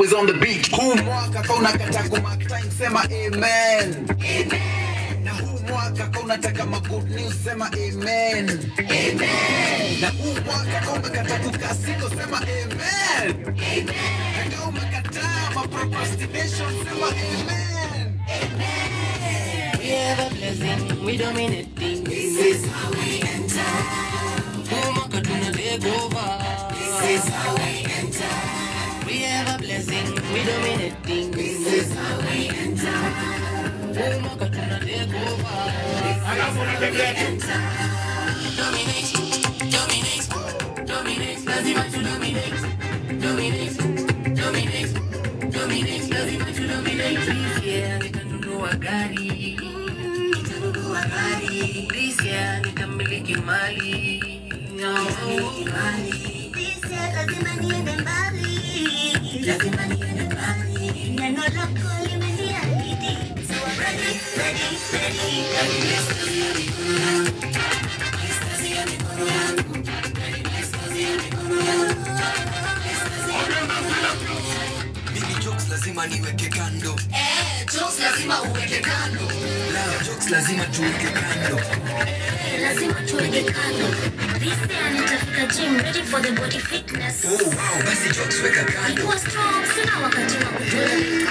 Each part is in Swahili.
always on the beat. Huu mwaka kauna kata kumark time, sema amen. Na huu mwaka kaunataka ma good news, sema amen. Na huu mwaka kaunakata kukasino, sema amen. Na kama umekataa ma procrastination, sema amen. We have a blessing, we dominating. This is how we enter. Kumaka tuna take over. This is how we enter. We have a blessing, we dominating. This is how we enter. Kumaka tuna take over. Alafu unatembea tu. Dominate, dominate, dominate. Lazima tu dominate, dominate, dominate, dominate. Lazima tu dominate. Yeah, nitanunua gari nitanunua gari this year nitamiliki mali nitamiliki mali This year lazima niende mbali. Lazima niende mbali. Neno lako limeniahidi. So I'm ready, ready, ready. Readiness kazi ya mikono yangu. Readiness kazi ya mikono yangu. Readiness kazi ya mikono yangu. Readiness kazi ya mikono yangu. Mimi jokes lazima niweke kando. Eh, jokes lazima uweke kando. La, jokes lazima tuweke kando. Eh, lazima tuweke kando. This year nitafika gym ready for the body fitness. Oh, wow, basi jokes weka kando. Nikuwa strong, sina wakati wa kutolerate.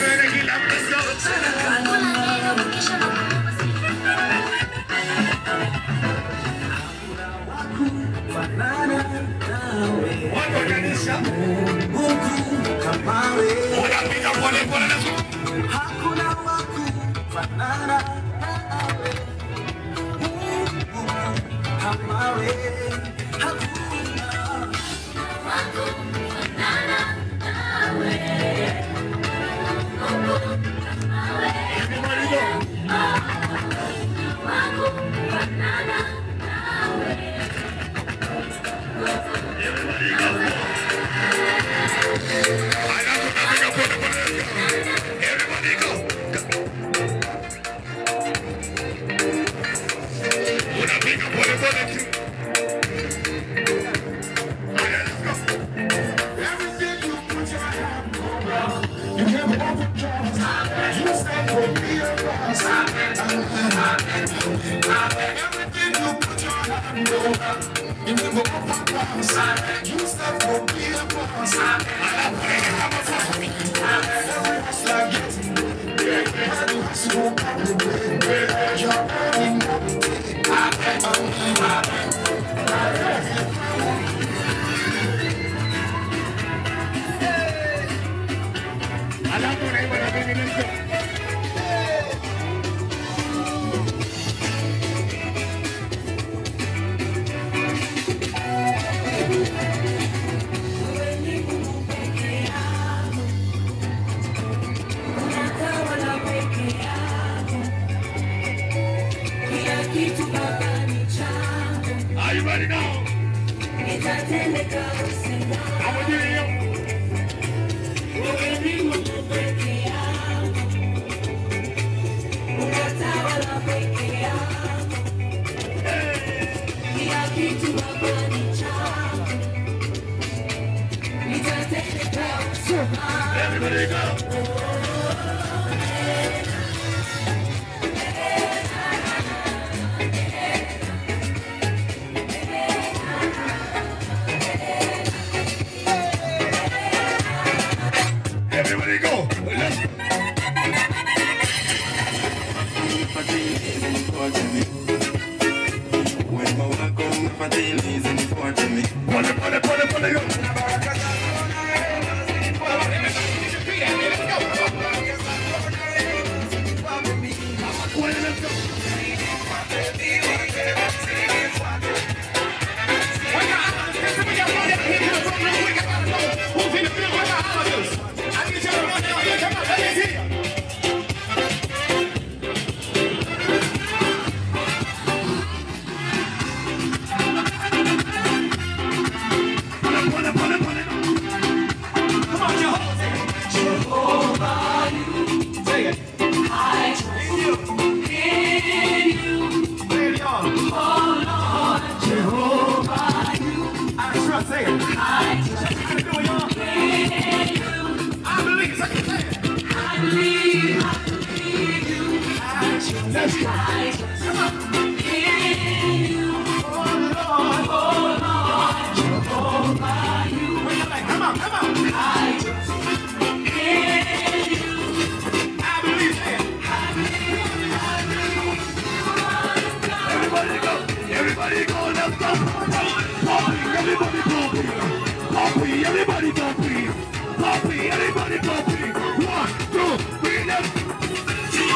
Kula neno, kisha nakupa Are you ready now? How are you? Everybody go. Everybody go. Let's Pole, pole, pole, pole, go. Let's go. Come on, come on. I believe it. Everybody go, everybody go, let's go. Poppy, everybody go free. Poppy, everybody go free. Poppy, everybody go free. One, two, three, let's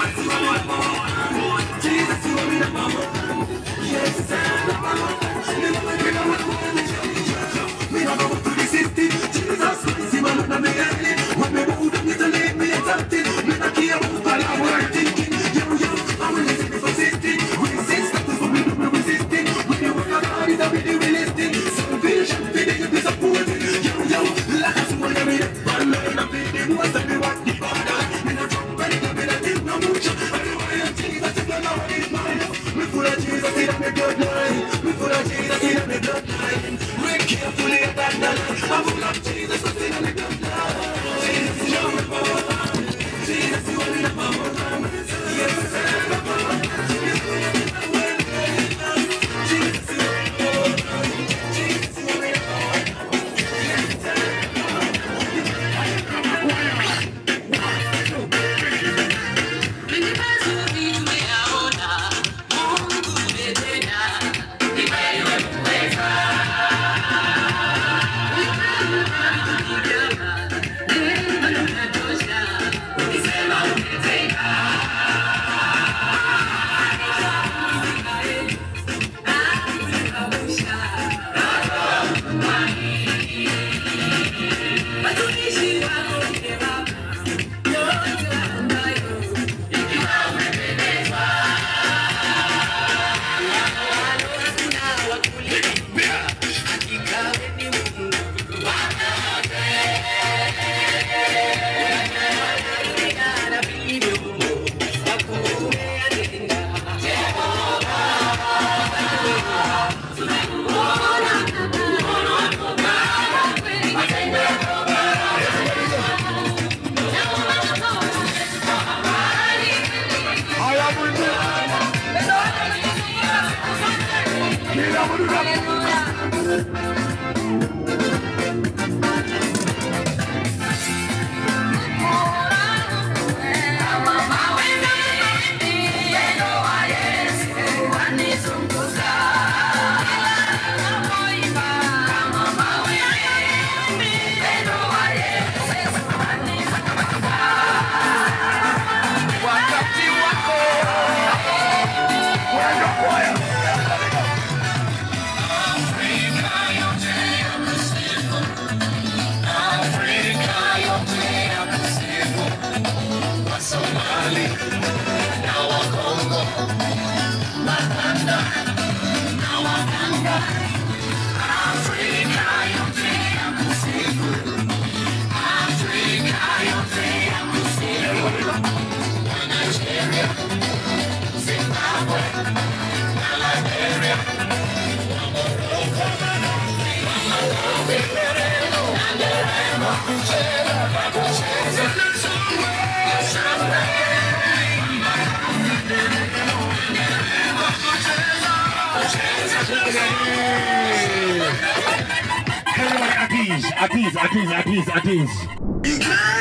I am with you. Mira, boludo. Everybody at ease, at ease, at ease, at ease, at ease.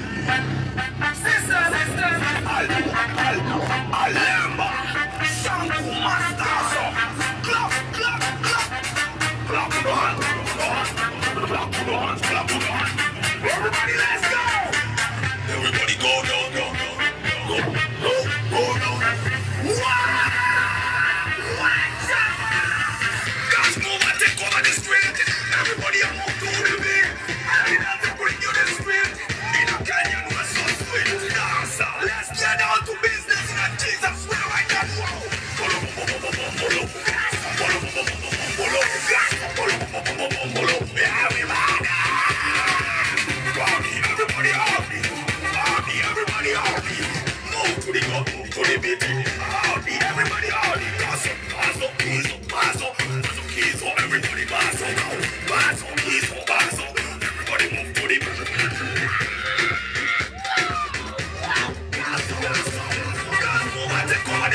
Everybody, let's go! Everybody go, go, go, go, go, go, go, go. One, watch out! Guys, move and take over the street. Everybody, move to the beat. I have to bring you the street. In a canyon, we're so sweet. Dancer, let's get down to business. In Jesus' way, right now. Whoa. Follow, follow, follow, follow, follow. Follow, follow, follow, follow, follow. Follow, follow, follow, follow. Everybody! Party, everybody happy. Party, everybody happy. Move to the go, move to the beat. Party, everybody happy. Pass up, pass up, keys up, pass up. Pass up, keys up, everybody pass up now. Pass up, keys up, pass up. Everybody move to the beat. Pass up, pass up. Guys, move and take over the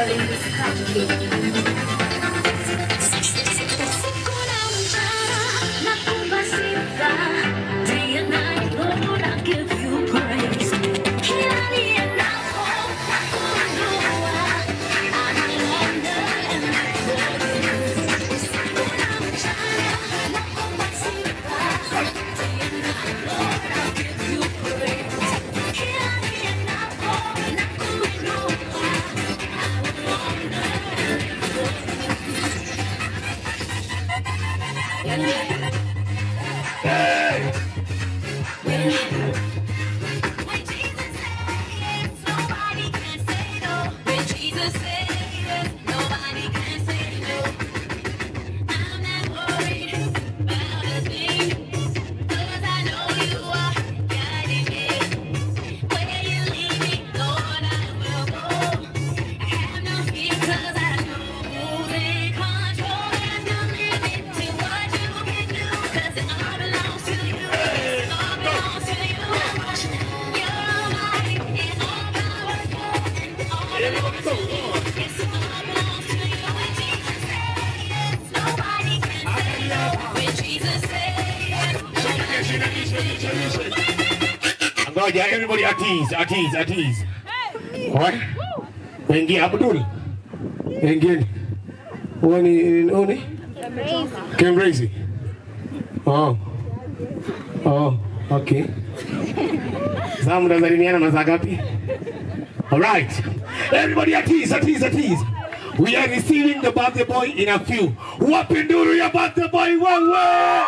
Ngoja, everybody at ease, at ease, at ease. What? Wengi Abdul. Wengine. Wani nani? Kembrazi. Oh. Oh, okay. Sasa mnasalimiana masaa ngapi? All right. Everybody at ease, at ease, at ease. We are receiving the birthday boy in a few. Wapi nduru ya birthday boy wewe?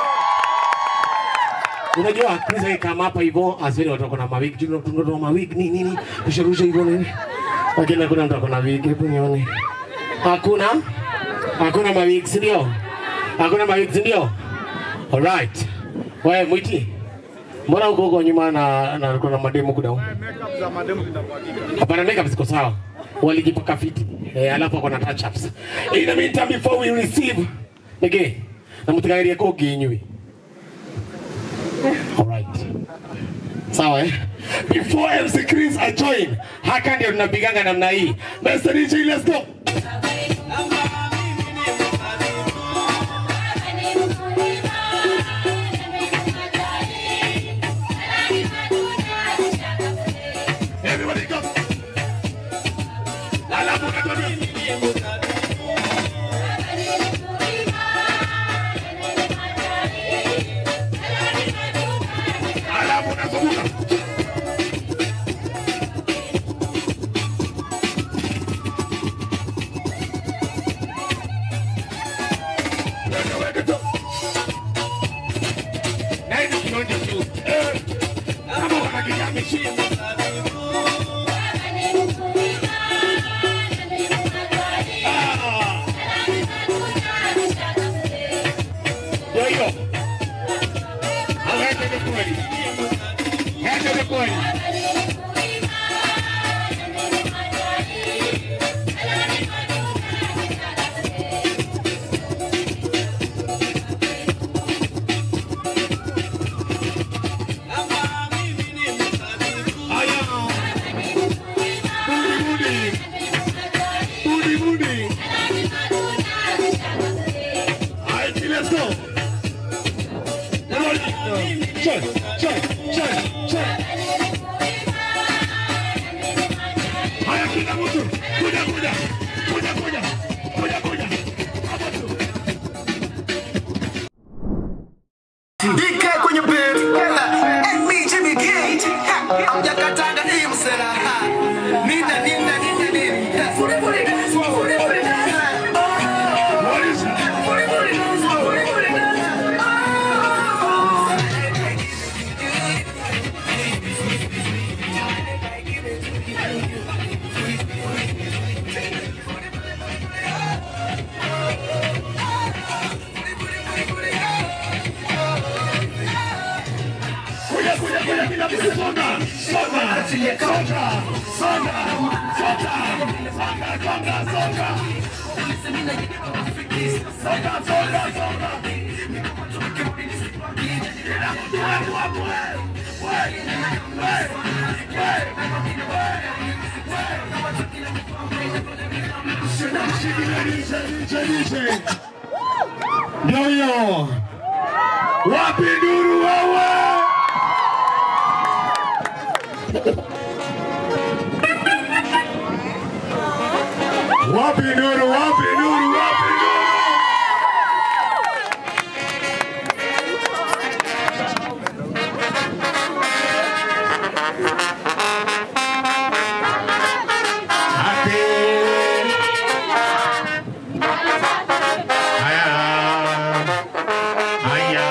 Unajua Chris kama hapa hivyo asili watakuwa na mawig, tunatoa mawig nini nini, kusharusha hivyo nini. Lakini hakuna mtu akona wig, hebu nione. Hakuna? Hakuna mawig, si ndio? Hakuna mawig, si ndio? Alright. Wewe mwiti. Mbona uko huko nyuma na na kuna mademo kuda? Hapana, makeup ziko sawa. Walijipaka fiti. Eh, alafu kuna touch ups. In the meantime before we receive Nige, na mutagairie ko ginywi. Alright. Sawa eh? Before MC Chris ajoin, haka ndio tunapiganga namna hii. Mr. DJ, let's go. Everybody go. Alafu unatuambia. Alafu unazunguka. Weka, weka tu. Na hivi kionjo tu. Eh, kama wanakigamishi. Ah, ndio hiyo. Au hete ni kweli. Hete ni kweli. Aya. Budi, budi. Budi, budi. Alright, let's go. Check, check, check, check. Haya kila mtu. Kuja, kuja. Kuja, kuja. Kuja, kuja. Hapo tu. DK kwenye beat. And me Jimmy Gate. Hamjakatanga hii msela. Nina nina nina nina. Furi furi dance, furi furi dance. What is that? Furi furi dance, furi furi dance. Kuja, kuja, kuja, kila mtu songa. Songa. Songa. Songa. Songa. Songa, songa, songa. Songa, songa, songa. Kila mtu wewe, wewe, wewe. Wewe, wewe, wewe, wewe. Ndio hiyo. Wapi nduru wewe? Wapi nduru? Wapi nduru? Wapi nduru? Ate. Haya. Haya.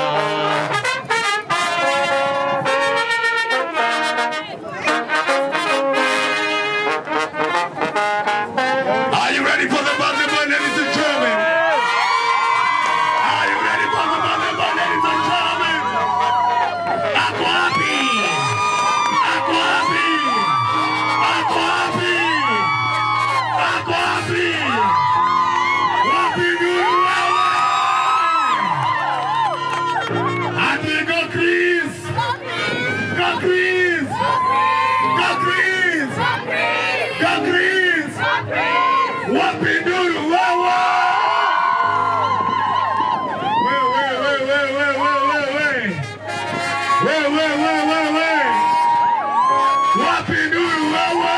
Are you ready for the buzzer, boy, ladies and gentlemen? Are you ready for the buzzer, boy, ladies and gentlemen? Ako happy. Ako happy. Ako happy. Ako happy. Wapi nduru wewe? Ati go Chris. Go Chris. Go Chris. Go Chris. Wapi nduru wewe? We, we, we, we, we, we, we, we. We, we, we, we, we. Wapi nduru wewe?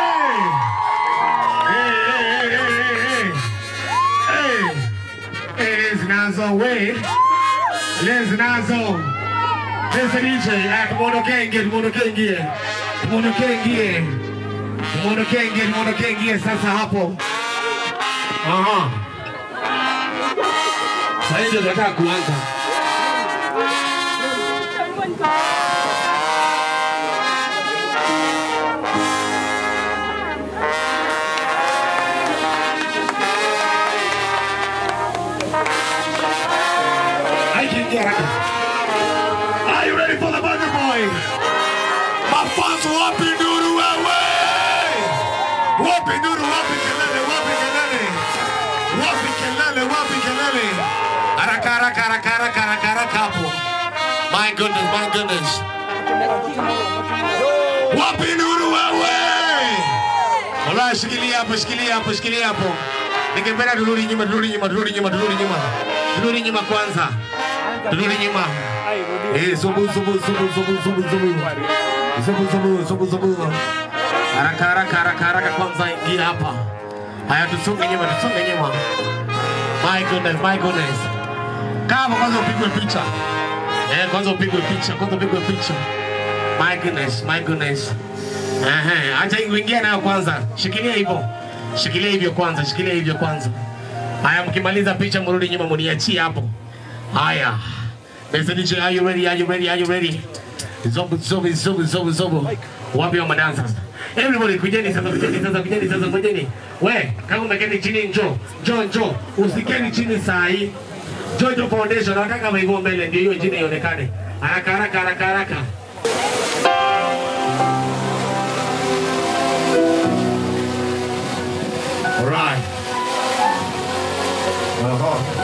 Hey, hey, hey, hey, hey. Hey, hey, Les Nazo, wait. Les Nazo. Listen DJ, ah, tumuondokee ingie, tumuondokee ingie. Tumuondokee ingie. Tumuondokee ingie, tumuondokee ingie sasa hapo. Aha. Sasa hivi ndio tunataka kuanza. Haikiingia haraka. Are you ready for the buzzer boy? Mafanzo wapi nduru wewe? Wapi nduru, wapi kelele, wapi kelele? Wapi kelele, wapi kelele? Haraka haraka haraka haraka haraka haraka hapo. My goodness, my goodness. Wapi nduru wewe? Wallahi shikilia hapo, shikilia hapo, shikilia hapo. Ningependa turudi nyuma, turudi nyuma, turudi nyuma, turudi nyuma. Turudi nyuma kwanza. Turudi nyuma. Eh, zubu zubu zubu zubu zubu zubu. Zubu zubu zubu zubu. Haraka haraka haraka haraka kwanza ingia hapa. Haya tusonge nyuma, tusonge nyuma. My goodness, my goodness. Kama kwanza upigwe picha. Eh, kwanza upigwe picha, kwanza upigwe picha. My goodness, my goodness. Ehe, acha ingia nayo kwanza. Shikilia hivyo. Shikilia hivyo kwanza, shikilia hivyo kwanza. Haya, mkimaliza picha mrudi nyuma, mniachie hapo. Haya. Mr. DJ, are you ready? Are you ready? Are you ready? Zobu, zobu, zobu, zobu, zobu. Wapi wa madansa sasa? Everybody kujeni sasa, kujeni sasa, kujeni sasa, kujeni. We, kama umeketi chini njoo. Njoo, njoo. Usikeni chini saa hii. Jojo Foundation, nataka maivo mbele ndio hiyo jina ionekane. Haraka haraka haraka haraka. Alright. Uh-huh.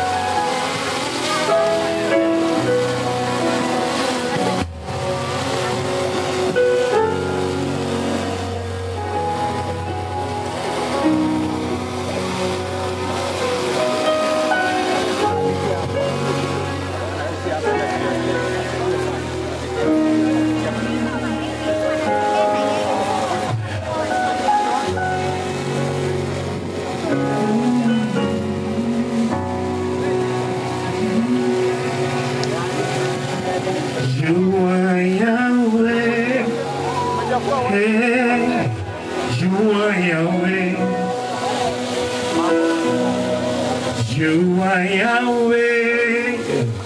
You are Yahweh. Hey, you are Yahweh. You are Yahweh.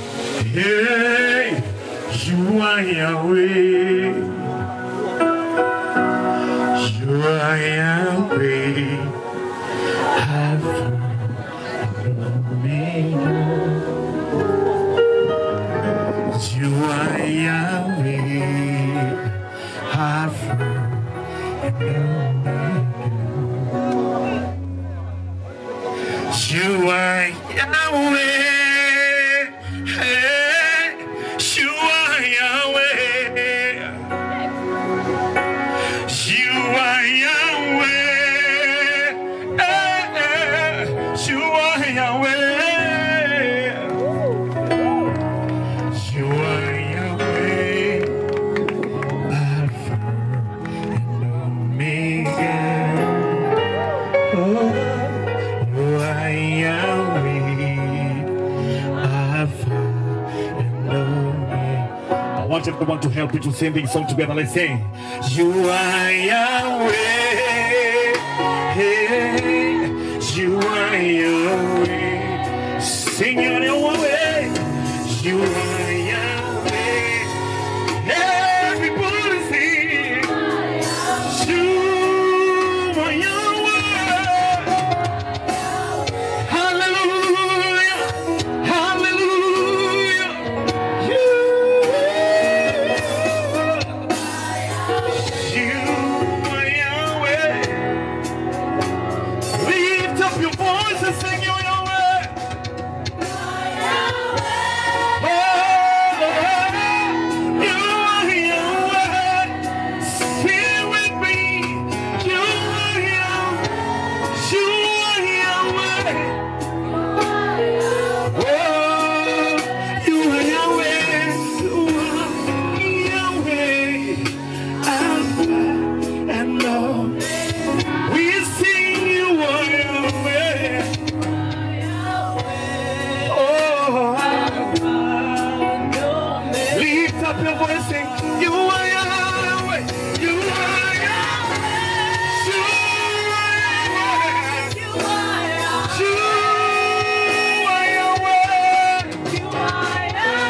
Hey, you are Yahweh. You are Yahweh. Alpha and Omega. You are Yahweh, Alpha and Omega. You are Yahweh, hey, you are Yahweh. You are Yahweh, hey, I want to help you to sing this song together. Let's sing. You are Yahweh. You are Yahweh. Sing you are Yahweh. You are Yahweh. Everybody sing. You are Yahweh. Hallelujah. Hallelujah. You, you are Yahweh. Lift up your voice and sing you Yahweh. Oh, you are Yahweh. Sing with me. You are Yahweh. You are Yahweh. Oh, you are Yahweh, you are Yahweh, Alpha and Omega. We sing you are Yahweh. Oh, lift up your voice, sing you are Yahweh, you are Yahweh, you are Yahweh, you are Yahweh.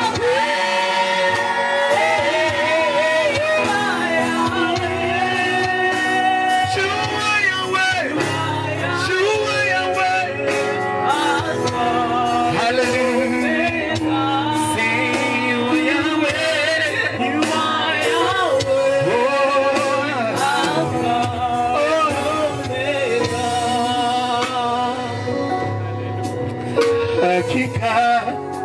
Hakika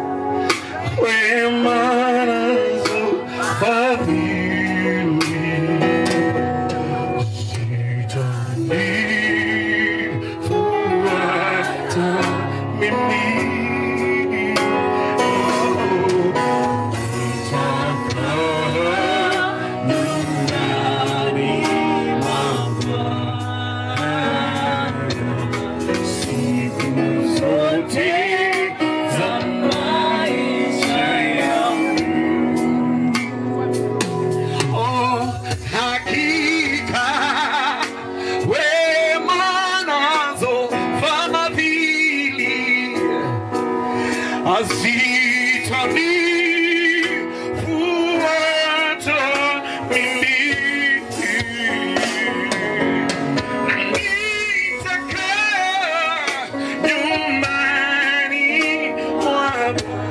wema nazo fadhili zitanifuata mimi. Oh, nitakaa nyumbani mwa siku zote za maisha yangu. Oh, hakika wema nazo fadhili hazitanifuata mimi. Nitakaa nyumbani mwa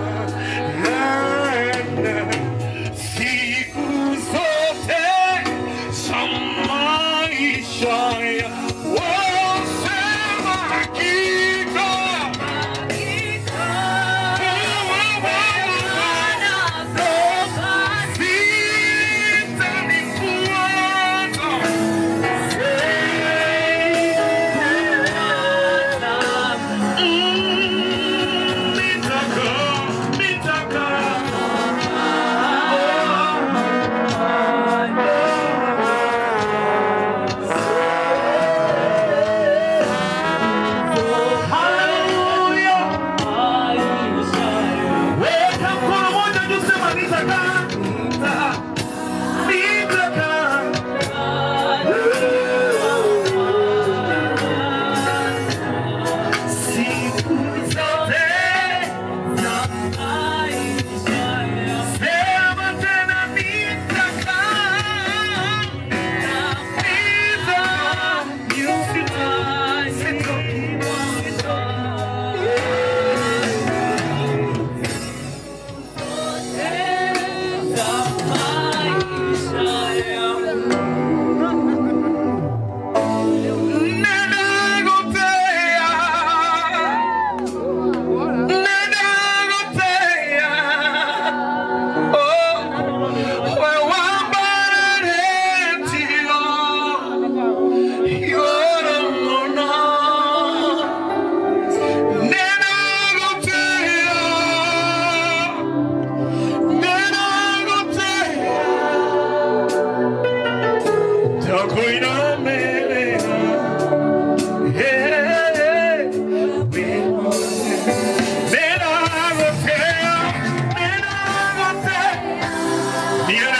Bwana siku zote za maisha yangu. Wasema hakika, zitanifuata. Siku zote Sema tena nitakaa, nitakaa, Nenagotea, nenagotea, oh, wewambaretio, yoromona. Nenagotea, nenagotea, takoinamea, yeah, Nenagotea, nenagotea,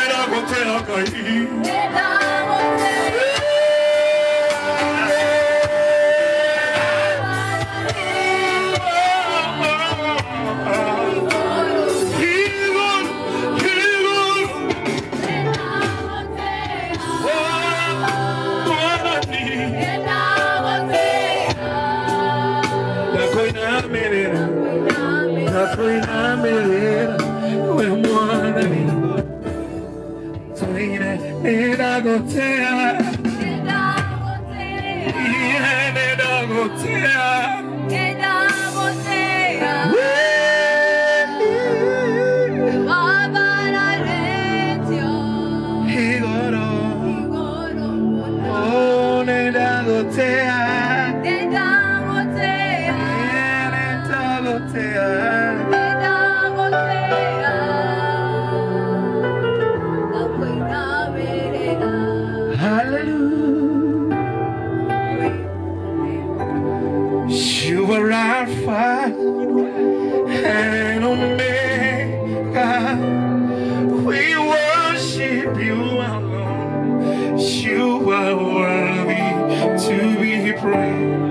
You are Alpha and Omega. We worship you alone. You are worthy to be praised.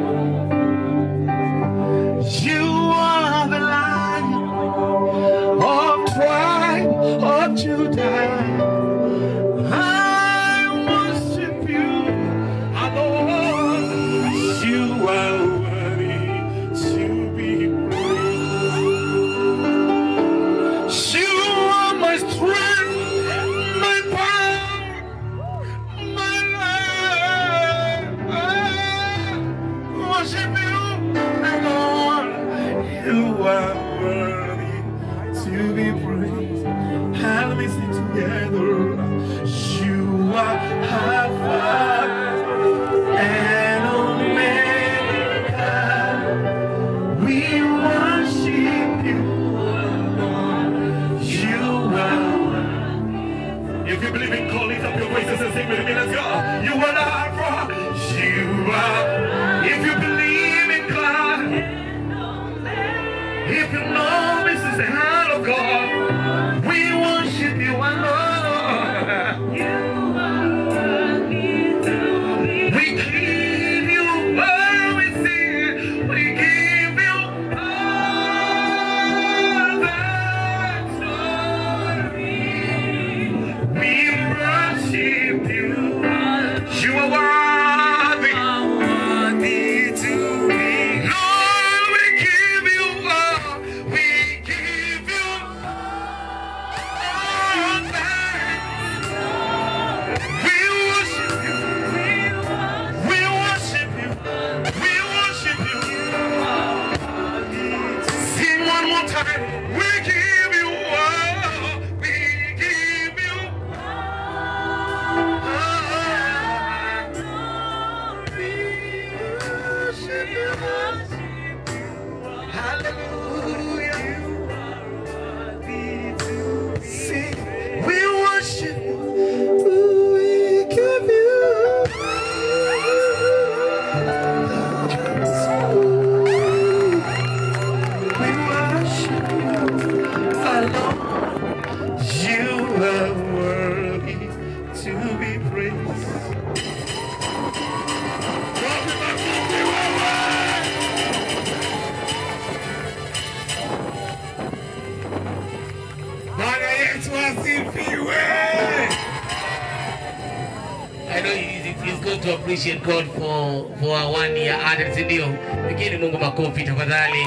You are the Lion of tribe of Judah. I worship you alone. You are worthy to be praised. You are my strength, my power, my life. Worship you alone. You are worthy to be praised. And let me sing together. You are Alpha and Omega. We worship you, Lord. You are. If you believe in God, lift up your voices and sing with me. Let's go. You are Alpha. You are. If you believe in God, if you know this is the hand of God, we worship you alone. We give you everything. We give you all the glory. We worship you. You are worthy. to be. Lord, we give you all. We give you all that. We worship you. We worship you. We worship you. Sing one more time. We give you all. We give you all. We worship you. Hallelujah. Sing. We worship you. We give you. We worship you alone. You are worthy to be praised. Bwana Yesu asifiwe. I know it's, it's good to appreciate God for for our one year added ndio. Pigeni Mungu makofi tafadhali.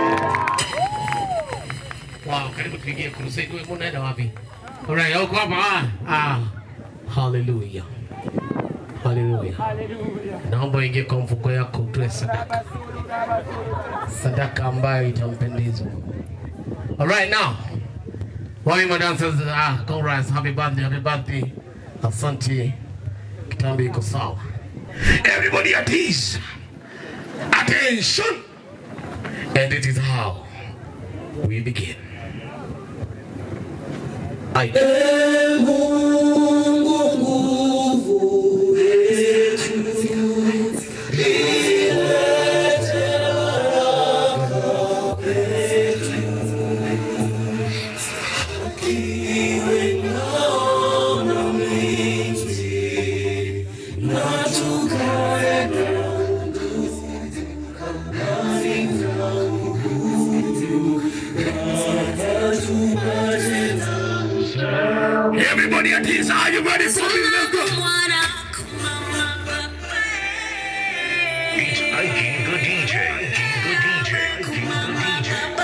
Wow, karibu tuingie crusade. Wewe unaenda wapi? Alright, uko hapa ah. Ah. Hallelujah. Hallelujah. Naomba uingie kwa mfuko yako utoe sadaka. Sadaka ambayo itampendeza. Alright now. Wami madancers, ah, congrats, happy birthday, happy birthday. Asante. Kitambi iko sawa. Everybody at ease. Attention. And it is how we begin. I Iwe Are you ready for me? Let's go. It's Ike the DJ. The DJ. The DJ.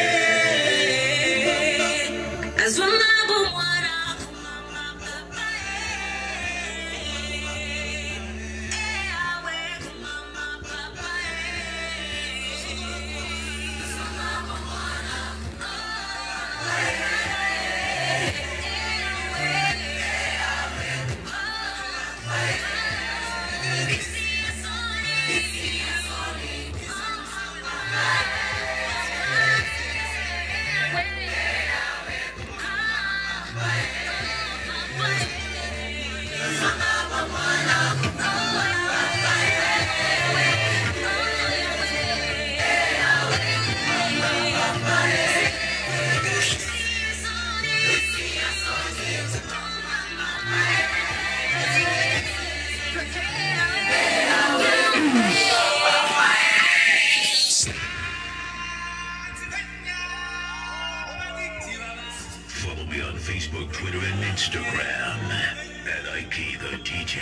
Follow me on Facebook, Twitter, and Instagram at Ike the DJ.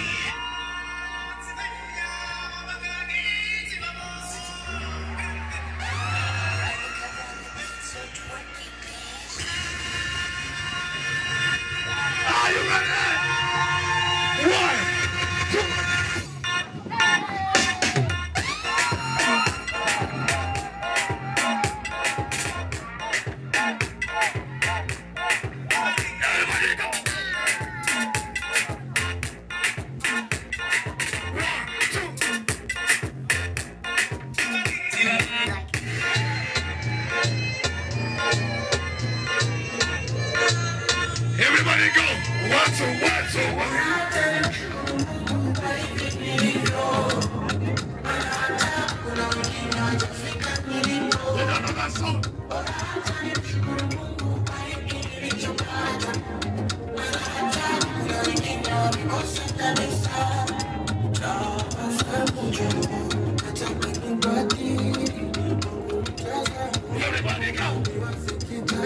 Are you ready? One, two. Everybody go. One, two. Everybody go. One, two, one, two, one. Another song. Everybody go.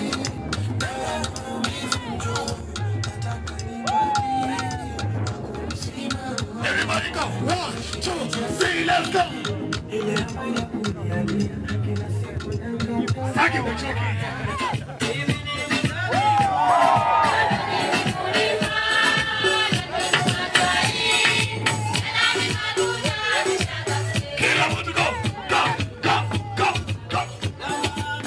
Everybody go. One, two, three, let's go. Thank you for joking. Get up, go, go, go, go, go.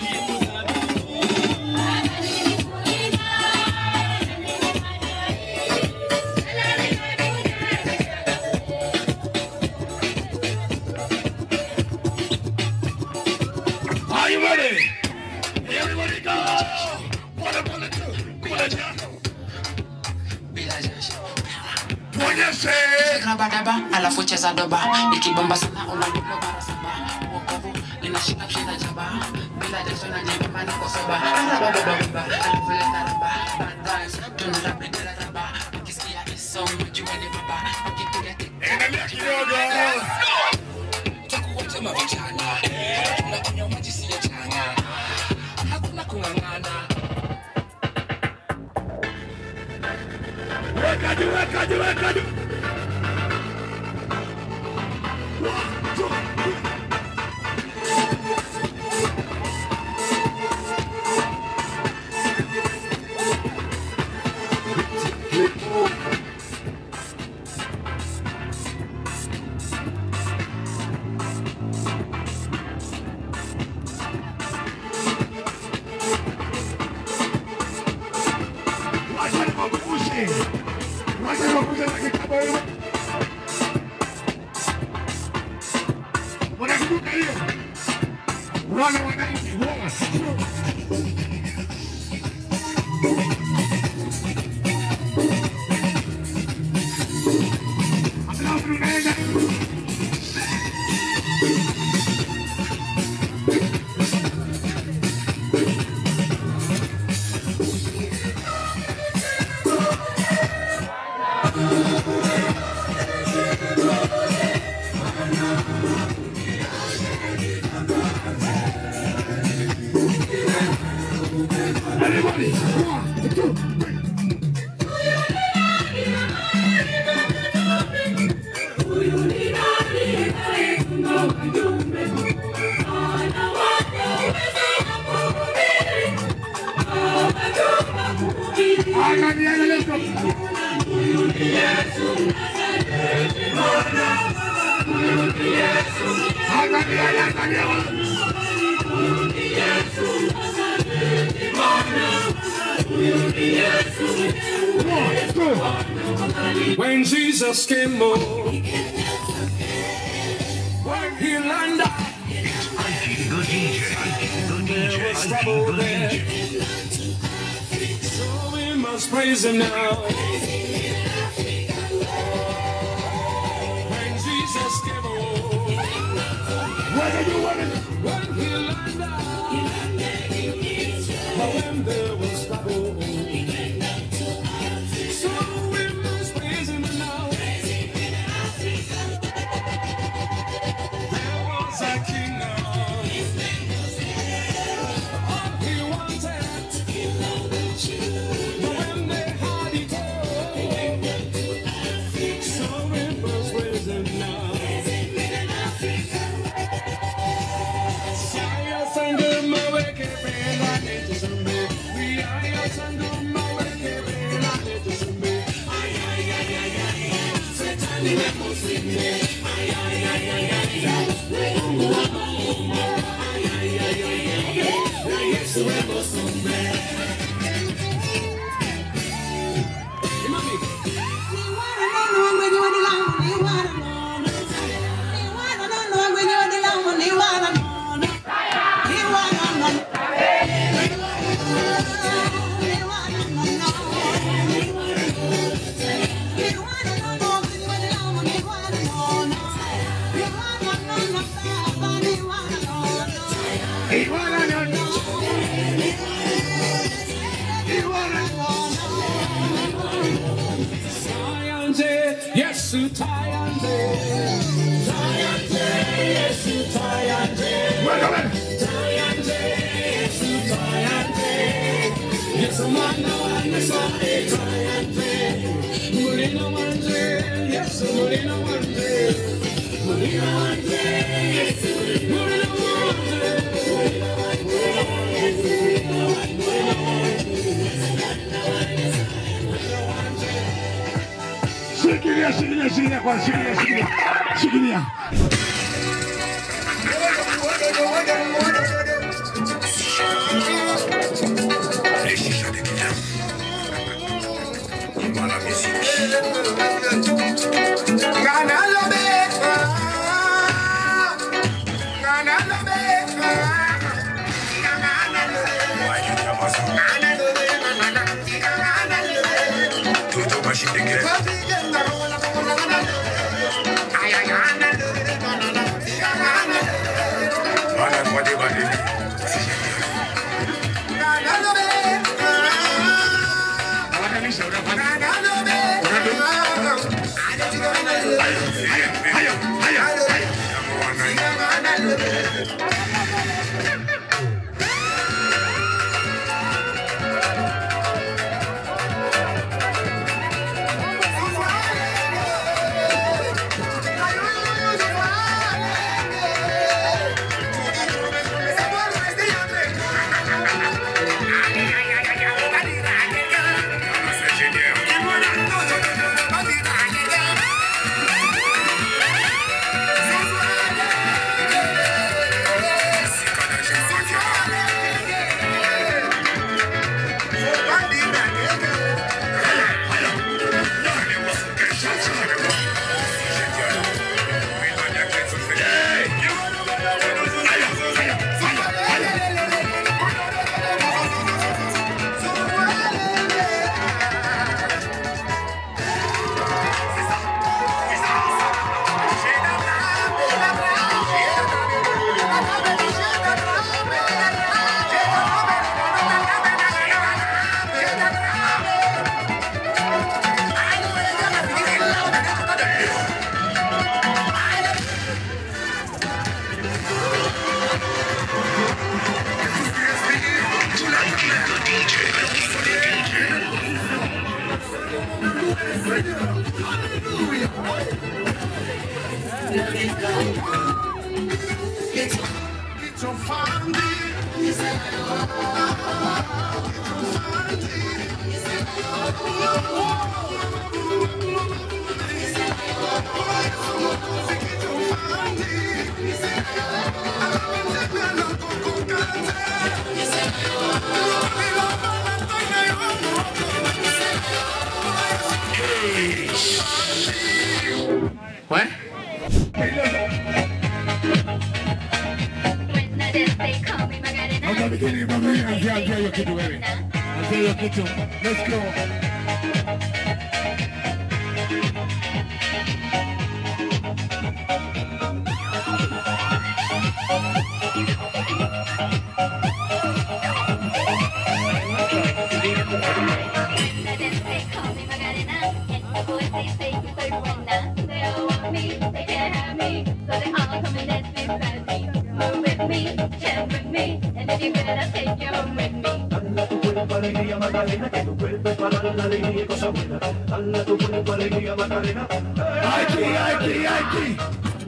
Are you ready? Everybody go. One, one, two, one, two. Tuonyeshe. Rabadaba, alafu cheza doba ikibomba sana unadolo bara saba wokovu ninashika kushinda jaba bila jasho na jembe niko soba rabababa alafu leta raba bad vibes tunarapiga raba ukisikia hii song jua ni baba ukipiga tik Endelea kidogo. tukuacha mavijana tunakunywa maji siyo chanya hakuna kung'ang'ana Weka juu, weka juu, weka juu. One, two, three. Wacha niwakumbushe. Wacha niwakumbushe na kitabu hilo. Wanakumbuka hiyo? Wana wananchi, wana. Alafu tunaenda Everybody, one, two, three. Angalia, let's go. Angalia, angalia. One, two. When Jesus came home, when he landed, there was trouble there. So we must praise him now. When Jesus came home, What are you wanting? when he landed, but when there was trouble, so we must praise him now. There was a king all he wanted, but when they had it all, so we must praise him now. Saya sandu maweke pena netusumbe, we aya sandu maweke pena netusumbe. Ay ay ay ay ay, setani na musime. Ay ay ay ay ay, Mungu wa Mungu. Ay ay ay ay ay, na Yesu wa musumbe. Imami. Tayante, Yesu Tayante. Tayante, Yesu Tayante. Welcome. Tayante, Yesu Tayante. Yesu mwana wa Nasaret Tayante. Mulina wanje, Yesu mulina wanje. Mulina wanje, Yesu mulina wanje. Shikilia, shikilia, shikilia kwa shikilia, shikilia. Shikilia. It's a Ouais. Hata bikini mami, anzia anzia hiyo kitu wewe. Anzia hiyo kitu. Let's go. Aiki, aiki, aiki.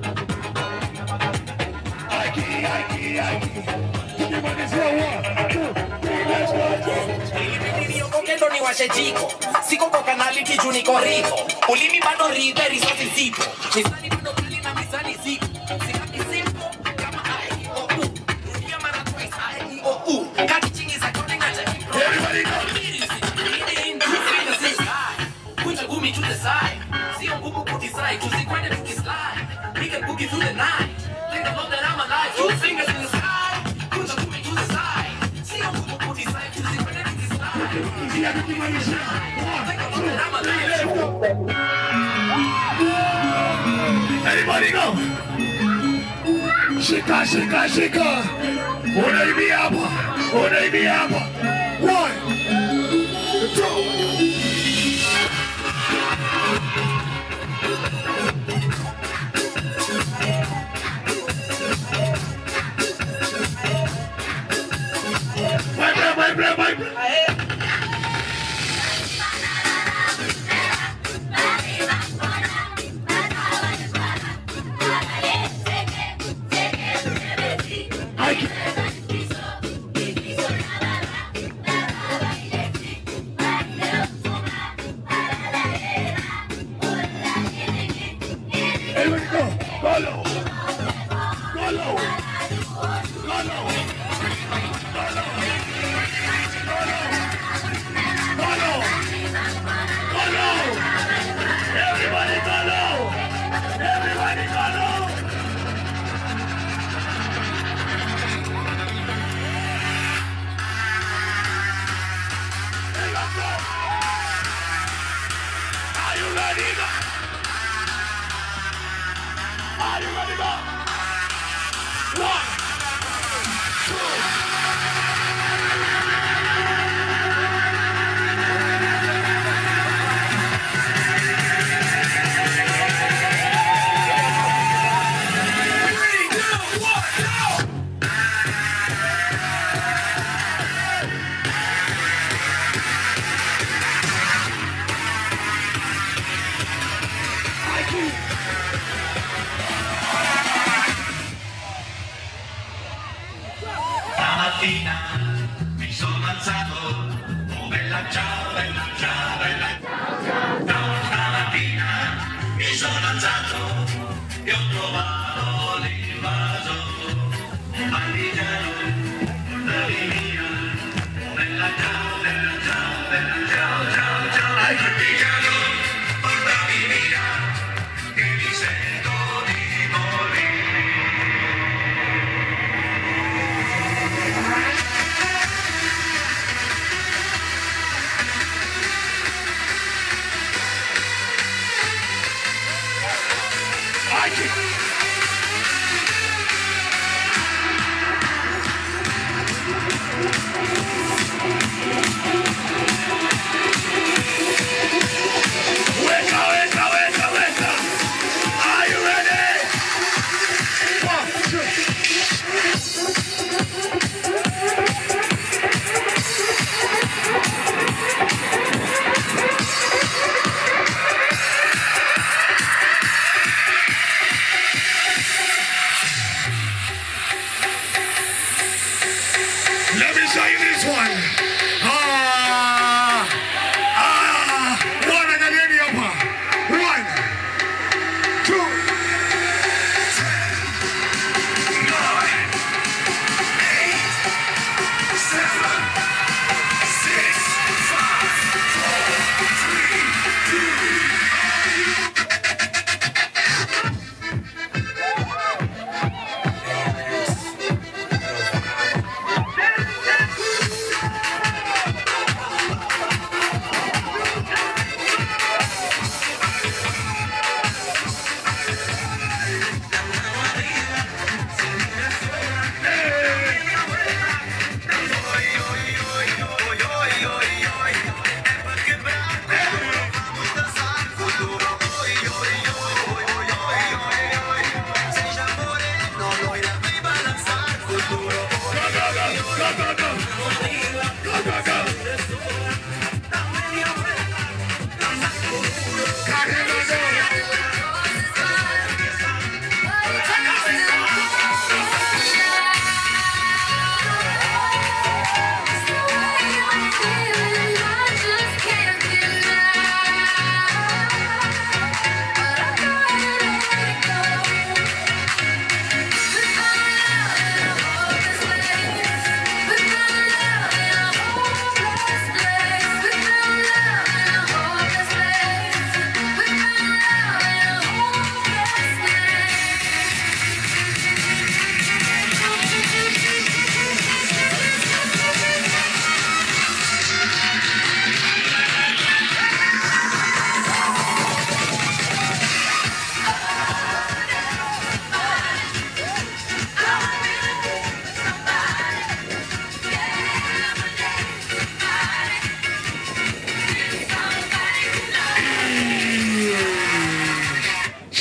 Aiki, aiki, aiki. Tukimalizia one, two, three, let's go. niliyokokendo ni washe jiko siko kwa kanaliti juu niko riko ulimi bado rive risosi zipo mizani bado kali na mizani ziko Sikapi simple kama I, O, U. Rudia mara twice, I, O, U. Kati chingi za kone ngacha kipro. Everybody go. Lead in, lead in, six high. Kunja gumi to the side. Sio ngumu kudecide, tusikwende tukislide. We can boogie through the night. Thank the Lord that I'm alive. Two fingers in the sky. Kunja gumi to the side. Sio ngumu kudecide, tusikwende tukislide. Ingia tukimalizia. One, two, three, let's go. Everybody go. Shika, shika, shika. Unaibia hapa. Unaibia hapa. One, two. Vibrate, vibrate, vibrate. Aiki. Everybody go. Go low. Go low. Go low. Go low. Go low. Go low. Everybody go low. Everybody go low. Hey, let's go. Are you ready? Are you ready? Go. One, two. Three, two, one, go! Stamattina mi sono alzato, oh bella ciao, bella ciao, bella ciao. No, stamattina mi sono alzato e ho trovato l'invaso, un partigiano, portami via, oh bella ciao, bella ciao, bella ciao, ciao, ciao. Partigiano, portami via, che mi sento di morire. Aiki.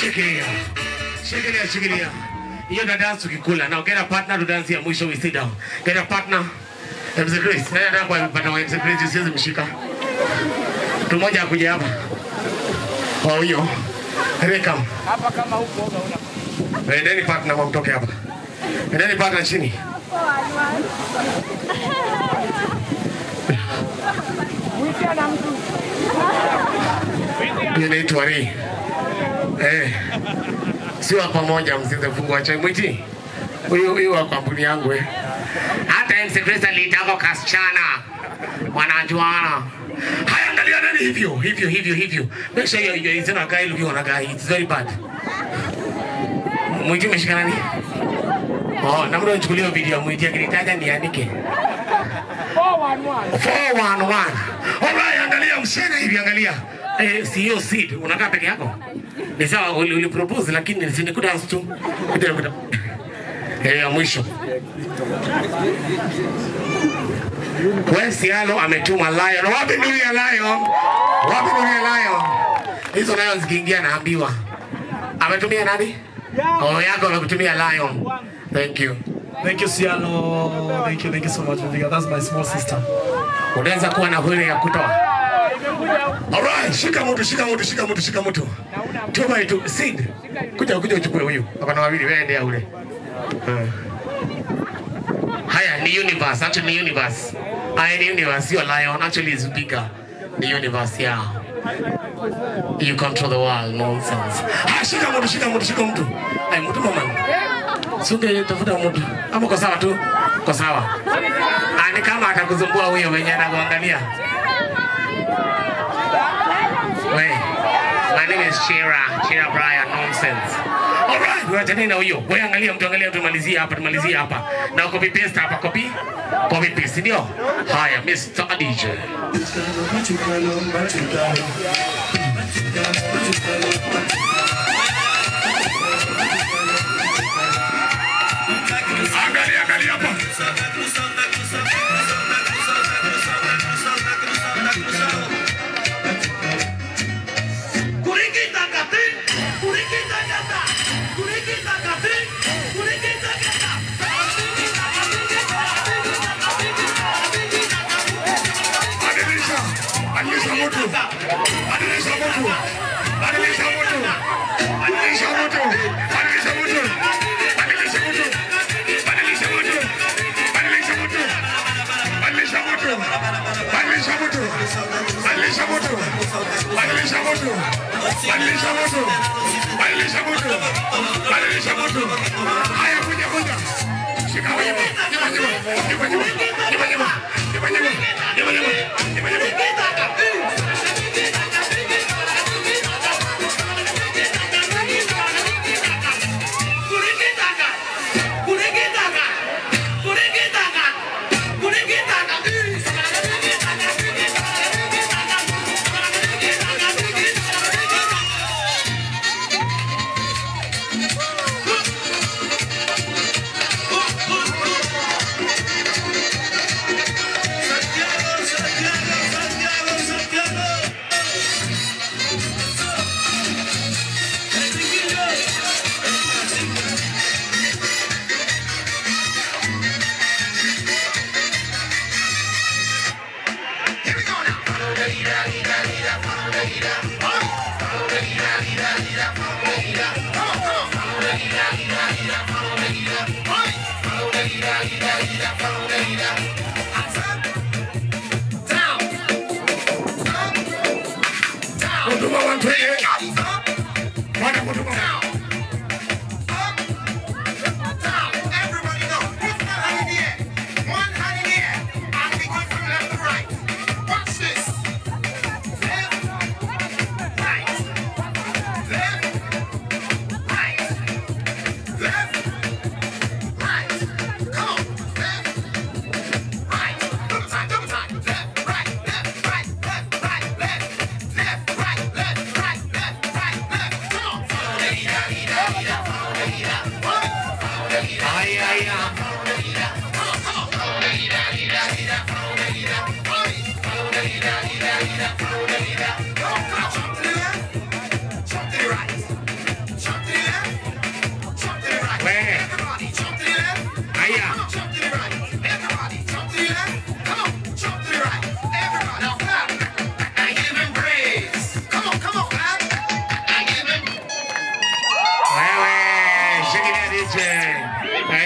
Shikilia. Shikilia, shikilia. Hiyo na dance ukikula. Now get a partner to dance ya mwisho we sit down. Get a partner. MC Chris, nenda ndani kwa partner wa MC Chris usiweze mshika. Mtu mmoja akuje hapa. Kwa hiyo. Welcome. Hapa kama huko una Endeni partner wa mtoke hapa. Endeni partner chini. Mwitia na mtu. Hiyo inaitwa ni. Eh. Sio wa pamoja msize fungua chai mwiti. Huyu huyu wa kampuni yangu eh. Hata MC Chris alitaka kasichana. Wanajuana. Haya angalia nani hivyo hivyo hivyo hivyo. Make sure you you is not a guy looking on a guy. It's very bad. Mwiti umeshika nani? Oh, na mdo nichukulie video mwiti akinitaja niandike. 411. 411. Alright, angalia msichana hivi angalia. Eh, si hiyo seed unakaa peke yako. Ni sawa uli, uli propose lakini si ni kudance tu. Kuja kuja. Eh, ya mwisho. Wewe Sialo ametuma lion. Wapi nuru ya lion? Wapi nuru ya lion? Hizo lion zikiingia naambiwa. Ametumia nani? Oh, yako amekutumia lion. Thank you. Thank you, Cialo. Thank you, thank you so much, Vivica. That's my small sister. Unaweza kuwa na huri ya kutoa. Alright, shika mtu, shika mtu, shika mtu, shika mtu. Tuma itu, Sid. Kuja kuja uchukue huyu. Hapa na wawili wewe endea ule. Eh. Haya ni universe, actually ni universe. Haya ni universe, sio lion, actually is bigger. Ni universe yeah. You control the world, nonsense. Ah, shika mtu, shika mtu, shika mtu. Ai, mtu mama. Sunge tafuta mtu. Hapo kwa sawa tu. Kwa sawa. Ah, ni kama atakuzumbua huyo mwenye anakuangalia. Wait. My name is Shira, Shira Brian, nonsense. Alright, wewe na huyo. Wewe angalia mtu angalia tumalizie hapa, tumalizie hapa. Na copy paste hapa, copy. Copy paste, ndio? Haya, Mr. DJ. Angalia, angalia hapa. Kurikita kati, kurikita kata, kurikita kati, kurikita kata. Badilisha. Badilisha mtu. Badilisha mtu. Badilisha mtu. Badilisha mtu. Badilisha mtu. Badilisha mtu. Badilisha mtu. Badilisha mtu. Badilisha mtu. Badilisha mtu. Badilisha mtu. Badilisha mtu. Badilisha mtu. Badilisha mtu. Badilisha mtu. Haya kuja kuja. Shika huyu. Nyuma nyuma. Nyuma nyuma. Nyuma nyuma. Nyuma nyuma. Nyuma nyuma. Nyuma nyuma. Kurikitaka, kurikitaka, kurikitaka, kurikitaka. Huduma wa Ntwele. Bwana huduma. Left, right, left, right, left, right, left, right.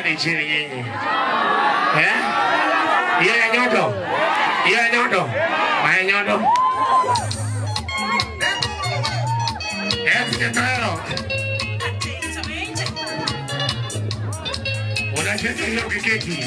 Wekeni chini nyinyi. Eh? Hiyo ya nyodo. Hiyo ya nyodo. Haya nyodo. Eh, siketero. Unacheza hiyo kikeki.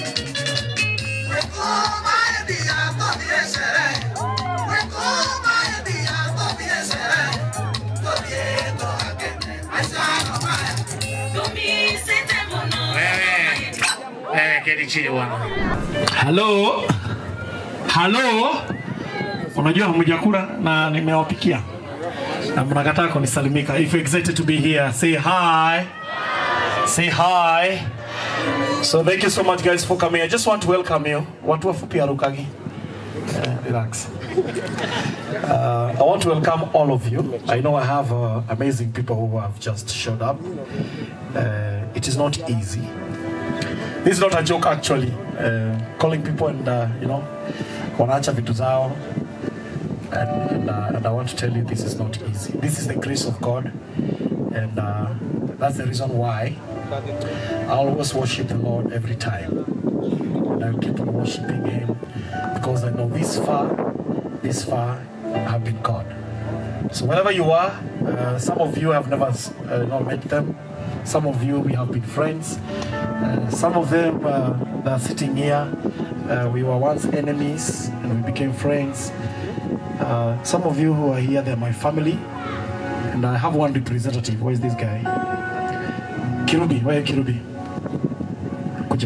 Wewe. Wewe keti chini bwana. Halo, halo, unajua hamjakula na nimewapikia na mnakataa kunisalimika. If you're excited to be here, say hi. Say hi. So thank you so much guys for coming. I just want to welcome you. Watu wafupi arukagi. Uh, relax. Uh, I want to welcome all of you. I know I have uh, amazing people who have just showed up. Uh, it is not easy. This is not a joke actually. Uh, calling people and uh, you know wanaacha vitu zao and, and, uh, and I want to tell you this is not easy. This is the grace of God and uh, that's the reason why I always worship the Lord every time. And I'll keep on worshiping Him because I know this far, this far have been God. So wherever you are, uh, some of you have never uh, not met them. Some of you we have been friends. Uh, some of them uh, that are sitting here, uh, we were once enemies and we became friends. Uh, some of you who are here, they're my family. And I have one representative. Where is this guy? Kirubi, where are you, Kirubi? Kuja.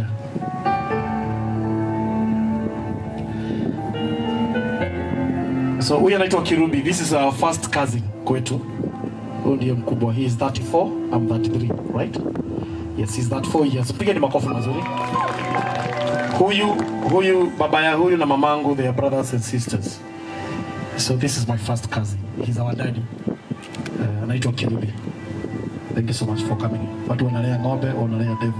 So huyu anaitwa Kirubi. This is our first cousin kwetu. Huyu ndiye mkubwa. He is 34, I'm 33, right? Yes, he's 34 years. Pigeni makofi mazuri. Huyu huyu baba ya huyu na mamangu they are brothers and sisters. So this is my first cousin. He's our daddy. Uh, anaitwa Kirubi. Thank you so much for coming. Watu wanalea ng'ombe, wanalea devil.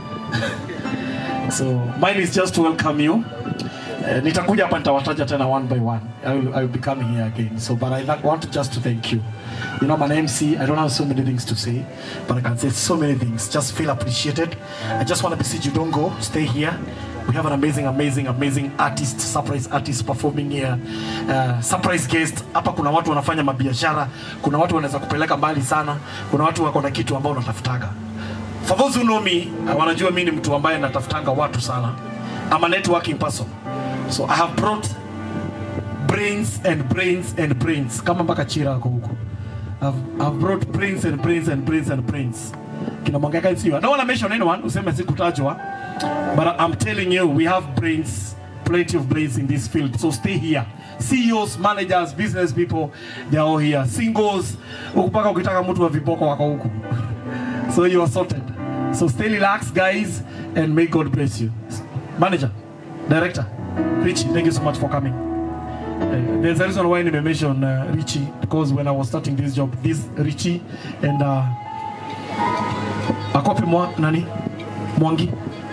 so mine is just to welcome you. Uh, nitakuja hapa nitawataja tena one by one. I will, I will be coming here again. So but I like- want to just to thank you. You know, I'm an MC. I don't have so many things to say, but I can say so many things. Just feel appreciated. I just want to message you, don't go. Stay here. We have an amazing, amazing, amazing artist, surprise artist performing here. Uh, surprise guest. Hapa kuna watu wanafanya mabiashara. Kuna watu wanaweza kupeleka mbali sana. Kuna watu wako na kitu ambao unatafutaga. For those who know me, uh, wanajua mimi ni mtu ambaye natafutanga watu sana. I'm a networking person. So I have brought brains and brains and brains kama mpaka chira ako huko I've, I've brought brains and brains and brains and brains kina mwangaka sio I don't want to mention anyone useme sikutajwa but I'm telling you we have brains plenty of brains in this field so stay here CEOs, managers, business people they are all here singles huku mpaka ukitaka mtu wa viboko wako huku so you are sorted so stay relaxed guys and may God bless you manager director Richie thank you so much for coming Uh, there's a reason why I mention uh, Richie because when I was starting this job, this Richie and uh, akopi mwa nani Mwangi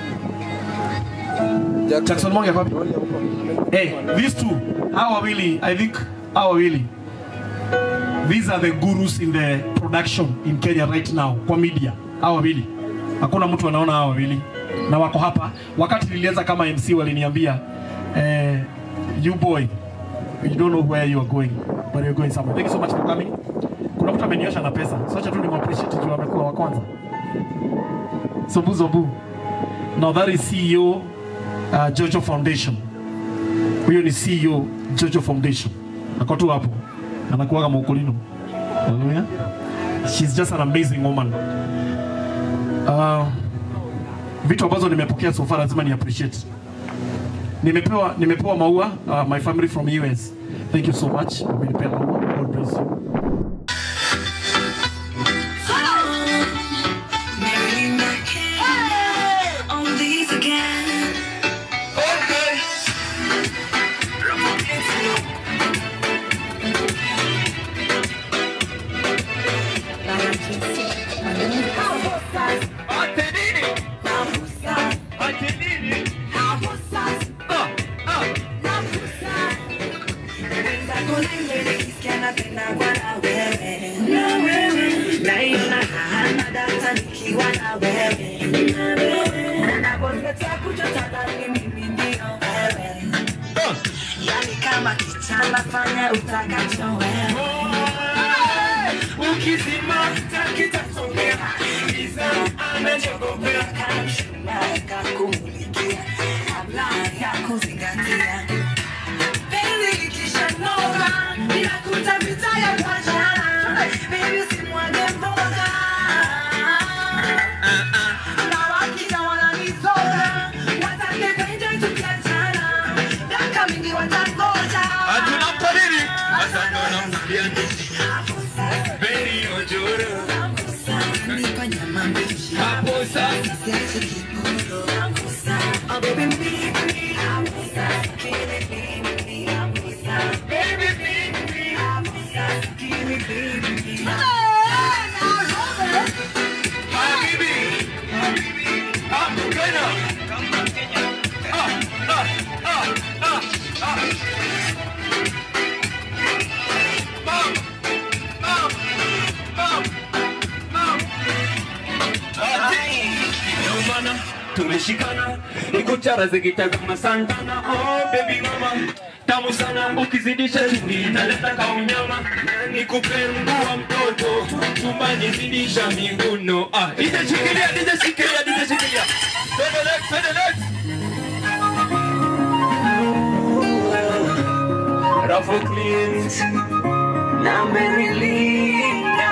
Jackson Mwangi akopi Hey, these two hawa wawili I think hawa wawili these are the gurus in the production in Kenya right now kwa media hawa wawili hakuna mtu anaona hawa wawili na wako hapa wakati nilianza kama MC waliniambia eh, you boy you don't know where you are going but you're going somewhere. Thank you so much for coming. Kuna mtu ameniosha na pesa. So acha tu nimappreciate juu amekuwa wa kwanza. Zobu Zobu. Now that is CEO uh, Jojo Foundation. Huyo ni CEO Jojo Foundation. Ako tu hapo. Anakuwa kama ukulino. Hallelujah. She's just an amazing woman. Uh, vitu ambazo nimepokea so far lazima ni appreciate nimepewa nimepewa maua uh, my family from US thank you so much umenipea maua God bless you On these again. Naiona hana data nikiwa na wewe Ukikataa kuchotaka ni mimi ndio wewe. Yani kama kichana fanya utakacho wewe. Ukizima kitasongea, giza amechogopea, kamshumaa kakumulikia, kabla ya kuzingatia. Penzi likishanoga, inakuta vita ya kuachana. Baby, usimwage mboga. Na wakija wananizoga, watake kuenjoy tukiachana. Miaka mingi watangoja. Tunampa nini? Sasa ndo namsikia ndizi. Beri ojoro. Hapo sasa. Oh, baby, me, me, Baby, me, me, give me, baby, me. Habibi. Hapo Kenya. Ah, ah, ah, ah, ah. Mom, mom, mom, mom. Ati, ndio maana tumeshikana ikuchara zikitazama santana oh baby mama tamu sana ukizidisha chumvi italeta kaunyama na nikupe mguu wa mtoto chumbani zidisha miguno ah DJ shikilia DJ shikilia DJ shikilia twende next twende next Raffle cleans na Merilinda.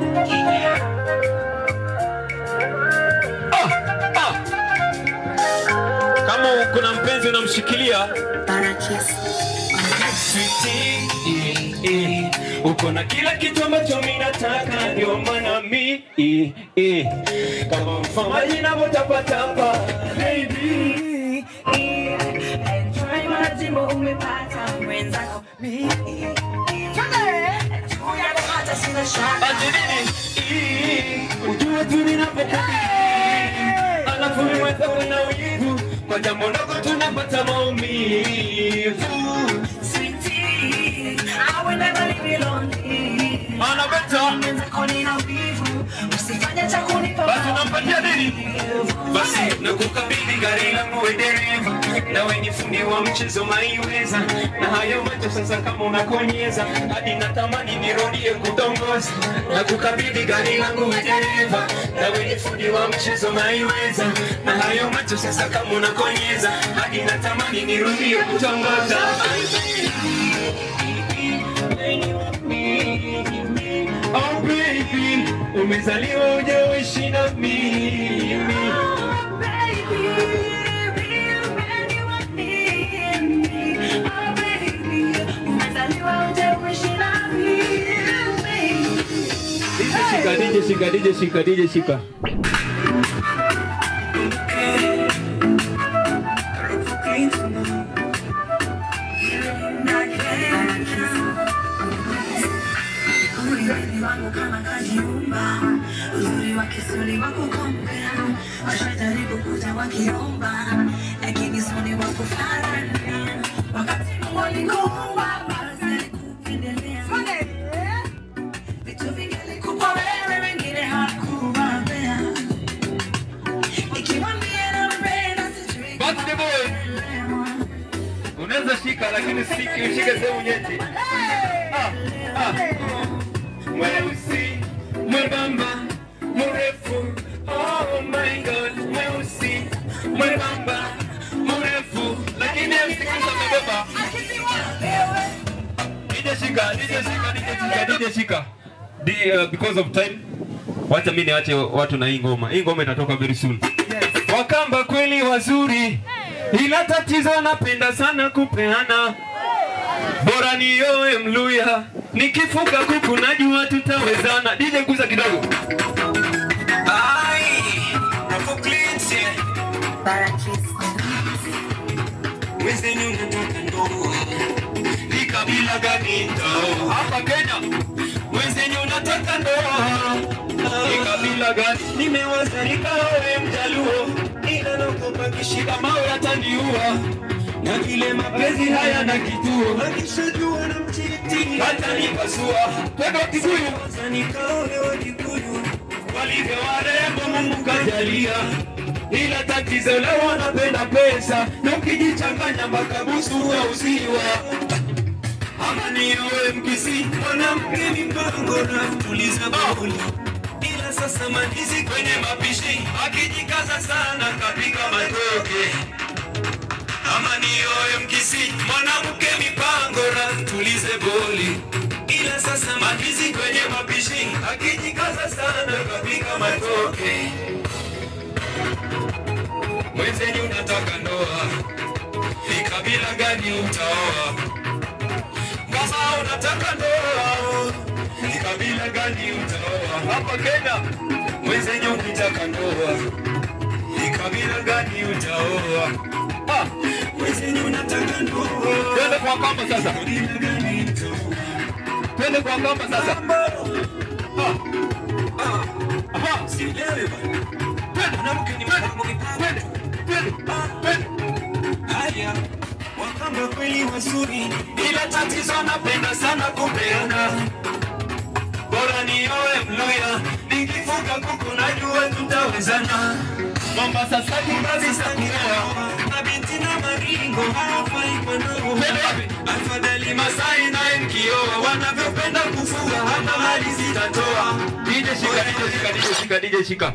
kama kuna mpenzi unamshikilia Sweetie, eh, eh, uko na kila kitu ambacho mi nataka ndio maana mi eh, eh, kama mfamaji navyotapatapa Baby, enjoy majimbo umepata mwenzako mimi. Juu yako hata sina shaka. Ati nini? Eh, ujue tu ninapokubiri alafu niweza na wivu kwa jambo ndogo tunapata maumivu Sweetie, I will never leave you lonely. Ana beta. Mwenzako nina wivu, usifanye cha kunipa basi unampatia nini basi nakukabidhi gari langu we dereva na wenye fundi wa mchezo maiweza na hayo macho sasa kama unakonyeza hadi natamani nirudie kutongoza na kukabidhi gari langu we dereva na wenye fundi wa mchezo maiweza na hayo macho sasa kama unakonyeza hadi natamani nirudie kutongoza Oh baby, umezaliwa ujaishi na mimi DJ shika, DJ shika, DJ shika, DJ shika. Uzuri wangu kama kajiumba, uzuri wa kisuri wako kompea, washajaribu kuja wakiomba, lakini soni wa kufanana. Wakati Mungu alikuumba, basi alikupendelea. Vitu vingi alikupa wewe, wengine hakuwapea. Nikiwaambia nampenda, sijui kama anaelewa. Unaweza shika lakini siki ushike sehemu nyeti. Ah, ah. Mweusi, mwembamba, mrefu. Oh my God, mweusi, mwembamba, mrefu. Lakini msikiza amebeba. DJ shika, DJ shika, DJ shika, DJ shika. Di, uh, because of time wacha mimi niache watu na hii ngoma. Hii ngoma itatoka very soon. Wakamba kweli wazuri, ila tatizo napenda sana kupeana. Bora nioe Mluya, nikifuga kuku najua tutawezana. DJ guza kidogo. Ai, Rafu Cleans, yeah. Wezeni unataka ndoa, ni kabila gani ndoa? Hapa Kenya. Wezeni unataka ndoa, ni kabila gani? Nimewaza nikaoe Mjaluo, ila naogopa kishika mawe ataniua na vile mapenzi haya na kituo akishajua na mchiti hata nipasua twende wa Kikuyu sasa nikaoe wa Kikuyu walivyo warembo Mungu kajalia ila tatizo leo wanapenda pesa na ukijichanganya makabusu auziwa ama niowe mkisi mwanamke ni mpango na mtuliza bauli ila sasa mandizi kwenye mapishi akijikaza sana kapiga matoke ama niowe mkisi mwanamke mipango na mtulize boli ila sasa mandizi kwenye mapishi akijikaza sana kapiga matoke mwenzenyu unataka ndoa ni kabila gani utaoa kama unataka ndoa ni kabila gani utaoa hapa Kenya mwenzenyu ukitaka ndoa ni kabila gani utaoa Ah, mwenzenyu unataka ndoa twende kwa kamba sasa kabila gani utaoa twende kwa kamba sasa Ah, ah, aha sielewi bana twende mwanamke ni mwanamke twende twende twende haya wakamba kweli wazuri ila tatizo napenda sana kupeana bora niowe mluya nikifuga kuku najua tutawezana Mombasa saki basi sakuoa na binti na maringo hawafai kwa nao afadhali Masai naye mkioa wanavyopenda kufua hata mali zitatoa DJ shika DJ shika DJ shika DJ shika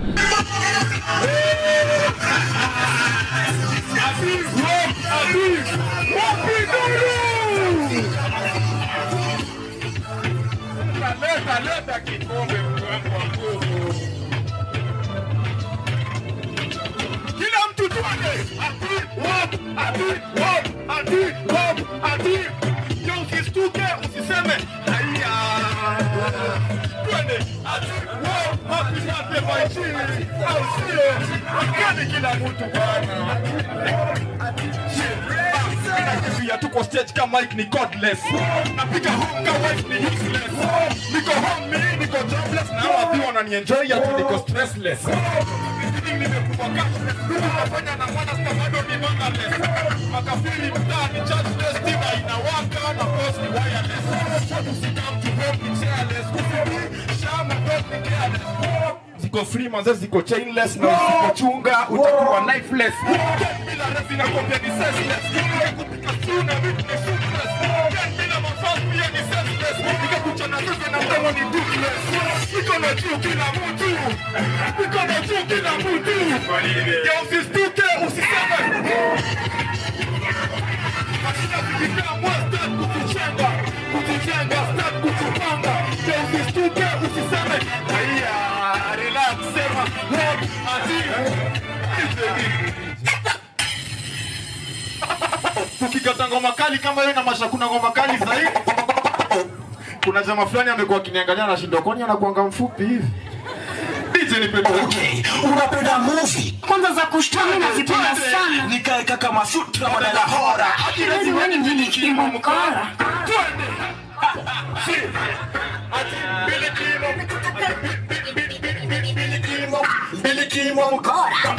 Leta leta kikombe mwangu wa nguvu. Kila mtu tuende. Ati wop, ati wop, ati wop, ati. Ndio usistuke usiseme haya. Twende. Ati wop, happy birthday my chini. Au sio? Wakani kila mtu bwana. Ninakimbia tuko stage kama Mike ni godless. Napiga home kama wife ni useless. Niko home mimi niko jobless na hawa pia wananienjoy ati niko stressless. Meeting nimekuwa cashless. Ndugu nafanya na mwana sasa bado ni mangaless. Makafiri mtaani chargeless tima inawaka na post ni wireless. Watu sikam to home ni chairless. Kufibi shama dot ni careless. Ziko free manze ziko chainless na usipochunga utakuwa lifeless. Bila resi na kopia ni senseless. Nikakupika suna vitu ni soupless. Bila mafasi pia ni senseless. Nikakuchana nusu na mdomo ni toothless. Niko na juu kila mtu. Niko na juu kila mtu. Ya usistuke usiseme. Hakuna kujikaa mwa start kukuchenga. Kukujenga start kukupanga. Ya usistuke usiseme. Haya, relax sema. What? Ati. tukikata ngoma kali kama hiyo na masha kuna ngoma kali zaidi kuna jamaa fulani amekuwa akiniangalia na shindo kwani anakuanga mfupi hivi DJ nipe okay. unapenda movie kwanza za kushtua mimi nazipenda sana nikae kaka masutra badala hora Kiwezi wewe ni mimi kimo mkora mbili kimo mkora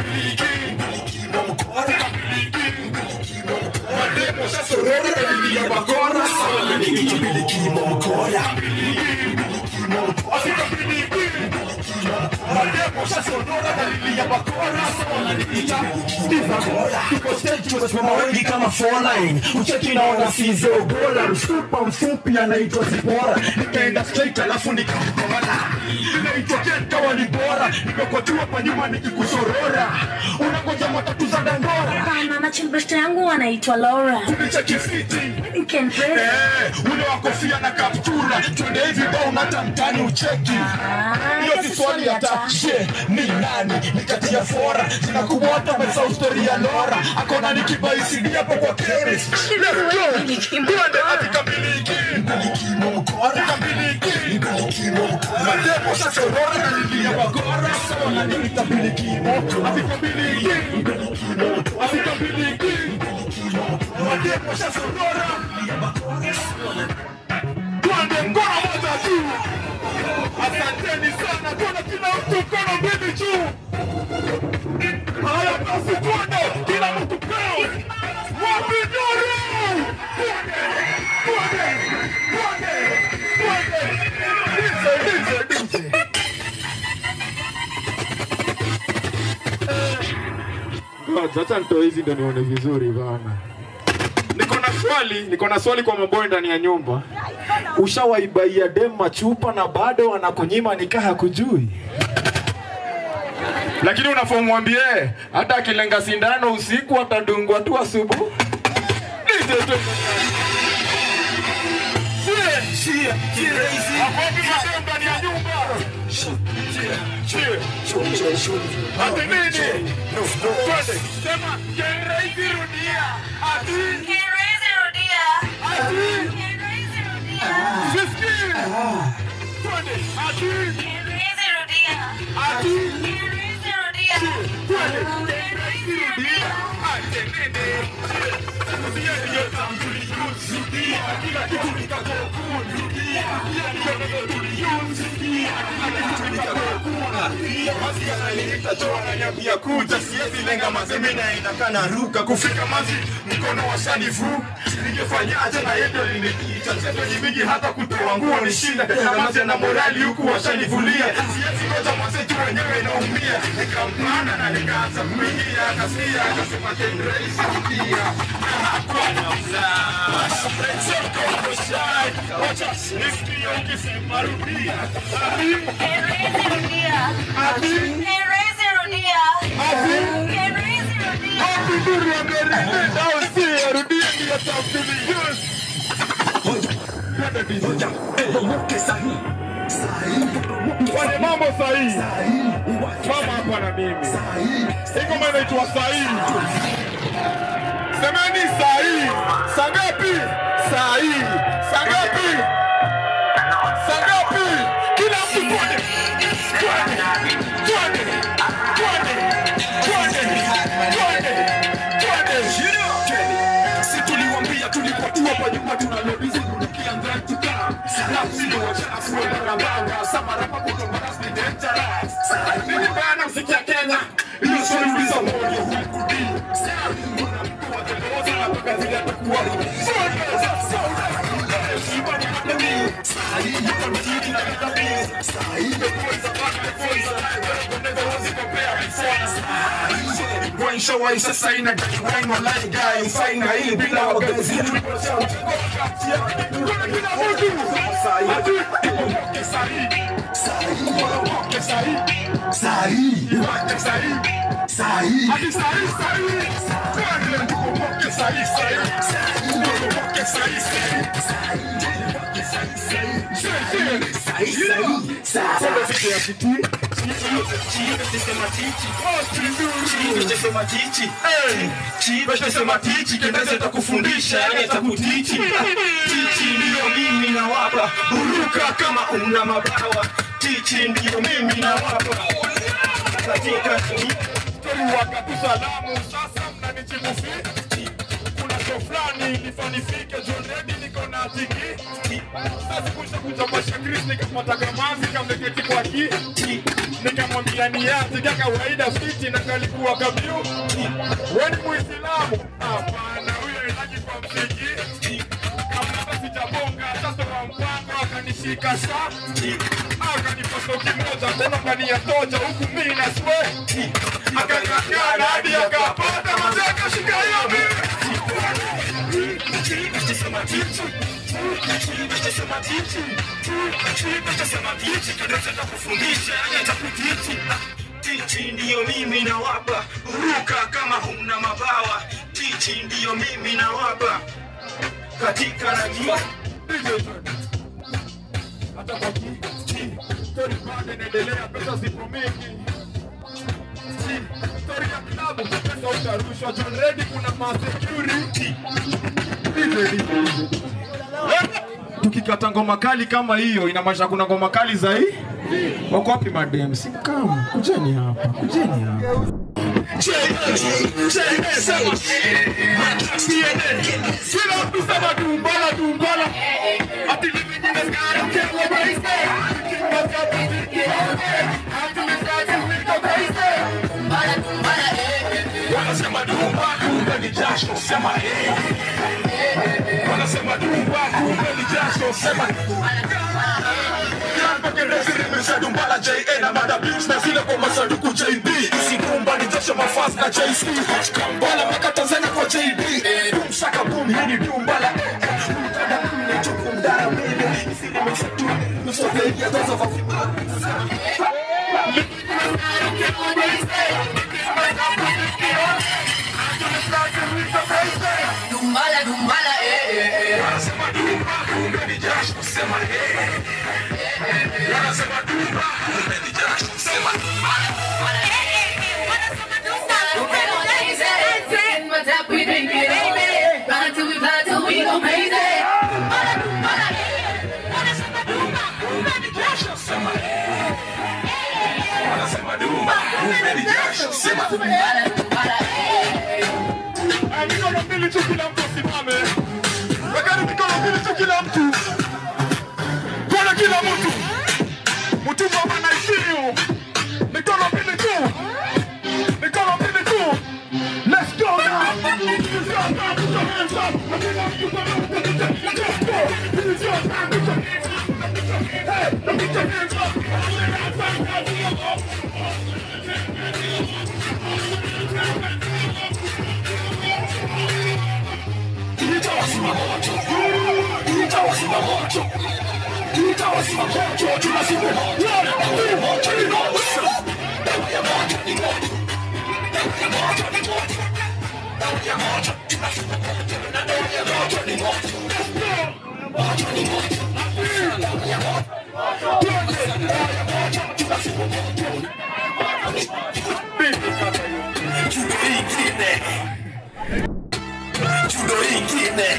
mademo sasa roho dalili ya bakora mbili kimo mkora Afrika pilipili mademo sasa roho dalili ya bakora wananiita tuko stage tumesimama wengi kama four line ucheki naona sizo bora mfupa mfupi anaitwa Zipora nikaenda straight alafu nikamkora inaitwa Kenta wali bora nimekotiwa pa nyuma nikikusorora unangoja matatu za dandora Hapana, na chilbesta yangu anaitwa Laura. Unicheki fiti You can pray. Eh, ule wa kofia na kaptura twende hivi ba unata mtani ucheki hiyo si swali hata je ni nani nikatia fora zinakumwata mesau stori ya lora akona nikibaisidi hapo kwa chemist Let's go. twende hadi kamiliki kamiliki mademo sasa rora nalilia magora sawa naniita bilikimo hadi kamiliki hadi kamiliki mademo sasa rora twende mkono moja tu asanteni sana tuone kila mtu mkono mbili juu haya basi twende kila mtu peo wapinduru twende twende twende twende dize dize dize Sasa nitoe hizi ndio nione vizuri bana. Niko na swali, niko na swali kwa maboy ndani ya nyumba. Ushawaibaia dem machupa na bado anakunyima nikaa hakujui? Lakini unafaa mwambie hata akilenga sindano usiku atadungwa tu asubuhi. DJ tu. Hapo madem ndani ya nyumba. Ati nini? Twende. Sema Kenreisi rudia. Ati Kenreisi rudia. Ati Sisikii. Twende. Ati Kenreisi rudia. Ati Kenreisi rudia. Twende. Kenreisi rudia. Ati nini? Rudia ndiyo tamtulijuzi. Rudia. Kila kitu kitakuwa cool. Rudia. Rudia ndiyo neno tulijuzi. Rudia. Kila kitu kitakuwa cool. Rudia. Basi ananiita Joe ananiambia kuja. Siwezi lenga mazemi na inakaa naruka. Kufika mazi mkono wa shanifu. Ningefanyaje na yeye ndio aliniita. Chezo ni mingi hata kutoa nguo ni shida. Kamaze na morali huku washanivulia. Siwezi ngoja mwazetu wenyewe naumia. Nikampanda na nikaanza kuingia. Akasikia akasema Kenreisi rudia. Na hakuwa na flash. Soko uko shy. Wacha nisikie ukisema rudia. Ati Kenreisi rudia. Ati Kenreisi rudia. Ati Kenreisi rudia. Happy Nuru ameridhi au si? Rudia ndiyo tamtulijuzi. Fanye mambo sahihi. Mama hapa na mimi. Hii ngoma inaitwa sahihi. Semeni sahihi. Saa ngapi? Sahihi. Saa ngapi? Saa ngapi? Kila mtu twende. Twende. Twende. Twende. Twende. Twende. Twende. Si tuliwambia tulipotua kwa nyuma tunalobizi kunukia ngantuka Lapsi ni wachafu wa barabara Samarapa kutombara si dangerous Mimi bana mziki ya Kenya Iyo swali uliza moyo hukudi Kuna mtu wa tendoza na paka zile atakuwa Soda, soda Shiba ni madami Sahi, yuko mtini na madami Sahi, mepoiza, baka mepoiza Never was it compared before Sahi, Wine show wine sasa ina gani wine online guy Mfaina hili bila wagazi Tulipocha mchengo kati ya Kuna kila mtu Sahi, ipomoke sahi Sahi, ipomoke sahi Sahi, iwate sahi Sahi, hadi sahi sahi Twende ipomoke sahi sahi Sahi, ipomoke sahi sahi Sahi, ipomoke sahi sahi Sahi, sahi sahi Sahi, vitu ya kiti chiivetesema kendeze takufundisha yani takutichi tichi ndiyo mimi na wapa buruka kama una mabawa tichi ndiyo mimi na wapa katika wakakusalamu sasa mnanijibu fiti kuna show fulani ilifanifike John Reddy niko na tiki sasa kuisha kuchapasha Chris nikapata kamazi kameketi kwa kiti nikamwambia ni yati kama kawaida fiti na kalikuwa kabiu wewe ni Muislamu hapana huyo ilaji kwa mziki kama sijabonga sasa wa mpango akanishika shati akaniposto kimoja tena kaniyatoja huku mimi na sweti akang'ang'ana hadi akapata mazee akashika hiyo mimi Tichi ndiyo mimi na wapa ruka kama huna mabawa tichi ndiyo mimi na wapa katika najua hata kwa kiti story bado inaendelea pesa zipo mingi story ya klabu pesa utarushwa John Reddy kuna ma security tukikata ngoma kali kama hiyo inamaanisha kuna ngoma kali zaidi wako wapi madem simkam kujeni hapa kujeni hapa kila mtu sema tumbala tumbala ati livingine wanasema dumba kumbe ni jasho sema eh wanasema dumba kumbe ni jasho sema Dumbala JA na mada beats na zile kwa masanduku JB Isi dumba ni jasho Washa mafas na JC Kambala mpaka Tanzania kwa JB Boom shaka boom hii ni dumbala Mtada mne chuku mdara mbele Isili mexetu Nusote ya dozo va Dumbala, dumbala, eh, eh, eh. Wanasema dumba, kumbe ni jasho, sema eh. Wanasema dumba, kumbe ni jasho, sema Wanasema dumba, kumbe ni jasho, sema Eh, mikono mbili tu kila mtu asimame. Wekeni mikono mbili tu kila mtu. Kona kila mtu. Mtumwa bana isiyo. Mikono mbili tu. Mikono mbili tu. Let's go now. This is your time, put your hands up. I think I'm super Let's go. This is your time, put your hands up. Hey, put your hands up. Nitawasima moto. Nitawasima moto. Nitawasima moto. Tunasema One, two, three, go. Dawa ya moto ni moto. Dawa ya moto ni moto. Dawa ya moto. Tunasema moto. Na dawa ya moto ni moto. Moto ni moto. Dawa ya moto. Twende. Dawa ya moto. Tunasema moto. Judo ingine. Judo ingine.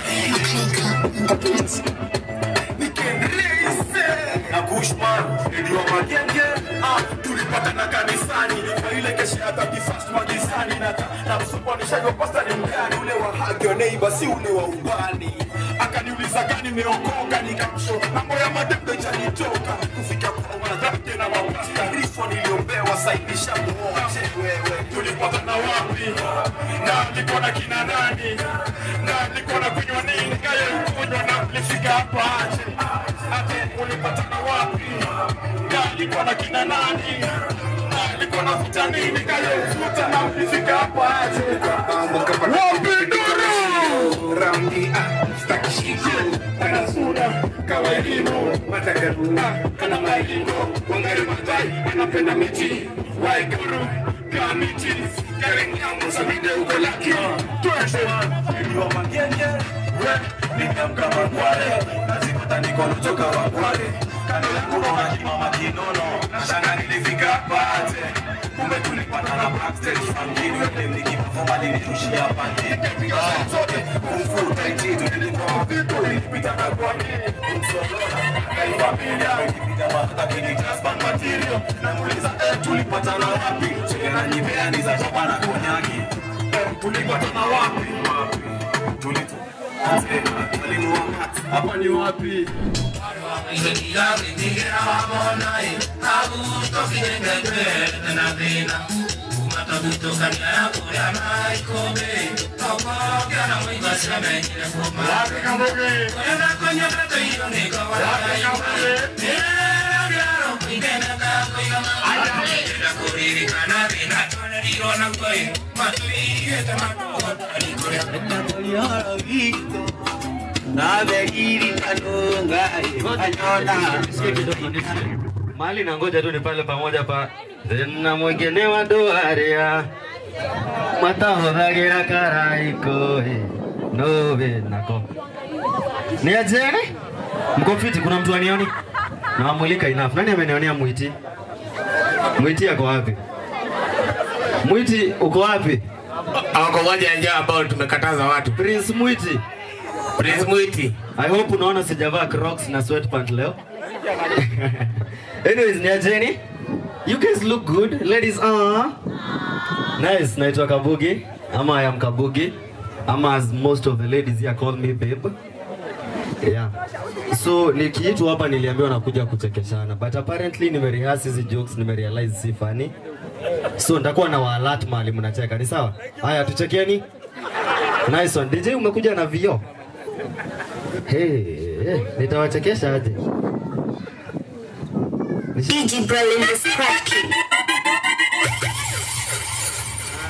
na Bushman ndio magenge ah, tulipatana kanisani na ile kesha ya 31st magizani na na msupanishaji wa pasta ni mgani ule wa haki wa neighbor si ule wa ubani akaniuliza gani nimeokoka nikamsho mambo ya madembe chanitoka kufika kwa wadhambi na mapasta rifo niliombewa saidisha muoche wewe tulipatana wapi na niko na kina nani na niko na kunywa nini kaye ukunywa na nifika hapa aje ate ulipatana wapi na niko na kina nani na niko na futa nini kaye ufuta na nifika hapa aje wapi duru raundi ah staki shiko kana sura kawailimu matagaru kana mailingo wangari matai anapenda miti waiguru kamiti karenyamu samide uko laki twende ndio magenge we nikamka magware nazikuta nikono toka wagware kando yangu naona kimama kinono na shanga nilifika pate kumbe tulipatana backstage fangini wewe nikipafoma nilirushia pande nikapiga zote kumfuta ititu nilikuwa vitu nilipita na kwani kumsolona kaifamilia nikipita mafuta kini just bang material namuuliza eh tulipatana wapi chekena nyimeani za chapa na konyaki eh tulipatana wapi wapi tulito hapa ni wapi mali na ngoja tu ni pale pamoja pa na mwingine wa doarea matahothagĩra karaiko nobe nako ni ajeni mko fiti kuna mtu anioni nawamulika enough nani amenionea mwiti mwiti ako wapi mwiti uko wapi Wako moja ya njia ambao tumekataza watu. Prince Mwiti. Prince Mwiti. I hope unaona sijavaa Crocs na sweatpant leo. Anyways, ni ajeni. You guys look good. Ladies, ah. Nice, naitwa Kabugi. Ama I am Kabugi. Ama as most of the ladies here call me babe. Yeah. So nikiitwa hapa niliambiwa nakuja kuchekeshana but apparently nimerehearse hizi jokes nimerealize si funny. So nitakuwa na waalat mahali mnacheka. Ni sawa? Haya tuchekeni. Nice one. DJ umekuja na vio. Hey, hey, nitawachekesha aje? DJ Berlin is cracking.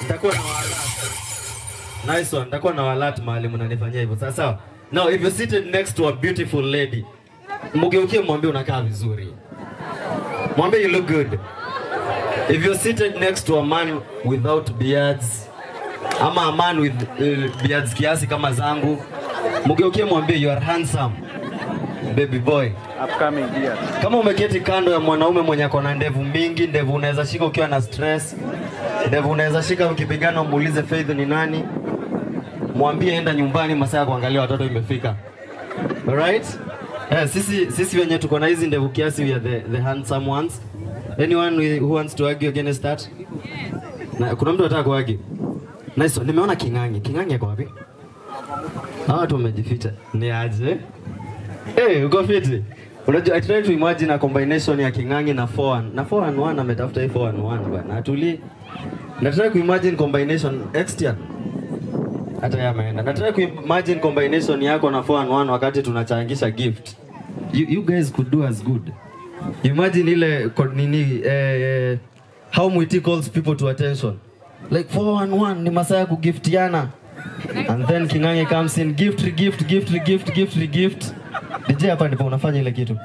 Nitakuwa na walat. Nice one. Nitakuwa na walat mahali mnanifanyia hivyo. Sawa sawa. Now if you're seated next to a beautiful lady, mgeukie mwambie unakaa vizuri. Mwambie you look good. If you're seated next to a man without beards, ama a man with uh, beards kiasi kama zangu, mgeukie mwambie you are handsome baby boy. Upcoming year. Kama umeketi kando ya mwanaume mwenye ako na ndevu mingi, ndevu unaweza shika ukiwa na stress, ndevu unaweza shika ukipigana, umuulize Faith ni nani, mwambie enda nyumbani, masaa ya kuangalia watoto imefika. Alright? Eh, sisi sisi wenye tuko na hizi ndevu kiasi, we are the, the handsome ones. Anyone who wants to argue against that? Na, kuna mtu anataka kuargue? Nice. one. Nimeona King'ang'i. King'ang'i ako wapi? Hawa watu wamejificha. Ni aje? Eh, uko fiti? Unajua I try to imagine a combination ya King'ang'i na 4 na 4 and 1 ametafuta hii 4 and 1 bana. Atuli. Na try kuimagine combination Extian. Hata yeye ameenda. Na try kuimagine combination yako na 4 and 1 wakati tunachangisha gift. You, you guys could do as good. Imagine ile ko- nini eh, eh, how Mwiti calls people to attention. Like 4 and 1 ni masaa ya kugiftiana. And then King'ang'i comes in gift gift gift gift gift gift. DJ hapa ndipo unafanya ile kitu.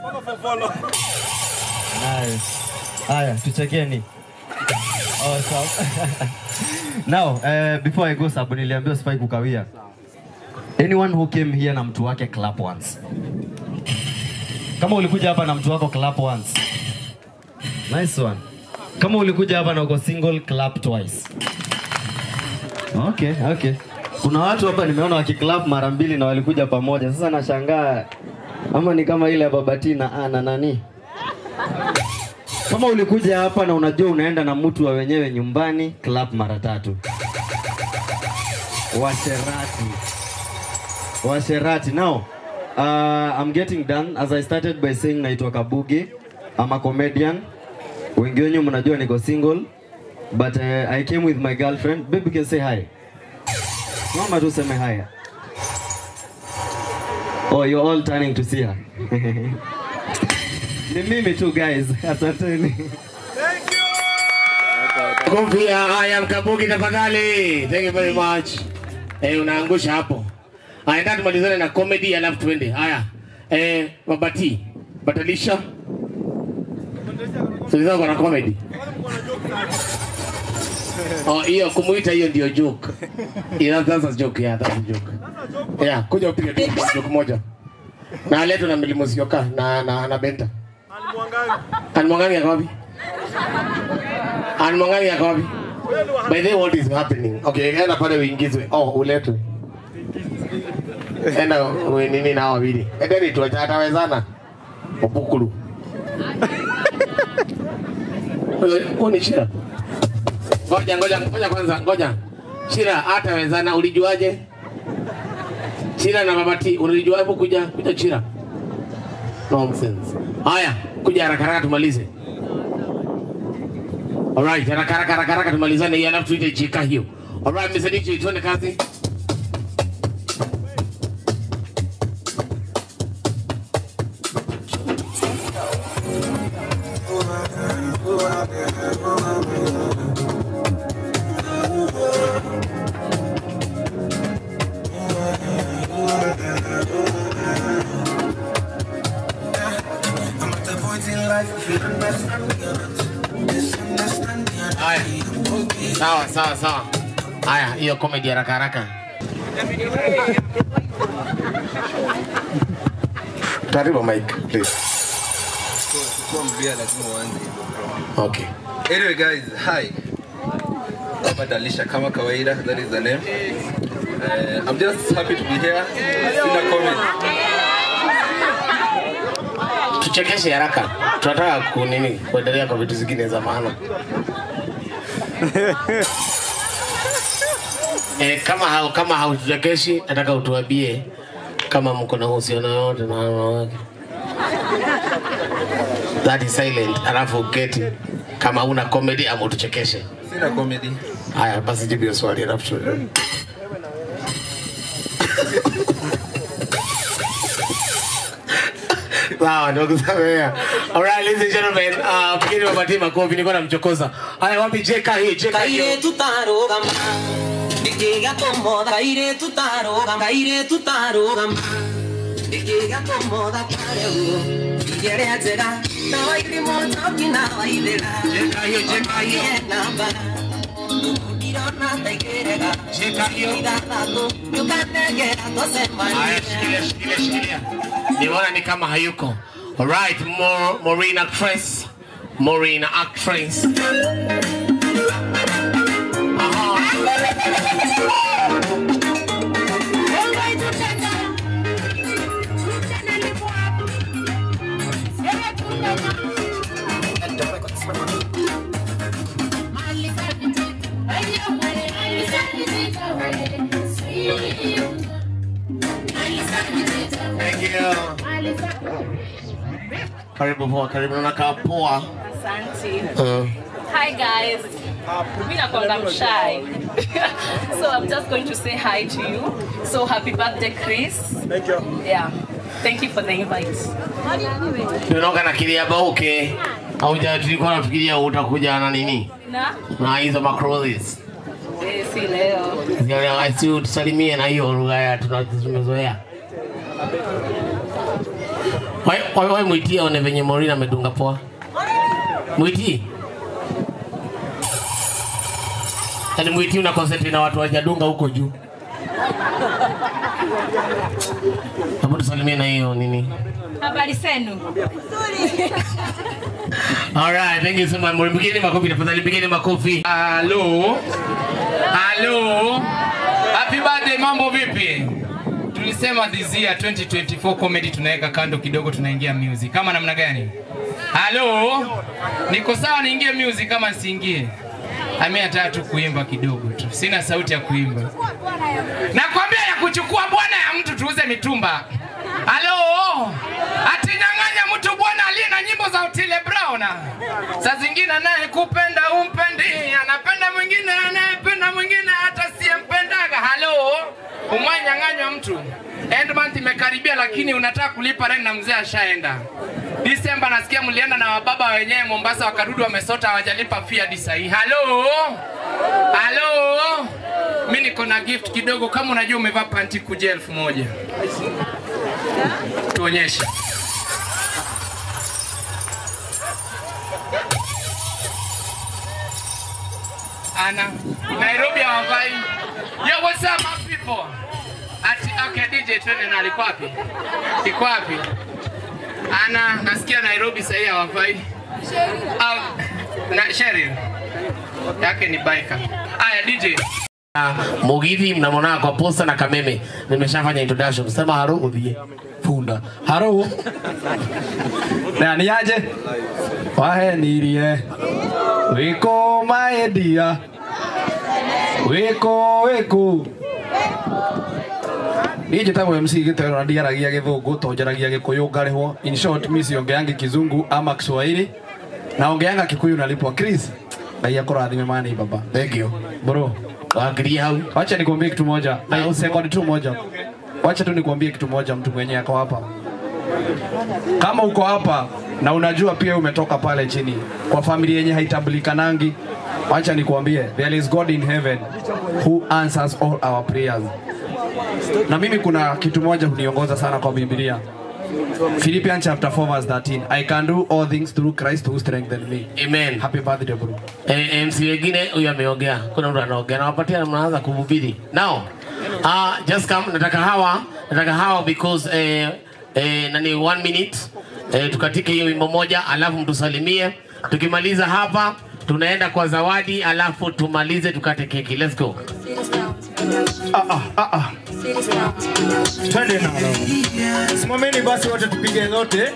Nice. Haya, tuchekeni. Awesome. Now, uh, before I go sababu niliambiwa sifai kukawia. Anyone who came here na mtu wake clap once. Kama ulikuja hapa na mtu wako clap once. Nice one. Kama ulikuja hapa na uko single clap twice. Okay, okay. Kuna watu hapa nimeona wakiclap mara mbili na walikuja pamoja. Sasa nashangaa ama ni kama ile ya Babati na Ana nani? Kama ulikuja hapa na unajua unaenda na mtu wa wenyewe nyumbani, clap mara tatu. Washerati. Washerati. Now, uh, I'm getting done as I started by saying naitwa Kabugi. I'm a comedian. Wengi wenyu mnajua niko single. But uh, I came with my girlfriend. Baby can say hi. Mama tu seme haya. Oh, you're all turning to see her. Ni mimi tu guys. Asanteni. Kofia, haya mkabuki tafadhali. Thank you very much. Eh, unaangusha hapo. Haya, ndio tumalizane na comedy alafu tuende. Haya. Eh, Babati, Batalisha. Tuliza kwa na comedy. Oh, hiyo kumuita hiyo ndio joke. Yeah, that's a joke. Yeah, that's a joke. Yeah, kuja upige tu joke moja. Na leto na Milimusioka na na na Benta. Anmwangangi yako wapi? Anmwangangi yako wapi? By the way, what is happening? Okay, enda pale uingizwe. Oh, uletwe. Enda we nini na wawili. Enda ni tuacha atawezana. Opukulu. Wewe ni Shira. Ngoja ngoja ngoja kwanza ngoja. Shira hatawezana ulijuaje? Shira na Babati unalijua hapo kuja kuja Shira. Nonsense. Haya, kuja haraka haraka tumalize. Alright, haraka haraka haraka haraka tumalizane hii alafu tuite chika hiyo. Alright, Mr. DJ tuende kazi. Haya. Sawa sawa sawa. Haya, hiyo comedy haraka haraka. Karibu Mike, please. Kuwa mbia lazima uanze. Okay. Anyway guys, hi. Hapa Dalisha kama kawaida, that is the name. Uh, I'm just happy to be here. Sina comment. Tuchekeshe haraka. Tunataka kunini kuendelea kwa vitu zingine za maana. Eh, kama hau, kama hautuchekeshi nataka utuambie kama mko na uhusiano yote na wanawake. That is silent. Alafu uketi kama una comedy ama utuchekeshe. Sina comedy. Haya, basi jibu hiyo swali alafu tu. Sawa, nimekusamea. Alright, ladies and gentlemen, uh, pigeni wapatie makofi, nilikuwa namchokoza. Haya, wapi jeka hii, jeka hii. Kaire tutarugama Ndĩkĩgatũmotha kaire tutarugama kaire tutarugama Ndĩkĩgatũmotha kareu Igerea njega na waithimo njoki na waithĩra Jeka hiyo, jeka hiyo namba Ndirona taigĩrĩra Jeka hiyo Ithathatũ Nyũkanegera tũcemanie Haya, shikilia, shikilia, shikilia. Nimeona ni kama hayuko. Alright, Mo- Maureen actress. Maureen actress. Thank you. Karibu poa, karibu nakaa poa. Asante. Uh, Hi guys. Mi nakwanga mshy. so I'm just going to say hi to you. So happy birthday Chris. Thank you. Yeah. Thank you for the invite. tunaoga na kiliaba uke. Hauja tulikuwa nafikiria utakuja na nini? Na? Na hizo macrolis. Eh, si leo. Zile si utusalimie na hiyo lugha ya tuna- tumezoea. Wai wai wai mwitie one venye Maureen amedunga poa. Mwitie. Yaani mwitie una concentrate na watu wajadunga huko juu. Hebu tusalimie na hiyo nini? Habari zenu? Alright, thank you so much. Maureen, Pigeni makofi tafadhali, pigeni makofi. Halo. Halo. Happy birthday, mambo vipi? Tulisema this year 2024 comedy tunaweka kando kidogo tunaingia music. Kama namna gani? Halo. Niko sawa niingie music kama nisiingie? Ami nataka tu kuimba kidogo tu. Sina sauti ya kuimba. Nakwambia ya kuchukua bwana ya mtu tuuze mitumba. Halo. Atinyang'anya mtu bwana aliye na nyimbo za Otile Brown. Saa zingine naye kupenda umpendi, anapenda mwingine anayependa mwingine hata siyempendaga. Halo. Umwanyang'anywa mtu. End month imekaribia lakini unataka kulipa rent na mzee ashaenda. Disemba nasikia mlienda na wababa wenyewe Mombasa wakarudi wamesota hawajalipa fee hadi saa hii. Halo. Halo. Mi niko na gift kidogo kama unajua umevaa panti kuja elfu moja. Tuonyeshe. Ana Nairobi hawavai. Yo, what's up my people? Ati okay DJ twende na alikuwa wapi? Iko wapi? Ana nasikia Nairobi sasa hii hawavai. Au na Sheryl. Yake ni biker. Aya DJ. Mugithi mnamwona kwa posta na Kameme. Nimeshafanya introduction. Sema haro udhie. Punda. Haro. na nĩ aje wahenirie wĩkũ maendia wĩkũ wĩkũ niĩ njĩtagwo MC gĩtero na ndiaragia gĩthũngũ to njaragia gĩkũyũ ngarĩhwo in short mi siongeangi kizungu ama kiswahili na ongeanga kikuyu nalipwa Chris ngai akũrathime mani baba thank you bro waangalia hau wacha nikwambie kitu moja na second tu moja wacha tu nikwambie kitu moja mtu mwenye ako hapa kama uko hapa na unajua pia umetoka pale chini kwa familia yenye haitambulikanangi, wacha nikwambie, there is God in heaven who answers all our prayers. Na mimi kuna kitu moja huniongoza sana kwa Biblia. Philippians chapter 4 verse 13. I can do all things through Christ who strengthens me. Amen. Happy birthday bro. Eh, MC wengine huyu ameongea, kuna mtu anaongea, nawapatia na mnaanza kuhubiri. Now, uh, just come, nataka hawa, nataka hawa because eh, eh, nani one minute eh, tukatike hiyo wimbo moja, alafu mtusalimie. Tukimaliza hapa tunaenda kwa zawadi, alafu tumalize tukate keki. Let's go. Ah, ah, ah, ah. Twende nalo. Simameni basi wote tupige zote.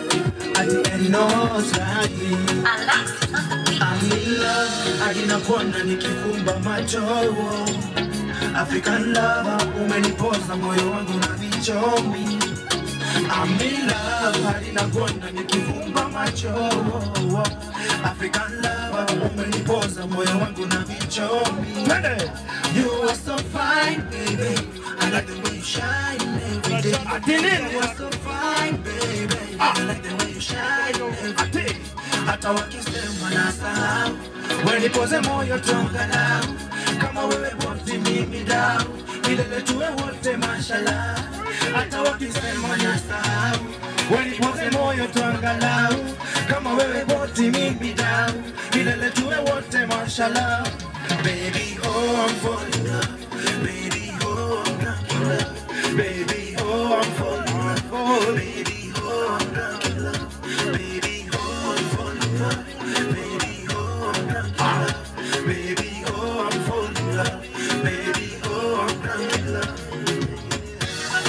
akinapona nikifumba macho African lover umenipoza moyo wangu na vichomi I'm in love hadi napona nikifumba macho African lover umenipoza moyo wangu na vichomi You are so fine baby I I like the way you shine every day. You're so fine, baby. I like the way you shine every day. Hata wakisema nasahau, wewe nipoze moyo tuangalau, kama wewe boti mimi dau, milele tuwe wote mashallah. Hata wakisema nasahau, wewe nipoze moyo tuangalau, kama wewe boti mimi dau, milele tuwe wote mashallah. Baby, oh I'm falling in love. Baby, oh I'm drunk in love. Baby, oh I'm falling in love. Oh, baby, oh I'm drunk in love. Baby, oh I'm falling in love. Baby, oh I'm drunk in love. Baby, oh I'm falling in love. Baby, oh I'm drunk in love.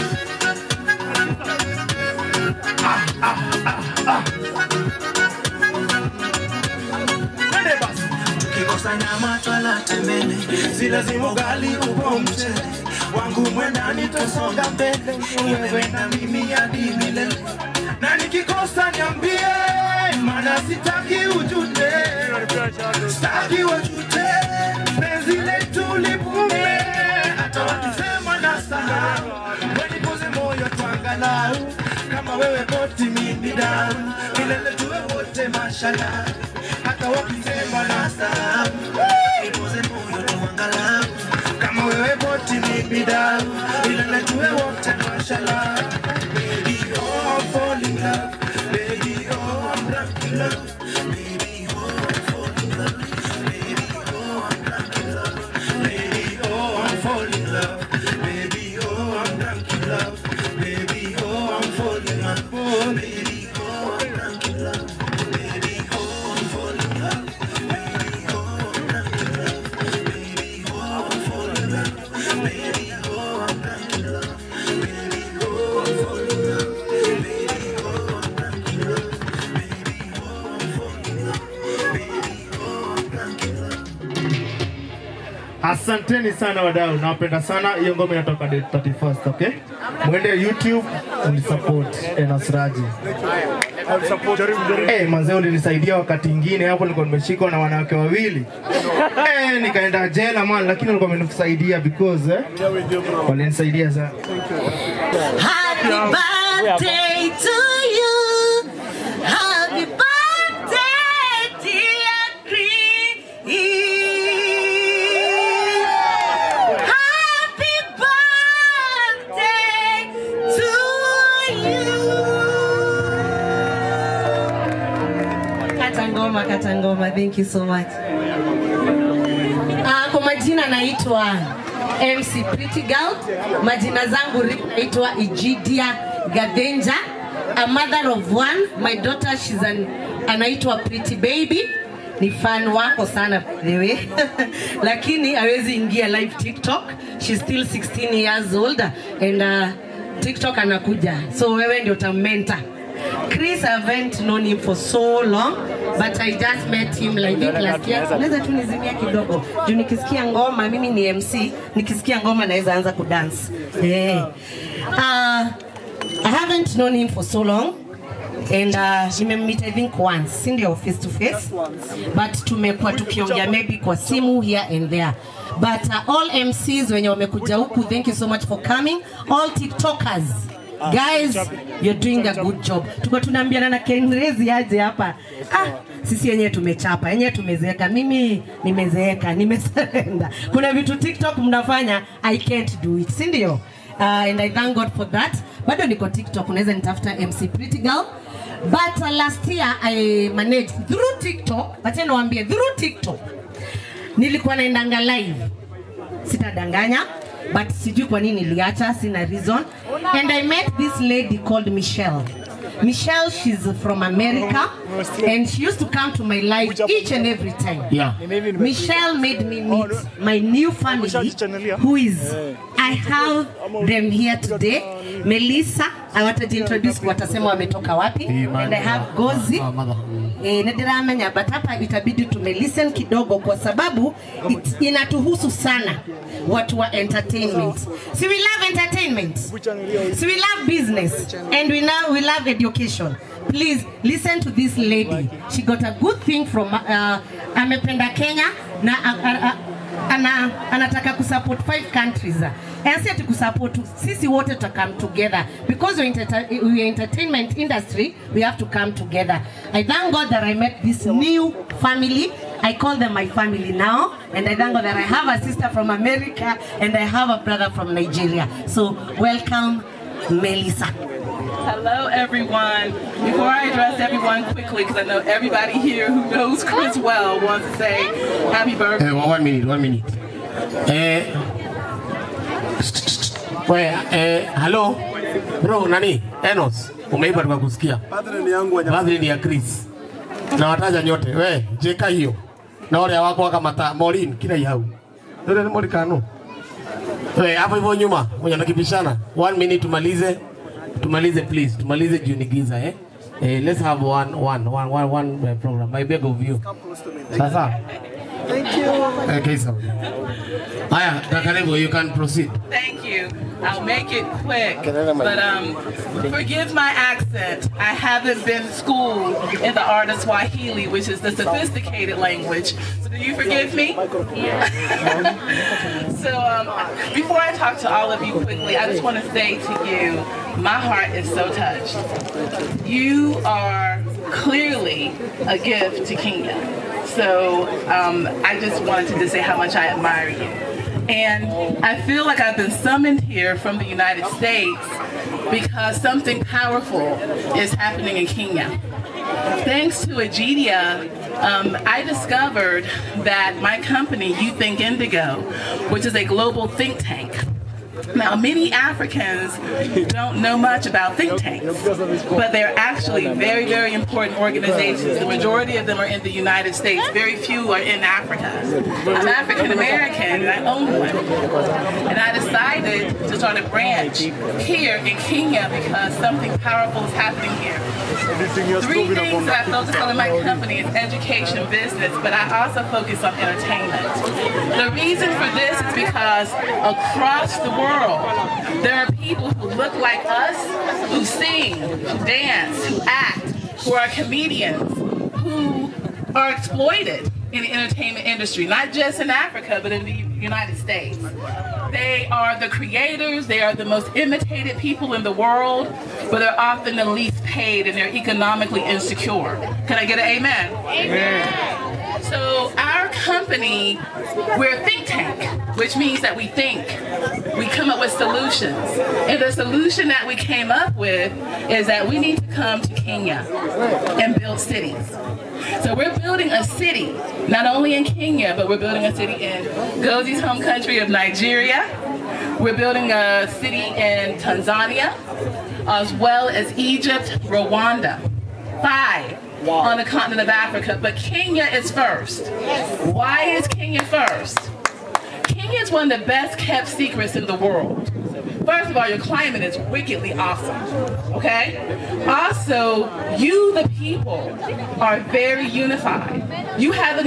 Tukikosa nyama twala tembele, si lazima ugali upo mchele. Wangu mwendani tosonga mbele, wewe na mimi hadi milele. Na nikikosa niambie, maana sitaki ujute, sitaki wajute, penzi letu lipume, hata wakisema na sahau, wenipoze moyo twangalau, kama wewe boti mimi dau, milele tuwe wote mashallah, hata wakisema na sahau, wenipoze moyo twangalau, kama wewe boti mimi dau, milele tuwe wote mashallah. Baby, oh, I'm falling in love. Baby, oh, I'm drunk in love. Baby, oh, I'm falling in love. Baby, oh, I'm drunk in love. Baby, oh, I'm falling in love. Baby, oh, I'm drunk in love. Baby, oh, I'm falling in love. Oh, baby, oh, I'm drunk in love. Baby, oh, I'm falling in love. Baby, oh, I'm drunk in love. Baby, oh, I'm falling in love. Baby, oh, I'm drunk in love. Baby, oh, I'm falling in love. Baby, oh, I'm drunk in love. Baby, oh, I'm falling in love. Baby, oh, I'm drunk in love. Asanteni sana wadau, nawapenda sana. Hiyo ngoma inatoka date 31st, okay? Mwende YouTube unisupport Enos Raji. Eh, manze ulinisaidia wakati ingine hapo nilikuwa nimeshikwa na wanawake wawili. Eh, nikaenda jela man, lakini walikuwa wamenisaidia because eh, walinisaidia sana. Happy birthday to you. Happy birthday, dear Chris. Happy birthday to you. Kata ngoma, kata ngoma. Thank you so much. Ah, kwa majina naitwa MC Pretty Girl. Majina zangu real naitwa Ijidia Gadenja. A mother of one. My daughter she's an, anaitwa Pretty Baby. Ni fan wako sana by the way. Lakini hawezi ingia live TikTok. She's still 16 years old and uh, TikTok anakuja. So wewe ndio utamenta. Chris, I haven't known him for so long, but I just met him like I think last year. Naweza tu nizimia kidogo juu nikisikia ngoma, mimi ni MC, nikisikia ngoma naweza anza kudance. Yeah. Uh, I haven't known him for so long and uh, nimemmeet I think once, si ndio face to face, but tumekuwa tukiongea maybe kwa simu here and there. But uh, all MCs wenye wamekuja huku, thank you so much for coming. All TikTokers guys you're doing a good job tuko tunaambiana na kenrezi aje hapa ah, sisi yenyewe tumechapa yenyewe tumezeeka mimi nimezeeka nimeserenda kuna vitu tiktok mnafanya i can't do it si ndio uh, and i thank god for that bado niko tiktok unaweza nitafuta mc pretty girl but uh, last year i managed through tiktok wacha niwaambie through tiktok nilikuwa naendanga live sitadanganya but sijui kwa nini niliacha sina reason and i met this lady called michelle michelle she's from america and she used to come to my life each and every time Yeah. michelle made me meet my new family who is i have them here today melissa awatajiintroduce watasema wametoka wapi and i have gozi Eh, na ndiramenya but hapa itabidi tumelisten kidogo kwa sababu it, inatuhusu sana watu wa entertainment si we love entertainment si we love business and we, now, we love education please listen to this lady she got a good thing from uh, amependa kenya na uh, uh, ana, anataka kusupport five countries and si ati kusupport sisi wote tuta come together because we enter, we entertainment industry we have to come together i thank god that i met this new family i call them my family now and i thank god that i have a sister from america and i have a brother from nigeria so welcome melissa Hello, everyone. Before I address everyone quickly, because I know everybody here who knows Chris well wants to say happy birthday. Eh, one minute, one minute. Eh, we, eh, hello bro, nani Enos, umeipa tukakusikia. Birthday ni ya Chris na wataja nyote. We, jeka hiyo na wale wako wakamata Morin kila ihau ndio ni Morikano. We, hapo hivyo nyuma mwenye nakipishana. One minute tumalize, tumalize please, tumalize juu ni giza eh. Eh, let's have one, one, one, one, one uh, program. I beg of you. Sasa. Thank you. Okay, so. Haya, Kakarebo, you can proceed. Thank you. I'll make it quick. But um, forgive my accent. I haven't been schooled in the art of Swahili, which is the sophisticated language. So do you forgive me? so um, before I talk to all of you quickly, I just want to say to you, my heart is so touched. You are clearly a gift to Kenya. So um, I just wanted to just say how much I admire you. And I feel like I've been summoned here from the United States because something powerful is happening in Kenya. Thanks to Agidia, um, I discovered that my company, You Think Indigo, which is a global think tank, now, many Africans don't know much about think tanks, but they're actually very, very important organizations. The majority of them are in the United States. Very few are in Africa. I'm African American and I own one. And I decided to start a branch here in Kenya because something powerful is happening here. Three things that I focus on in my company is education, business, but I also focus on entertainment. The reason for this is because across the world, there are people who look like us, who sing, who dance, who act, who are comedians, who are exploited in the entertainment industry, not just in Africa, but in the United States. They are the creators, they are the most imitated people in the world, but they're often the least paid and they're economically insecure. Can I get an amen? Amen. So our company, we're a think tank, which means that we think, we come up with solutions. And the solution that we came up with is that we need to come to Kenya and build cities. So we're building a city, not only in Kenya, but we're building a city in Gozi's home country of Nigeria. We're building a city in Tanzania, as well as Egypt, Rwanda. Five on the continent of Africa, but Kenya is first. Why is Kenya first? Kenya is one of the best kept secrets in the world. First of all, your climate is wickedly awesome. Okay? Also, you, the people, are very unified. You have an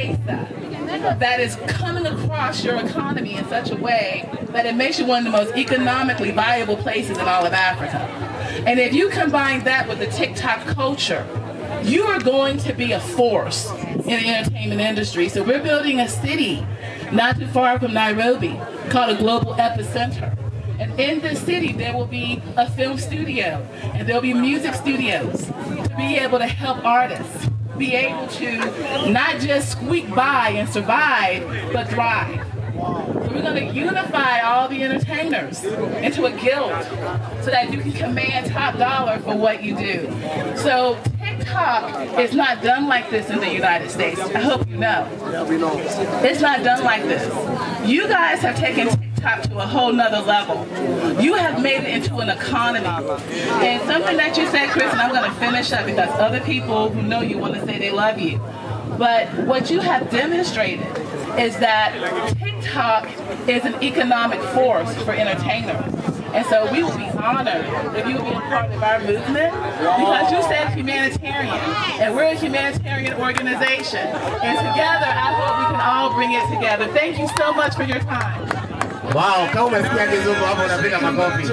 M-Pesa that is coming across your economy in such a way that it makes you one of the most economically viable places in all of Africa. And if you combine that with the TikTok culture, you are going to be a force in the entertainment industry. So we're building a city not too far from Nairobi called a global epicenter. And in this city, there will be a film studio and there'll be music studios to be able to help artists be able to not just squeak by and survive, but thrive. So we're going to unify all the entertainers into a guild so that you can command top dollar for what you do. So TikTok is not done like this in the United States. I hope you know. It's not done like this. You guys have taken TikTok to a whole nother level. You have made it into an economy. And something that you said, Chris, and I'm going to finish up because other people who know you want to say they love you. But what you have demonstrated is that TikTok is an economic force for entertainers. And so we will be honored if you will be a part of our movement because you said humanitarian, and we're a humanitarian organization. And together, I hope we can all bring it together. Thank you so much for your time. Wow, kama umesikia kizungu hapo unapiga makofi.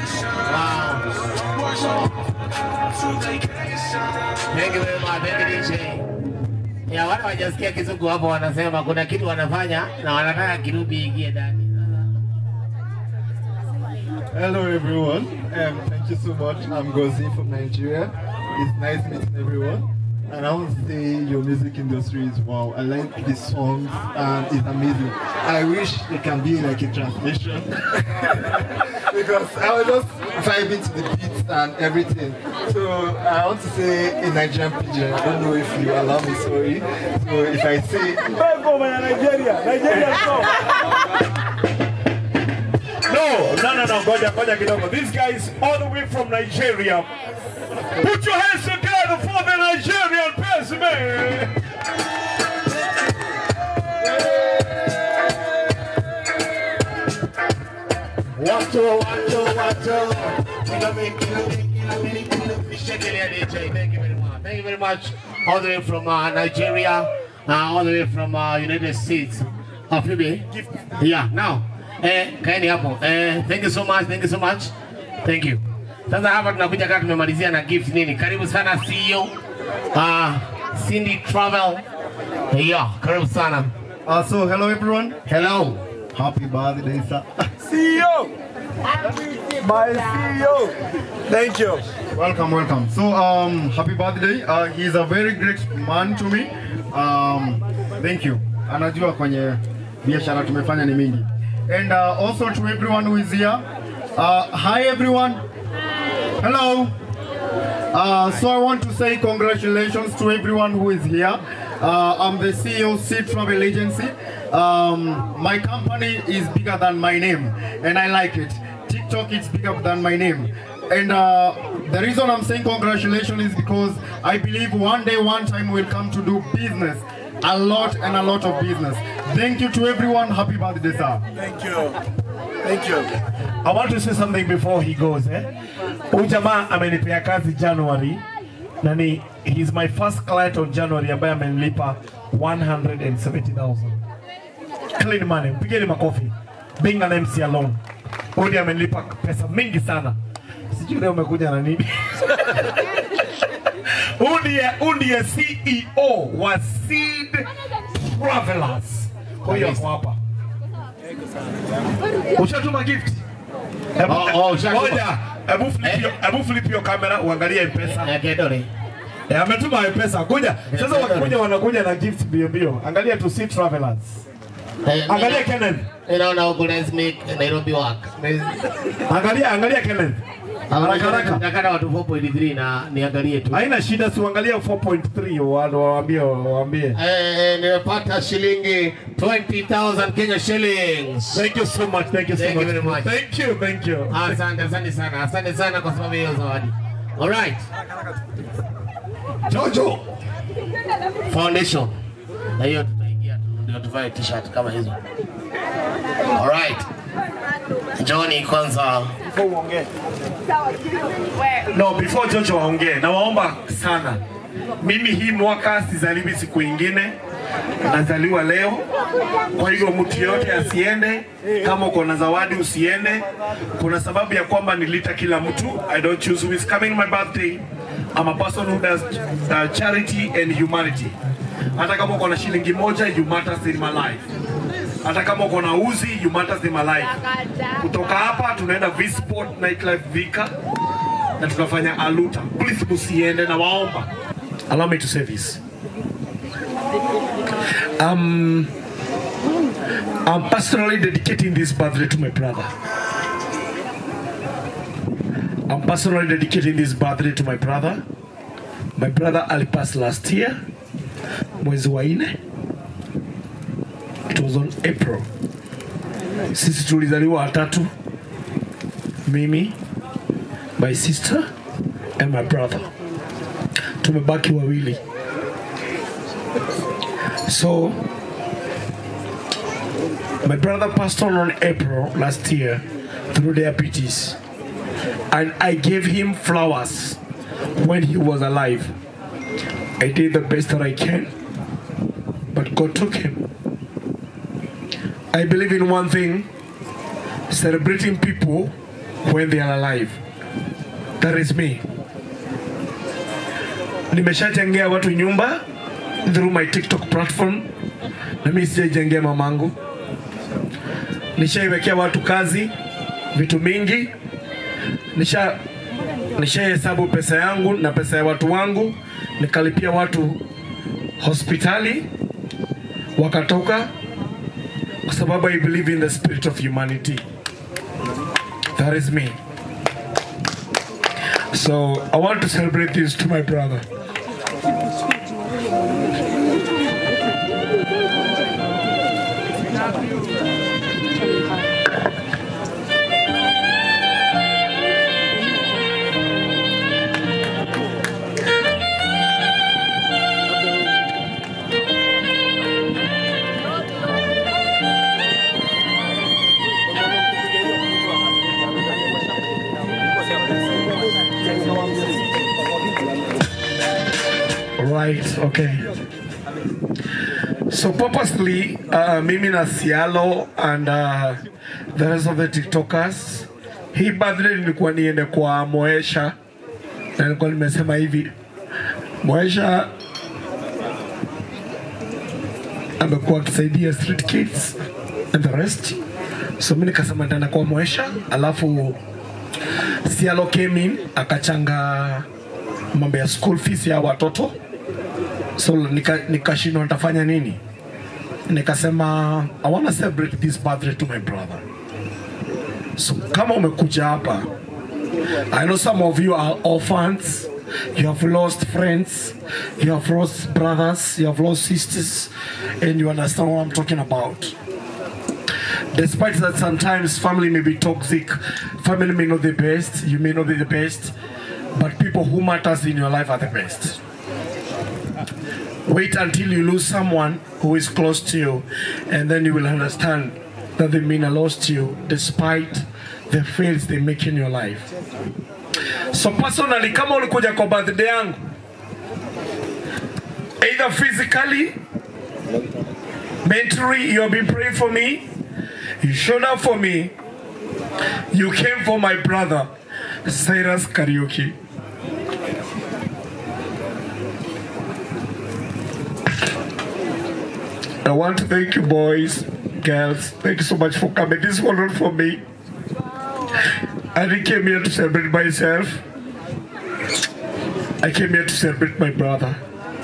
Wow. Thank you very much. Thank you, DJ. ya wale wajasikia kizungu hapo wanasema kuna kitu wanafanya na wanataka kirubi ingie ndani. Hello everyone. Um, thank you so much. I'm Gozi from Nigeria. It's nice meeting everyone. And I want to say your music industry is wow. I like the songs and it's amazing. I wish it can be like a translation because I was just vibing to the beats and everything. So I want to say in Nigerian pidgin. I don't know if you allow me. Sorry. So if I say Nigeria, Nigeria No, no, no, no, ngoja, ngoja kidogo. This guy is all the way from Nigeria. Put your hands together for the Nigerian person. Watu, watu, watu. Kilo mi, kilo mi, kilo mi, kilo mi. Shekelea DJ. Thank you very much. Thank you very much. All the way from uh, Nigeria, uh, all the way from uh, United States. Of Phoebe. Yeah, now. Eh, kaeni hapo. Eh, thank you so much. Thank you so much. Thank you. Sasa hapa tunakuja kama tumemalizia na gift nini. Karibu sana CEO. Uh, Cindy Travel. Yeah, karibu sana. Uh, so hello everyone. Hello. Happy birthday, sir. CEO. My CEO. Thank you. Welcome, welcome. So, um, happy birthday. Uh, he's a very great man to me. Um, thank you. Anajua kwenye biashara tumefanya ni mingi. And uh, also to everyone who is here. Uh, hi everyone. Hello. Uh, so I want to say congratulations to everyone who is here. Uh, I'm the CEO Sea Travel Agency. Um, my company is bigger than my name, and I like it. TikTok is bigger than my name. And uh, the reason I'm saying congratulations is because I believe one day, one time we'll come to do business. A lot and a lot of business. Thank you to everyone. Happy birthday, sir. Thank you. Thank you. I want to say something before he goes. Eh? Huyu jamaa amenipea kazi January na ni he's my first client on January ambaye amenilipa 170,000. Clean money. Mpigeni makofi. Being an MC alone. Huyu ndiye amenilipa pesa mingi sana. Sijui leo umekuja na nini. Huyu ndiye huyu ndiye CEO wa Seed Travelers. Huyu ako hapa. Ushatuma gift? Hebu- Oh, oh, ushatuma. Ngoja, hebu flip hiyo- hebu flip hiyo kamera uangalie M-Pesa. Eh, Kedore. Eh, ametuma M-Pesa. Kuja. Sasa wakikuja wanakuja na gift bio bio. Angalia to see travelers. Angalia Kenneth. Inaona huku let's make Nairobi work. Angalia angalia Kenneth. Haraka haraka. Nataka watu 4.3 na niangalie tu. Haina shida si uangalie 4.3 wao waambie waambie. Eh, nimepata shilingi 20,000 Kenya shillings. Thank you so much. Thank you so Thank you much. very much. Thank you. Thank you. Asante, asante sana. Asante sana kwa sababu ya hiyo zawadi. All right. Jojo Foundation. Na hiyo tutaingia tu ndio tuvae t-shirt kama hizo. All right. Johnny kwanza. No, before Jojo waongee, nawaomba sana. Mimi hii mwaka sizaliwi siku ingine, nazaliwa leo. Kwa hivyo mtu yoyote asiende, kama uko na zawadi usiende. Kuna sababu ya kwamba nilita kila mtu. I don't choose who is coming my birthday. I'm a person who does uh, charity and humanity. Hata kama uko na shilingi moja, you matters in my life. Hata kama uko na uzi, you matters in my life. Kutoka hapa tunaenda V-Sport Nightlife Vika na tunafanya aluta. Please musiende na waomba. Allow me to say this. Um, I'm personally dedicating this birthday to my brother. I'm personally dedicating this birthday to my brother. My brother alipass last year, mwezi wa nne. It was on April. Sisi tulizaliwa watatu, mimi, my sister and my brother. Tumebaki wawili. So my brother passed on on April last year through diabetes, and I gave him flowers when he was alive. I did the best that I can, but God took him. I believe in one thing celebrating people when they are alive. That is me. Nimeshajengea watu nyumba through my TikTok platform, na mimi sijaijengea mamangu. Nishaiwekea watu kazi, vitu mingi, nisha nishahesabu pesa yangu na pesa ya watu wangu, nikalipia watu hospitali wakatoka, kwa sababu I believe in the spirit of humanity. That is me. So I want to celebrate this to my brother. Right, okay. So purposely, uh, mimi na Sialo and uh, the rest of the TikTokers, hii birthday nilikuwa niende kwa Moesha na nilikuwa nimesema hivi, Moesha amekuwa akisaidia street kids and the rest, so mimi nikasema nitaenda kwa Moesha, alafu Sialo came in akachanga mambo ya school fees ya watoto so nika- nikashindwa nitafanya nini nikasema i want to celebrate this birthday to my brother so kama umekuja hapa i know some of you are orphans you have lost friends you have lost brothers you have lost sisters and you understand what i'm talking about despite that sometimes family may be toxic family may not be the best you may not be the best but people who matters in your life are the best Wait until you lose someone who is close to you, and then you will understand that they mean a lot to you despite the fails they make in your life. So personally, kama ulikuja kwa birthday yangu, either physically, mentally, you have been praying for me, you showed up for me, you came for my brother, Cyrus Karaoke. I want to thank you, boys, girls. Thank you so much for coming. This was not for me. I didn't came here to celebrate myself. I came here to celebrate my brother.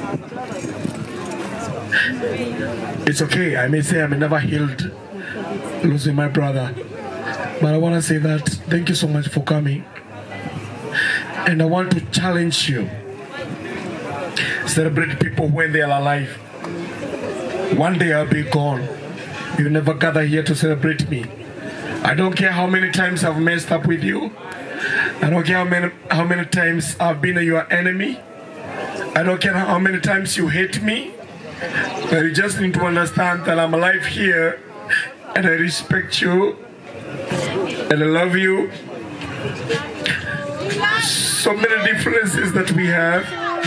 It's okay. I may say I'm never healed losing my brother. But I want to say that thank you so much for coming. And I want to challenge you. Celebrate people when they are alive. One day I'll be gone. You never gather here to celebrate me. I don't care how many times I've messed up with you. I don't care how many how many times I've been your enemy. I don't care how many times you hate me. But you just need to understand that I'm alive here and I respect you and I love you. So many differences that we have.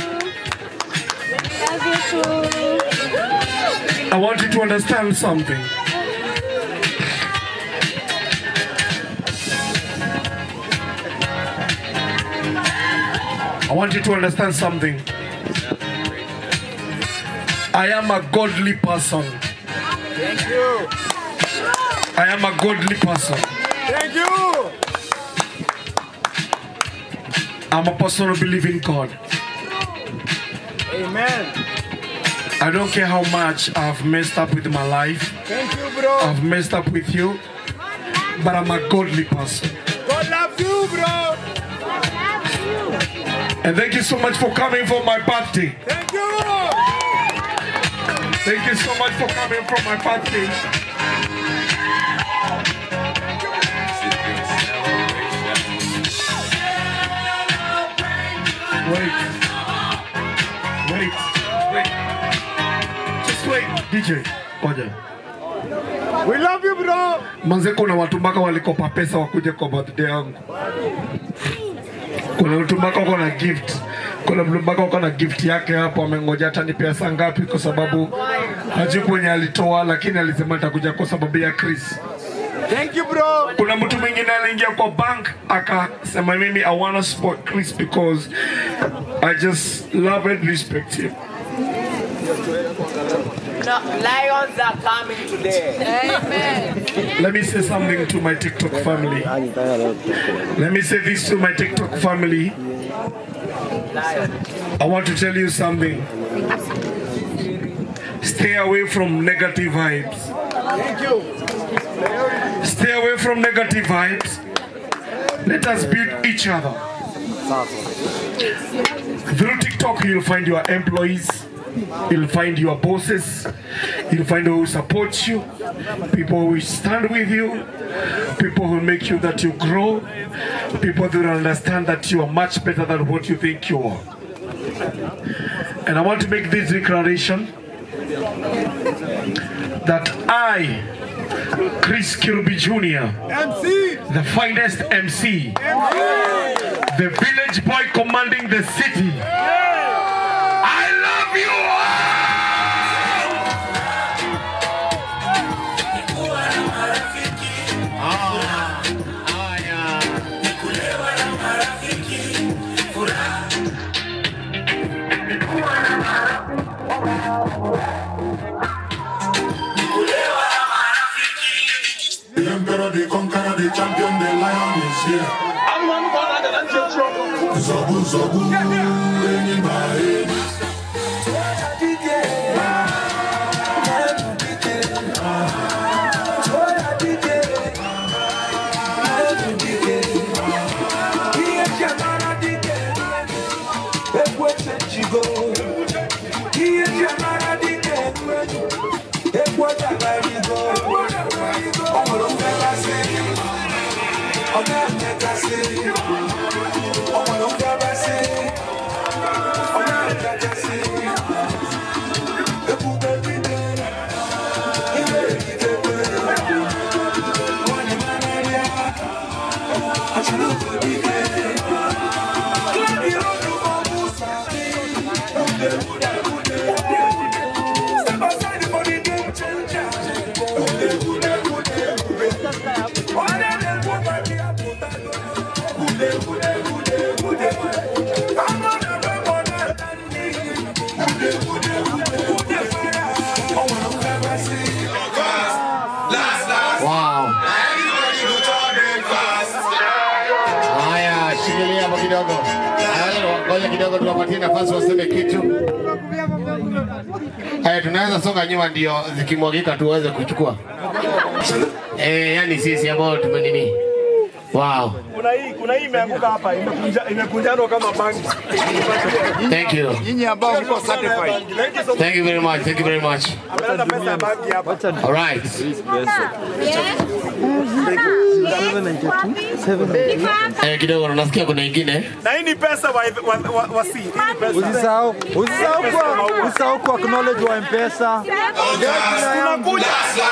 I want you to understand something. I want you to understand something. I am a godly person. Thank you. I am a godly person. Thank you. I'm a person who believes in God. Amen. I don't care how much I've messed up with my life. Thank you, bro. I've messed up with you. But I'm a godly person. God loves you, bro. And thank you so much for coming for my birthday. Thank you. Thank you so much for coming for my birthday. Wait. Wait. Wait. Just wait. DJ. Ngoja. We love you, bro. Manze kuna watu mpaka walikopa pesa wakuje kwa birthday yangu. Kuna mtu mpaka uko na gift. Kuna mtu mpaka uko na gift yake hapo amengoja hata ni pesa ngapi kwa sababu hajui kwenye alitoa lakini alisema atakuja kwa sababu ya Chris. Thank you, bro. Kuna mtu mwingine aliingia kwa bank akasema mimi I want to support Chris because I just love and respect him. No, lions are coming today. Amen. Let me say something to my TikTok family. Let me say this to my TikTok family. I want to tell you something. Stay away from negative vibes. Thank you. Stay away from negative vibes. Let us build each other. Through TikTok, you'll find your employees, you'll find your bosses, you'll find those who support you, people who will stand with you, people who make you that you grow, people that will understand that you are much better than what you think you are. And I want to make this declaration that I, Chris Kirby Jr., MC. the finest MC, the village boy commanding the city. I love you The emperor, the conqueror, the champion, the lion is here. Zobu, zobu, anybody. Wow. Haya, shikilia hapo kidogo. Haya, Ngoja kidogo tuwapatie nafasi waseme kitu. Haya, tunaweza songa nyuma ndio zikimwagika tuweze kuchukua. Eh, yani sisi ambao tumenini. Wow. Kuna hii, kuna hii imeanguka hapa, imekunja imekunjanwa kama bangi. Thank you. Nyinyi ambao mko certified. Thank you very much. Thank you very much. Ameleta pesa ya bangi hapa. All right. Eh, kidogo unasikia kuna ingine. Na hii ni pesa wa wa, wa, wa si. Hii ni pesa. Usisahau, usisahau kwa usisahau kwa acknowledge wa M-Pesa. Tunakuja.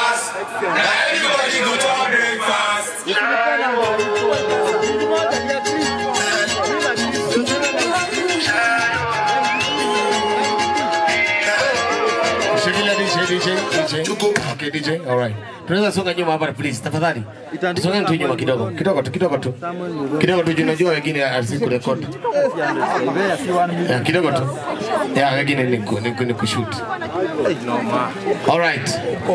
Shikilia DJ, DJ, DJ. Okay, DJ. All right. Tunaweza songa nyuma hapa please, tafadhali. Songa tu nyuma kidogo. Kidogo tu, kidogo tu. Kidogo tu, unajua wengine asisi kurekodi. Yeah, kidogo tu. Yeah, wengine ni ku- ni ku- ni kushoot. All right.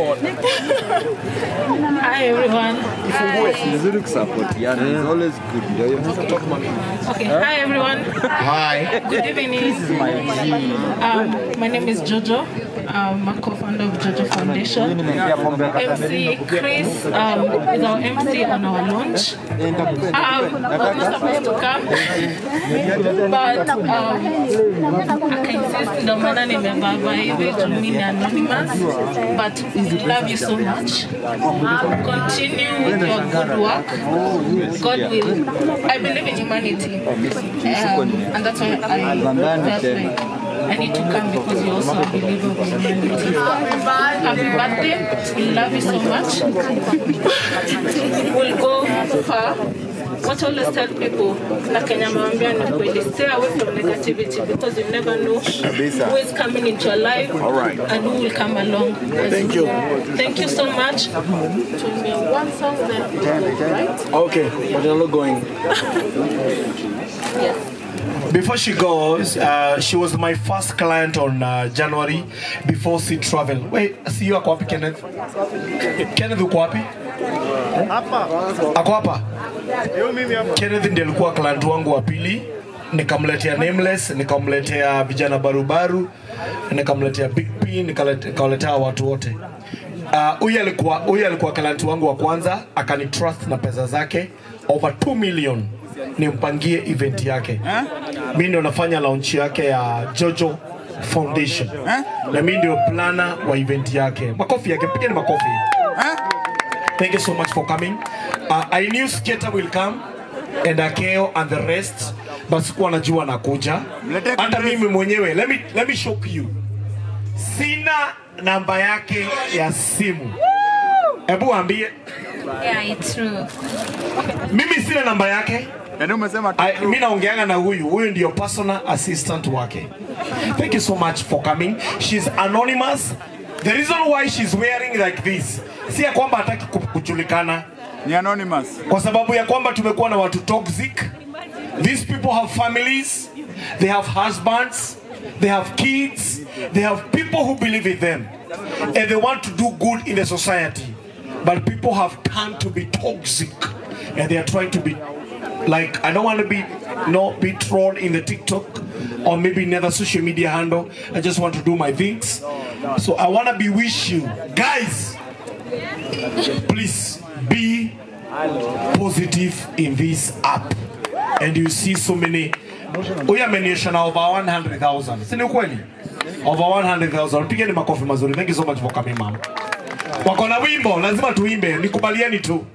Hi everyone. Vizuri kusapotiana. It's always good. Ndio hiyo. Okay, hi everyone. Hi. Good evening. Um, my name is Jojo. I'm a co-founder of Jojo Foundation. MC Chris um, is our MC on our launch. Um, I was not supposed to come, but um, akainsist ndo maana nimebaba hivi juu mimi ni anonymous, but we love you so much. Um, continue with your good work. God will. I believe in humanity, um, and that's why I felt like I need to come because you also a believer of humanity. Happy birthday! We love you so much. we'll go far. What I always tell people, na Kenya mwambia ni kweli, stay away from negativity because you never know Kabisa. who is coming into your life All right. and who will come along. Thank you. Thank you so much. To me, one song then, right? Okay, but you're not going. Yes. Before she goes, uh, she was my first client on uh, January before she travel. Wait, see you ako wapi Kenneth? Kenneth uko wapi? Ako hapa? Kenneth ndiye alikuwa client wangu wa pili. Nikamletea Nameless, nikamletea vijana barubaru, nikamletea Big P, nikalete- nikawaletea watu wote. Uh, huyu alikuwa huyu alikuwa client wangu wa kwanza, akanitrust na pesa zake over 2 million nimpangie event yake. Mimi ndio nafanya launch yake ya Jojo Foundation na mimi ndio plana wa event yake. Makofi yake, pigeni makofi. Thank you so much for coming. Uh, I knew Skater will come and Akeo and the rest, but sikuwa najua anakuja. Hata mimi mwenyewe, let me, let me shock you. Sina namba yake ya simu. Hebu ambie Yeah, it's true. mimi sina namba yake. I- Mimi naongeanga na huyu, huyu ndio personal assistant wake. Thank you so much for coming. She's anonymous. The reason why she's wearing like this si ya kwamba hataki ku- kujulikana. Ni anonymous. Kwa sababu ya kwamba tumekuwa na watu toxic. These people have families, they have husbands, they have kids, they have people who believe in them and they want to do good in the society. But people have turned to be toxic and they are trying to be like I don't want to be no be trolled in the TikTok or maybe another social media handle. I just want to do my things. So I want to be wish you guys please be positive in this app and you see so many huyu amenionyesha na over 100,000 si ni ukweli over 100,000 pigeni makofi mazuri thank you so much for coming mama wako na wimbo lazima tuimbe nikubalieni tu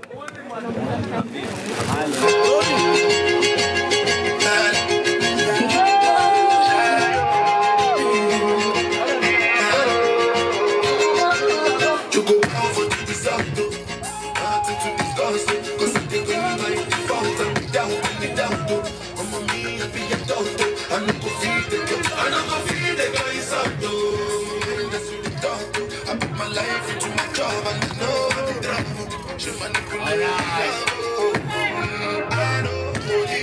You go down for the disaster. Nothing to discuss it. Cause if they go like default and be down, and be down to. I'm a me, I be a doctor. I no go feed the girl. I no go feed the guys out though. That's what the doctor. I put my life into my job and I know the drama. She manipulate. I know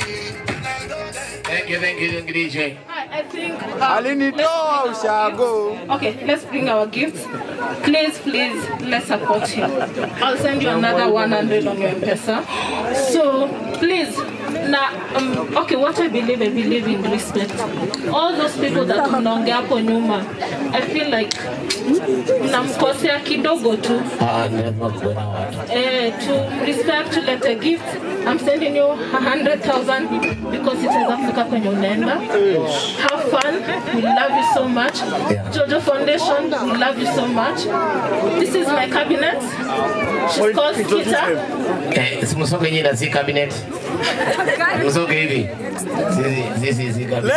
Thank you, thank you, thank you, DJ. I think. Alinitoa ushago. Okay, let's bring our gifts. Please, please, let's support him. I'll send you another 100 on your M-Pesa. So, please, now, um, okay, what I believe, I believe in respect. All those people that mnaongea hapo nyuma, I feel like namkosea kidogo tu. Ah, ni lazima kuwe na watu. Eh, to respect to let a gift I'm sending you a hundred thousand because it is Africa kwenye unaenda have fun we love you so much Jojo Foundation we love you so much this is my cabinet she's called Skita Eh, simsoge nyinyi na si cabinet. Msoge hivi. Sisi sisi si cabinet.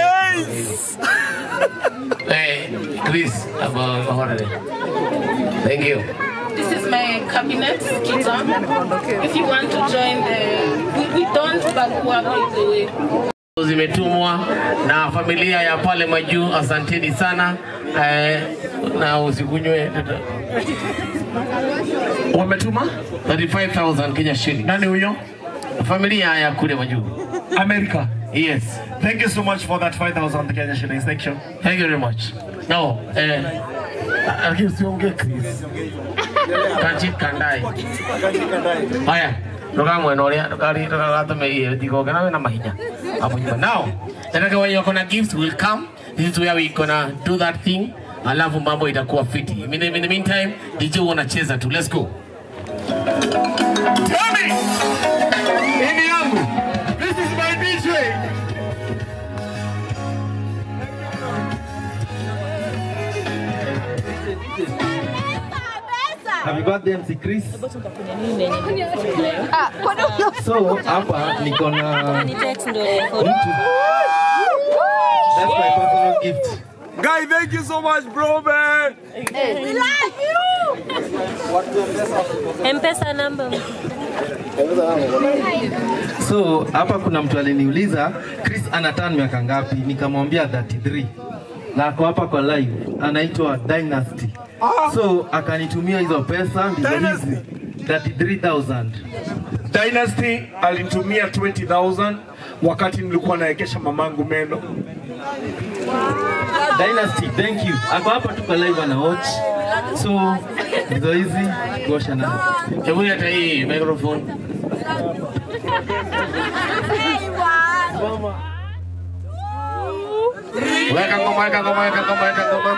Eh, Chris, about holiday. Thank you. this is my cabinet Skita if you want to join the we, we don't bagua by the way zimetumwa na familia ya pale majuu, asanteni sana eh, na usikunywe wametuma 35000 Kenya shilling. Nani huyo? Familia ya kule majuu. America. Yes. Thank you so much for that 5,000 Kenya shillings. Thank you. Thank you very much. No, eh, lakini usiongee Chris. Kanchi kandai. Haya, ndokamwe noria ndokari ndokagatume iye ndigoke nawe na mahinya hapo nyuma. Now, nataka wenye wako na gifts will come. This is where we gonna do that thing. Alafu mambo itakuwa fiti. In the, in the meantime, DJ wanacheza tu. Let's go. Tell me! Ini yangu. This is my DJ. Happy birthday MC Chris. So hapa niko na mtu. That's my personal gift. Guy, thank you so much, bro, man. We love you. M-Pesa number. So hapa kuna mtu aliniuliza Chris ana turn miaka ngapi? Nikamwambia 33 na ako hapa kwa live, anaitwa Dynasty. So akanitumia hizo pesa ndizo hizi 33000 Dynasty alinitumia 20,000 wakati nilikuwa naekesha mamangu meno. Dynasty, thank you. Ako hapa tuko live ana watch. So hizo hizi kuosha nazo. Hebu leta hii microphone. Weka ngoma, weka ngoma, weka ngoma, weka ngoma.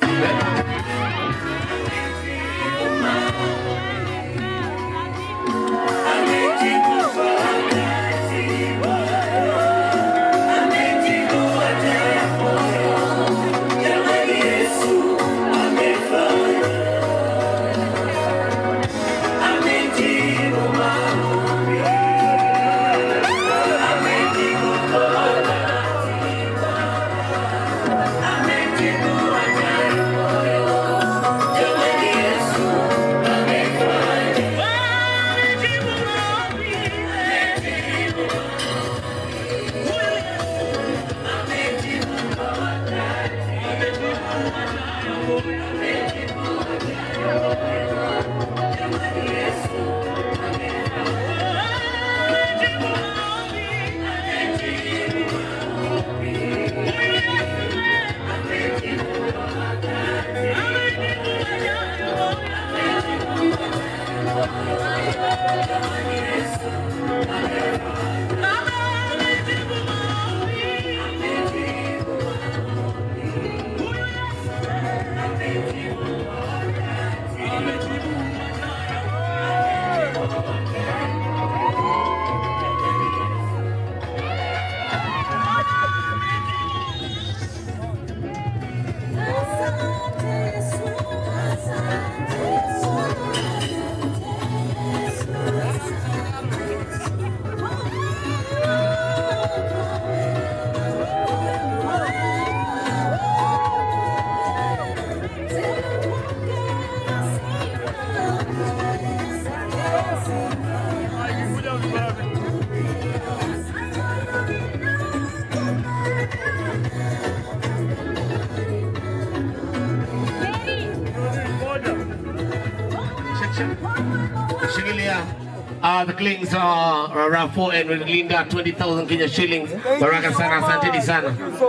Shikilia. Uh, the clings are around four and with Linda 20,000 Kenya shillings. Baraka sana, asanteni sana.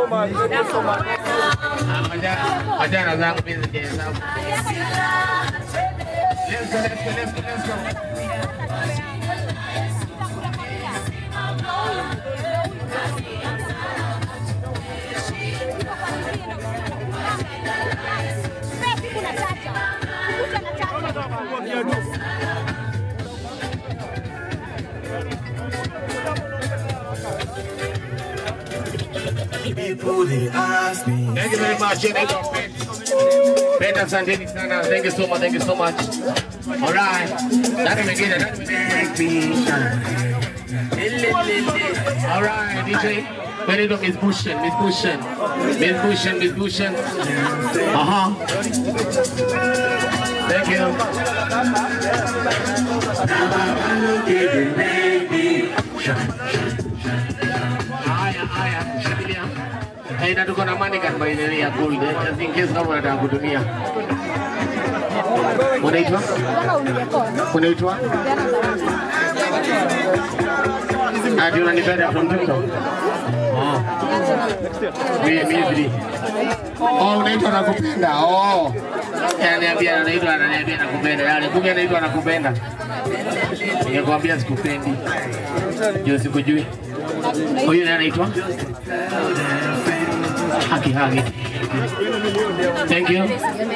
Ah, maja- Majana zangu mimi zijahesabu. Let's go, let's go, let's go, let's go. Thank you very much. Thank you. Penda asanteni sana. Thank you so much. Thank you so much. All right. Nani mwingine? Nani mwingine? All right, DJ. Benito Miss Bushen, Miss Bushen. Miss Bushen, Miss Bushen. Uh-huh. Thank you. Haya, haya, shikilia. Eh, na tuko na money card by the way ya gold, eh, just in case kama unataka kutumia. Unaitwa? Unaitwa? Ati unanipenda from TikTok? Oh. Mimi mimi. Oh, unaitwa nakupenda. Oh. Ananiambia anaitwa ananiambia nakupenda. Yale kumbe anaitwa nakupenda. Ningekwambia sikupendi. Ndio sikujui. Huyu ndiye anaitwa? Haki haki. Thank you.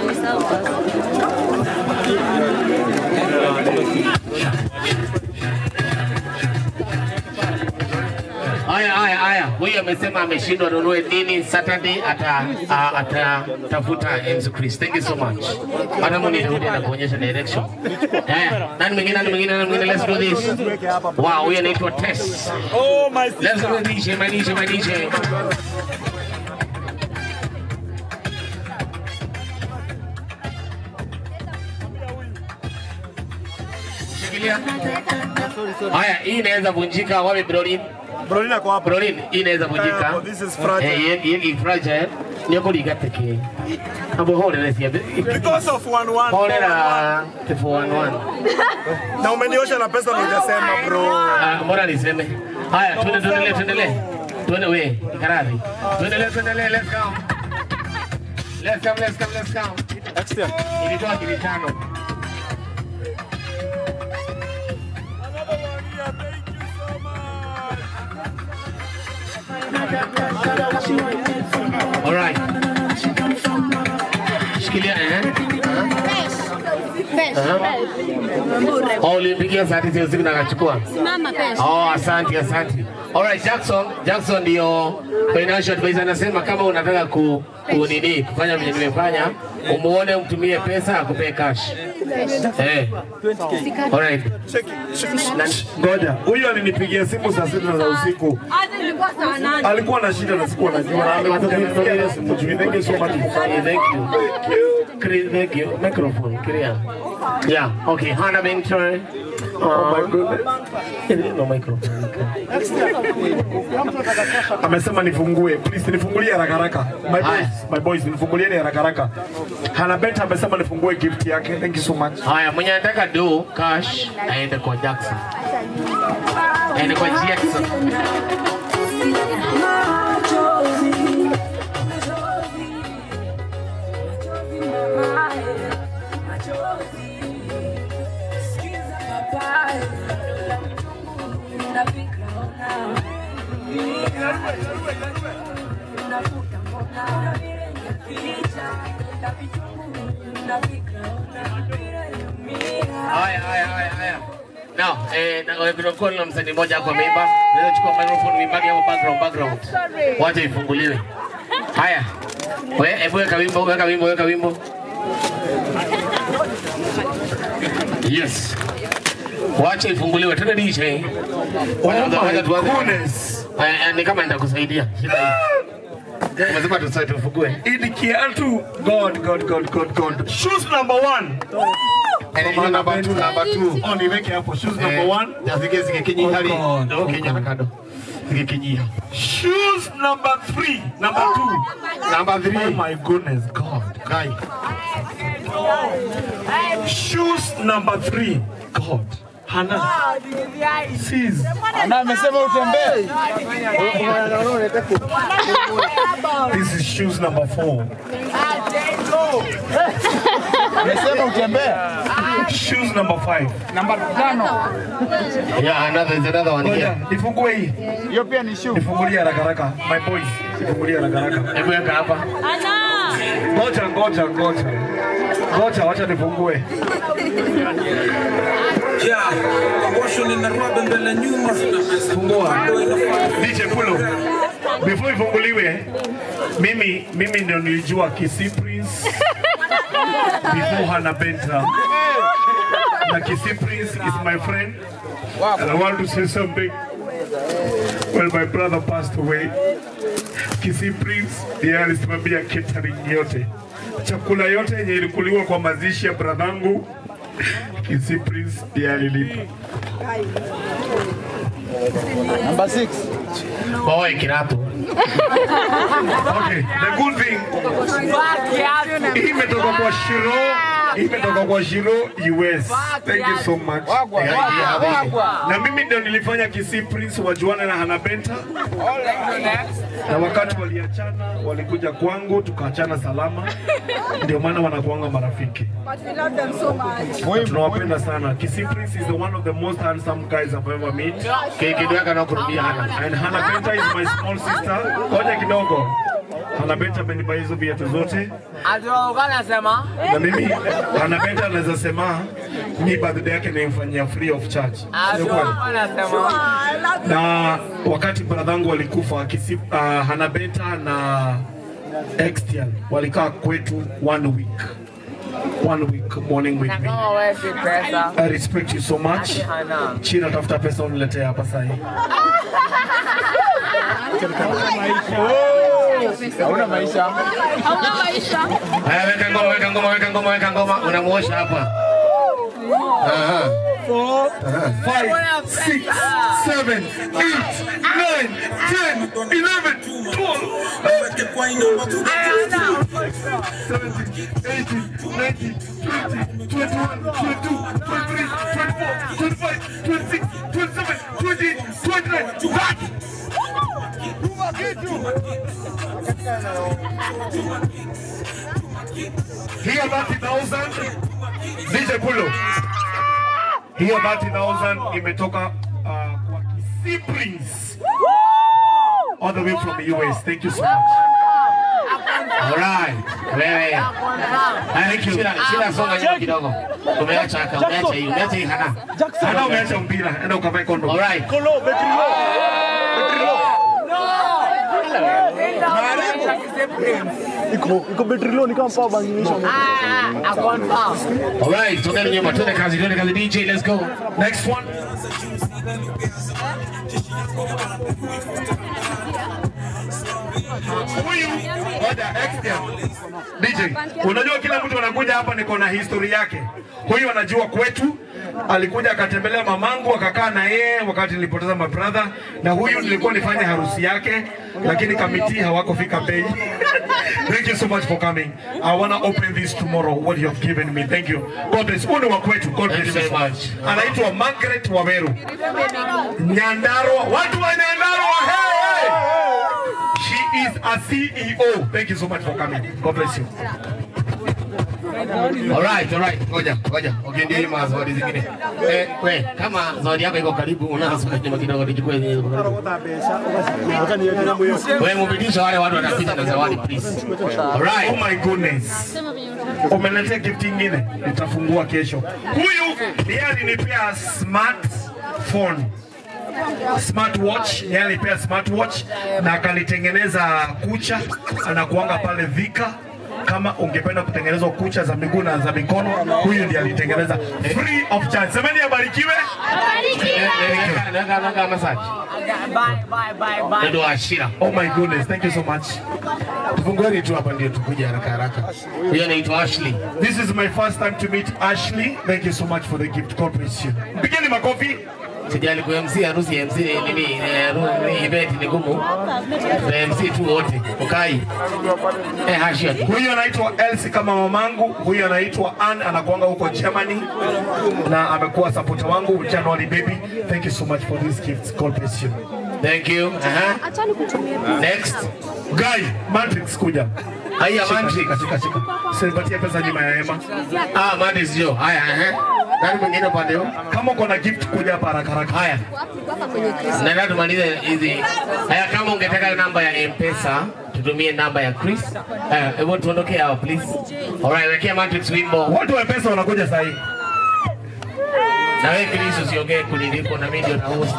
Haya, haya, haya. Huyu amesema ameshindwa nunue nini Saturday, ata a- atatafuta Yesu Kristo. Thank you so much. Hata mimi nirudi na kuonyesha direction. Eh, nani mwingine, nani mwingine, nani mwingine? Let's do this. Wow, huyu anaitwa Tess. Oh my Let's go DJ, my DJ, my DJ. Shikilia. Haya, hii inaweza vunjika. Wapi Brolin? Brolin ako hapa. Brolin, hii inaweza vunjika. Yeah, but this is fragile. Eh, hii- hii ni fragile. nĩũkũringa tĩkĩ ambo horera ciambe Because of one one. horera t411 Na umeniosha na pesa na hujasema bro. Ah, mbona niseme haya tuende tuendelee tuendelee tuende we ikaradhi tuendelee tuendelee let's go let's come let's come let's come Extra. ilitoa kili tano All right. Shikilia eh. Oh, ulimpigia saa tisa usiku na akachukua. Simama pesa. Oh, asante asante. Alright, Jackson, Jackson ndio financial advisor anasema kama unataka ku, ku nini kufanya vile nimefanya, umuone umtumie pesa akupee cash. Eh. Alright. Ngoja, huyu alinipigia simu saa sita za usiku, alikuwa na shida na sikuwa najua, na amekuja na simu juu. Thank you so much. Thank you. Chris, thank you. Microphone, clear. Yeah, okay. Hannah Bington. Oh my goodness. No microphone. Amesema nifungue, please nifungulie haraka haraka. My boys, my boys nifungulieni haraka haraka. Hana Benta amesema nifungue gift yake. Thank you so much. Haya, mwenye anataka do cash aende kwa Jackson. Aende kwa Jackson. Haya, haya, haya, haya. Now, eh, na eh, kunakuwa na msanii mmoja hapo ameimba. Unaweza chukua microphone uimbage hapo background background. Wacha ifunguliwe. Haya. We, hebu weka wimbo, weka wimbo, weka wimbo. Yes. Wacha ifunguliwe. Tena DJ. Wacha wacha tuanze. Eh, eh, Ni kama nitakusaidia. Shida hii. Umesema tusaidie tufungue. Idi Kiatu, God, God, God, God, God. Shoes number one. Hiyo number two, number two. Oh, niweke hapo. Shoes number Eh, one. Zige zige kinyi hali. Ndio kinyi na kado. Zige kinyi. Shoes number three. Number two. Number three. Oh my goodness, God. Guy. Shoes number three. God. Hana. Sis. Ana amesema utembee. This is shoes number four. Amesema utembee. Shoes number five. Namba tano. Yeah, another is another one here. Nifungue hii. Hiyo pia ni shoe. Nifungulie haraka haraka. My boys, nifungulie haraka haraka. Hebu weka hapa. Ngoja, ngoja, ngoja. Ngoja, wacha nifungue. Fungua. DJ Pulo. Before ifunguliwe, mimi mimi ndio nilijua Kisii Prince before Hannah Benta. Na Kisii Prince is my friend. And I want to say something. Well, my brother passed away. Kisii Prince ndiye alisimamia catering yote, chakula yote yenye ilikuliwa kwa mazishi ya bradhangu. Kisii Prince ndiye alilipa. Number 6. Boy, kirato. Okay, the good thing hii imetoka kwa Shiro, hii imetoka kwa Shiro US. Thank you so much. Na mimi ndio nilifanya Kisii Prince wajuane na Hannah Benta, na wakati waliachana walikuja kwangu tukaachana salama, ndio maana wanakuanga marafiki. Na tunawapenda sana. Kisii Prince is the one of the most handsome guys I've ever met. Kidogo yake na kurudia Hana. And Hannah Benta is my small sister. Ngoja kidogo. Hannah Benta amenipa hizo viatu zote Anasema na mimi Hannah Benta anaweza sema mi birthday yake nimfanyia free of charge. Sio kweli? anasema Na wakati bradhangu walikufa Kisii, uh, Hannah Benta na Extian walikaa kwetu one week. One week morning with me. kama wewe si pesa I respect you so much. Hana. China tafuta pesa uniletee hapa sasa hivi. Hauna maisha. Hauna maisha. Haya, weka ngoma, weka ngoma, weka ngoma, weka ngoma. Unamuosha hapa. Four, five, six, seven, eight, nine, 10, 11, 12, 17, 18, 19, 20, 21, 22, 23, 24, 25, 26, 27, 28, 29, 30. Hiyo 30,000 DJ Pulo. Hiyo 30,000 imetoka uh, kwa Kisii Prince. All the way from the US. Thank you so much. Alright. Wewe. Thank you. Shila, shila songa nyuma kidogo. Umeacha haka, umeacha hii, umeacha hii hana. Hana umeacha mpira. Enda ukavae kondo. Alright. Kolo, betri low. Betri low. Iko iko betri low ni kama power bank imeisha. Alright, tuende nyuma, tuende kazi, tuende kazi DJ, let's go. Next one. Huyu ngoja extra. DJ, unajua kila mtu anakuja hapa niko na history yake. Huyu anajua kwetu, alikuja akatembelea mamangu akakaa na yeye wakati nilipoteza my brother, na huyu nilikuwa nifanye harusi yake, lakini kamiti hawakufika bei. Thank you so much for coming. I wanna open this tomorrow what you have given me. Thank you. God bless. Huyu ni wa kwetu. God bless you so much. Anaitwa Margaret Waweru. Nyandarua. Watu wa Nyandarua. Hey, hey. She is a CEO. Thank you so much for coming. God bless you. Alright, alright. Ngoja, ngoja. Ukiendea hii mazawadi zingine. Eh, we, kama zawadi yako iko karibu, unazo nyuma kidogo nichukue yenye iko karibu. Wewe mubidisha wale watu wanapita na zawadi please. Alright. Oh my goodness. Umeletea gift ingine, nitafungua kesho. Huyu ndiye alinipea smartphone smartwatch, yeye alipea smartwatch na akalitengeneza kucha, anakuanga pale Vika. Kama ungependa kutengenezwa kucha za miguu na za mikono, huyu ndiye alitengeneza free of charge. Semeni abarikiwe. Naka naka massage. Ndio ashira. Oh my goodness, thank you so much. Tufungueni tu hapa ndio tukuje haraka haraka. Huyo anaitwa Ashley. This is my first time to meet Ashley. Thank you so much for the gift. God bless you. Pigeni makofi. Sijali ku MC harusi ya MC nini eh, ru- event ni gumu. Na MC tu wote. Ukai. Eh, hashia. Huyu anaitwa Elsie kama mamangu, huyu anaitwa Ann anakuanga huko Germany na amekuwa supporter wangu January baby. Thank you so much for these gifts. God bless you. Thank you. Aha. Next. Guy, Matrix kuja. Haya, Shika, Matrix. Shika, shika, shika. Sinipatie pesa nyuma ya hema. Ah, Matrix jo. Haya, eh. Nani mwingine upande huu? Kama uko na gift kuja hapa haraka haraka. Haya. Naenda tumalize hizi. Haya, kama ungetaka namba ya M-Pesa, tutumie namba ya Chris. Eh, hebu tuondokee hapa please. Alright, wekea Matrix wimbo. Watu wa pesa wanakuja saa hii. Na wewe Chris usiongee kuniliko na mimi ndio na host.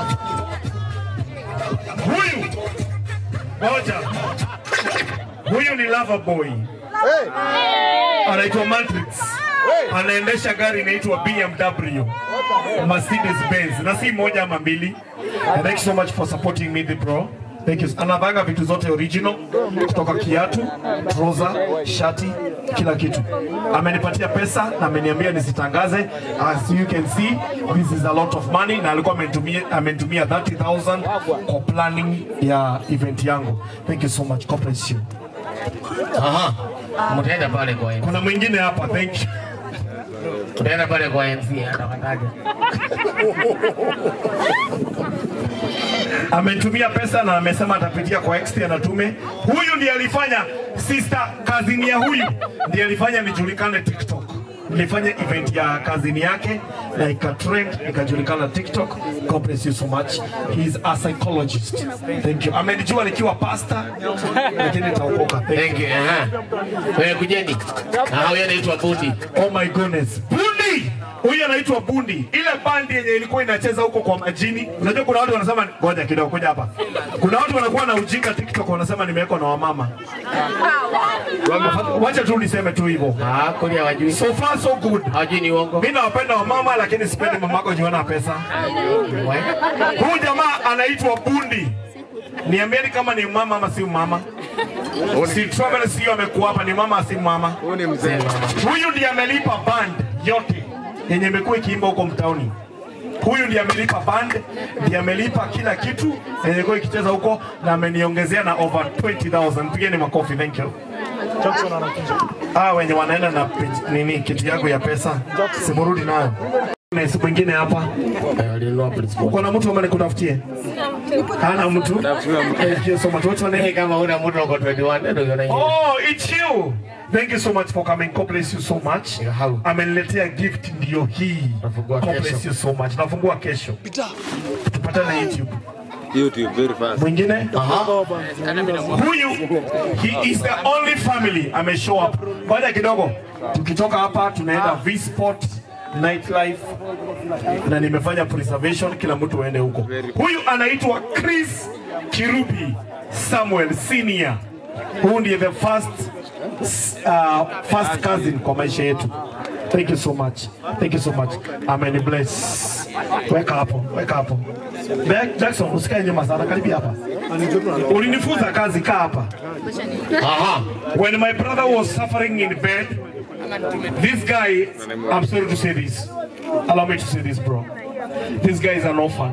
Huyu moja. Huyu ni lover boy. Anaitwa Matrix. Anaendesha gari inaitwa BMW. Mercedes Benz. Na si moja ama mbili. And thank you so much for supporting me the bro. Thank you. Anavanga vitu zote original kutoka kiatu, trouser, shati, kila kitu. Amenipatia pesa na ameniambia nisitangaze. As you can see, this is a lot of money na alikuwa amenitumia amenitumia 30,000 kwa planning ya event yangu. Thank you so much. God bless you. Aha. Mtaenda pale kwa MC. Kuna mwingine hapa. Thank you. Utaenda pale kwa MC atakataja. amenitumia pesa na amesema atapitia kwa extra na tume. Huyu ndiye alifanya sister kazini ya huyu ndiye alifanya nijulikane TikTok. Nilifanya event ya kazini yake na ikatrend ikajulikana TikTok. God bless you so much. He is a psychologist. Thank you. Amenijua nikiwa pastor lakini nitaokoka. Thank you. Aha. Wewe kujeni. Na huyo anaitwa Bundi. Oh my goodness. Bundi! Huyu anaitwa Bundi. Ile bandi yenye ilikuwa inacheza huko kwa majini. Unajua kuna watu wanasema ngoja kidogo kuja hapa. Kuna watu wanakuwa na ujinga TikTok wanasema nimewekwa na wamama. Wacha tu niseme tu hivyo. Ah, kweli hawajui. So far so good. Hawajui ni uongo. Mimi nawapenda wamama lakini sipendi mamako jiona pesa. Huyu jamaa anaitwa Bundi. Niambieni kama ni mama ama si mama. Si Travel sio amekuwa hapa ni mama si mama. Huyu ni mzee. Huyu ndiye amelipa band yote yenye imekuwa ikiimba huko mtaoni. Huyu ndiye amelipa band, ndiye amelipa kila kitu yenye ilikuwa ikicheza huko na ameniongezea na over 20,000. Pigeni makofi, thank you. Ah, wenye wanaenda na pej- nini kiti yako ya pesa, simurudi nayo. Na siku ingine hapa uko na mtu ambaye nikutafutie? Hana mtu? Thank you so much. What's your name? Kama una mtu uko 21 ndio unaona hiyo. Oh, it's you. Thank you so much for coming. God bless you so much. Ameniletea gift ndio hii. God bless you so much. Nafungua kesho. Tupatane YouTube. YouTube very fast. Mwingine? Huyu he is the only family ame show up. Ngoja kidogo. Tukitoka hapa tunaenda V Sport nightlife na nimefanya preservation, kila mtu aende huko. Huyu anaitwa Chris Kirubi Samuel Senior. Huyu ndiye the first uh, first cousin kwa maisha yetu. Thank you so much. Thank you so much. Amen bless. Weka hapo, weka hapo. Jack- Jackson, usikae nyuma sana, karibia hapa. Ulinifunza kazi, kaa hapa. Aha. When my brother was suffering in bed, this guy, I'm sorry to say this. Allow me to say this, bro. This guy is an orphan.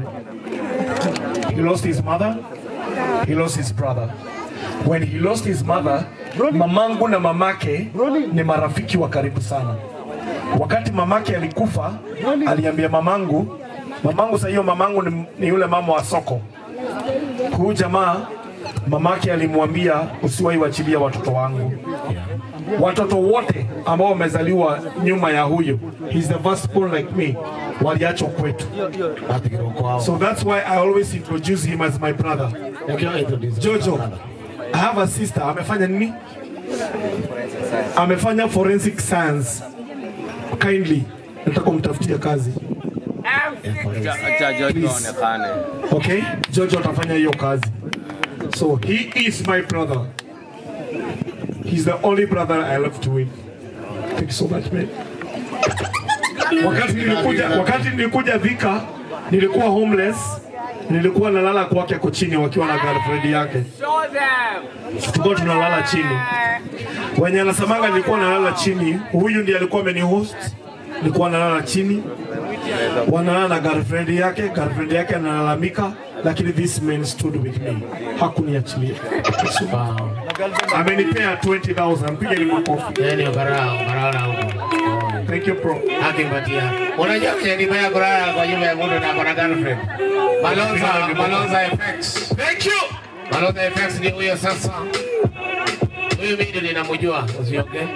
He lost his mother, he lost his brother. When he lost his mother, mamangu na mamake ni marafiki wa karibu sana. Wakati mamake alikufa, aliambia mamangu, mamangu sasa hiyo mamangu ni, ni yule mama wa soko. Huyu jamaa mamake alimwambia usiwahi wachilia watoto wangu. Watoto wote ambao wamezaliwa nyuma ya huyo, he's the first born like me, waliachwa kwetu. So that's why I always introduce him as my brother. Jojo, I have a sister, amefanya nini? Amefanya forensic science. Kindly, nataka umtafutie kazi. Acha Jojo aonekane. Okay? Jojo atafanya hiyo kazi. So he is my brother. He's the only brother I love to win. Thank you so much, man. Wakati nilikuja, wakati nilikuja Thika, nilikuwa homeless. Nilikuwa nalala kwake kwa chini wakiwa na girlfriend yake. Tulikuwa tunalala chini. Wenye anasemanga nilikuwa nalala chini, huyu ndiye alikuwa amenihost. Nilikuwa nalala chini. Wanalala na girlfriend yake, girlfriend yake analalamika, lakini this man stood with me. Hakuniachilia. Amenipea 20,000. Mpigeni makofi. Yaani ukarao, ukarao na huko. Thank you bro. Akimpatia. Unajua kwenye ni baya kulala kwa nyumba ya mtu na kuna girlfriend. Malonza, Malonza FX. Thank you. Malonza FX ni huyo sasa. Huyu mimi ndio ninamjua, usiongee.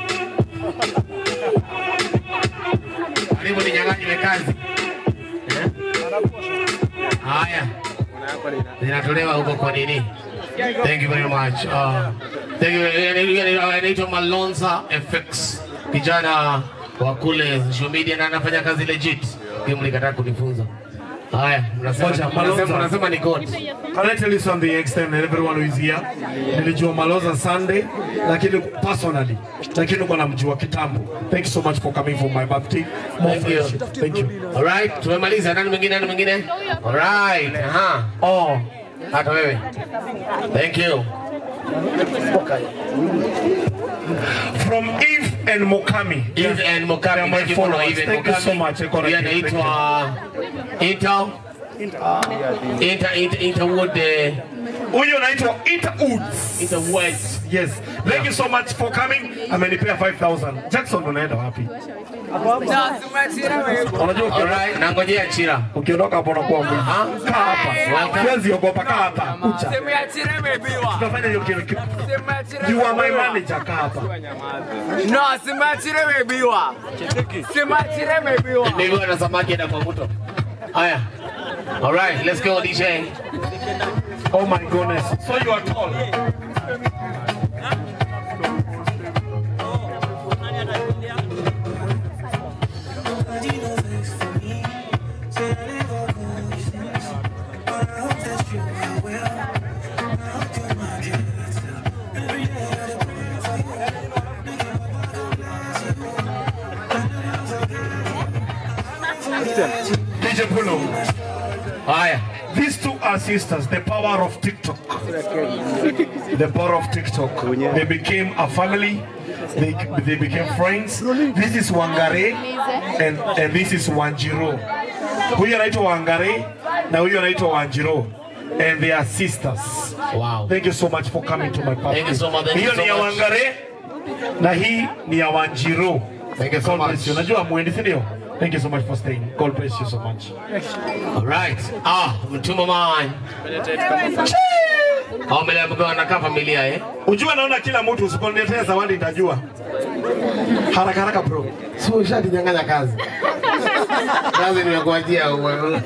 Karibu ninyang'anywe kazi. Eh? Haya. Zinatolewa huko kwa nini? Thank you very much. Uh, thank you. Anaitwa Malonza FX. Kijana wa kule social media na anafanya kazi legit. Kim nikataa kunifunza. Haya, mnasema Ngoja, mnasema Malonza. mnasema ni God. Can I tell you something extend and everyone who is here? Nilijua Maloza Sunday, lakini personally, lakini kwa namjua kitambo. Thank you so much for coming for my birthday. More Thank you. friendship. Thank you. Alright, tumemaliza. Nani mwingine? Nani mwingine? Alright, aha. Oh, hata wewe. Thank you. From Eve and Mokami. Eve and Mokami. They are my Thank you for followers. Eve and Thank you so Mokami. much. Eko Huyu Rakib. Thank you. anaitwa Inter Inter Inter Interwood eh, Huyu anaitwa Ita Woods. Ita Woods. Yes. Thank you so much for coming. Amenipea 5000. Jackson unaenda wapi? Unajua uki- Alright, nangojea Chira. ukiondoka hapo unakuwa mwingi. Kaa hapa. Huwezi ogopa, kaa hapa. Kucha. Tutafanya hiyo kitu. kitu. You are my manager, kaa hapa. No, simachire mebiwa. Simachire mebiwa. Nimeona na samaki na mafuto. Haya. Alright, let's go DJ. Oh my goodness. So you are tall. DJ Pulo. Haya. These two are sisters, the power of TikTok. The power of TikTok. They became a family. They, they became friends. This is Wangare and, and this is Wanjiro. Huyu anaitwa Wangari na huyu anaitwa Wanjiro. And they are sisters. Wow. Thank you so much for coming to my party. Thank you so much, thank you Hiyo so ni ya much. Wangari na hii ni ya Wanjiro. Thank you so God bless much. you. Najua mwendi si ndio? Thank you so much for staying. God bless you so much. All right. Ah, mtuma man. Hao mbele yako wanakaa familia eh? Ujua naona kila mtu usiponiletea zawadi nitajua. Haraka haraka bro. So ushaninyang'anya kazi. Kazi nimekuachia wewe.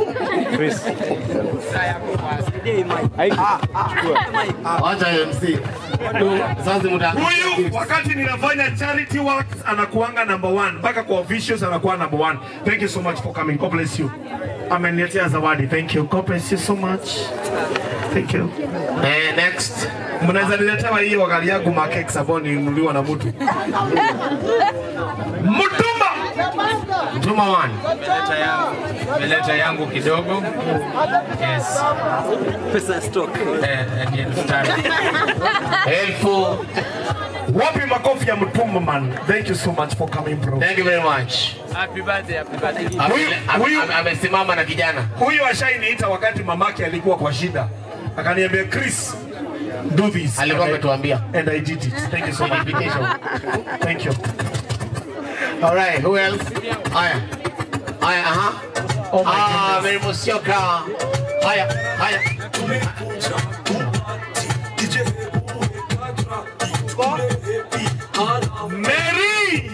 Wacha MC. Sasa muda. Huyu wakati ninafanya charity works anakuanga number one mpaka kwa officials anakuwa number one. Thank you so much for coming. God bless you. Ameniletea zawadi. Thank you. God bless you so much. Thank you. Eh, next. Mnaweza niletewa hiyo gari yangu makeks ambayo ninunuliwa na mtu. Mtumba. Mtuma man. Meleta yangu, meleta yangu kidogo. Yes. Pesa stock. Eh, eh, ni elfu tano. Elfu. Wapi makofi ya Mtumba man. Thank you so much for coming bro. Thank you very much. Happy birthday, happy birthday. Ame- ame- ame- Amesimama na kijana. Huyu ashainiita wakati mamake alikuwa kwa shida. Akaniambia Chris, do this. Alikuwa And I- ametuambia. And I did it. Thank you so much. Invitation. Thank you. All right, who else? Haya. Haya, aha. Ah, Mary Musyoka. Haya, haya. Mary!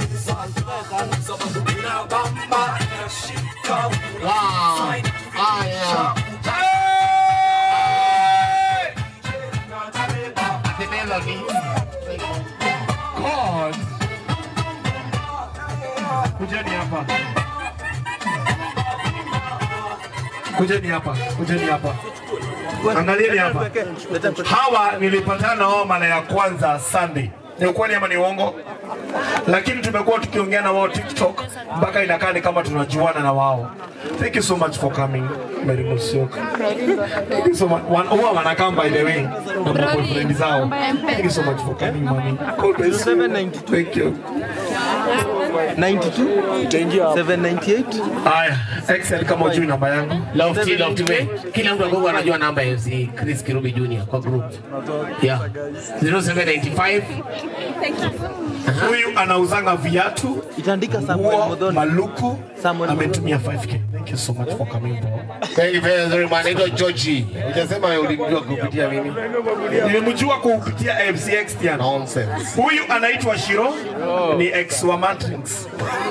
Wow. Haya. Ate Melody. God. Kujeni hapa. Kujeni hapa. Kujeni hapa. Angalieni hapa. Hawa nilipatana na wao mara ya kwanza Sunday. Ni ukweli ama ni uongo? Lakini tumekuwa tukiongea na wao TikTok mpaka inakaa ni kama tunajuana na wao. Thank you so much for coming, Mary Musyoka. Thank you so much. Wan- Huwa wanakaa by the way na boyfriend zao. Thank you so much for coming, mommy. God bless you. Thank you. 92 798 Haya, Excel kama ujui namba yangu. Love T, Love T, Kila mtu agogo anajua namba ya MC Chris Kirubi Junior kwa group. Yeah. 0795 Huyu anauzanga viatu, itaandika nguo, maluku, ametumia 5k. Thank you so much for coming bro. Thank you very very much. Naitwa Georgie. Hujasema ulimjua kupitia mimi. Nilimjua kupitia MC Extian. Nonsense. Huyu anaitwa Shiro, ni ex wa Matrix.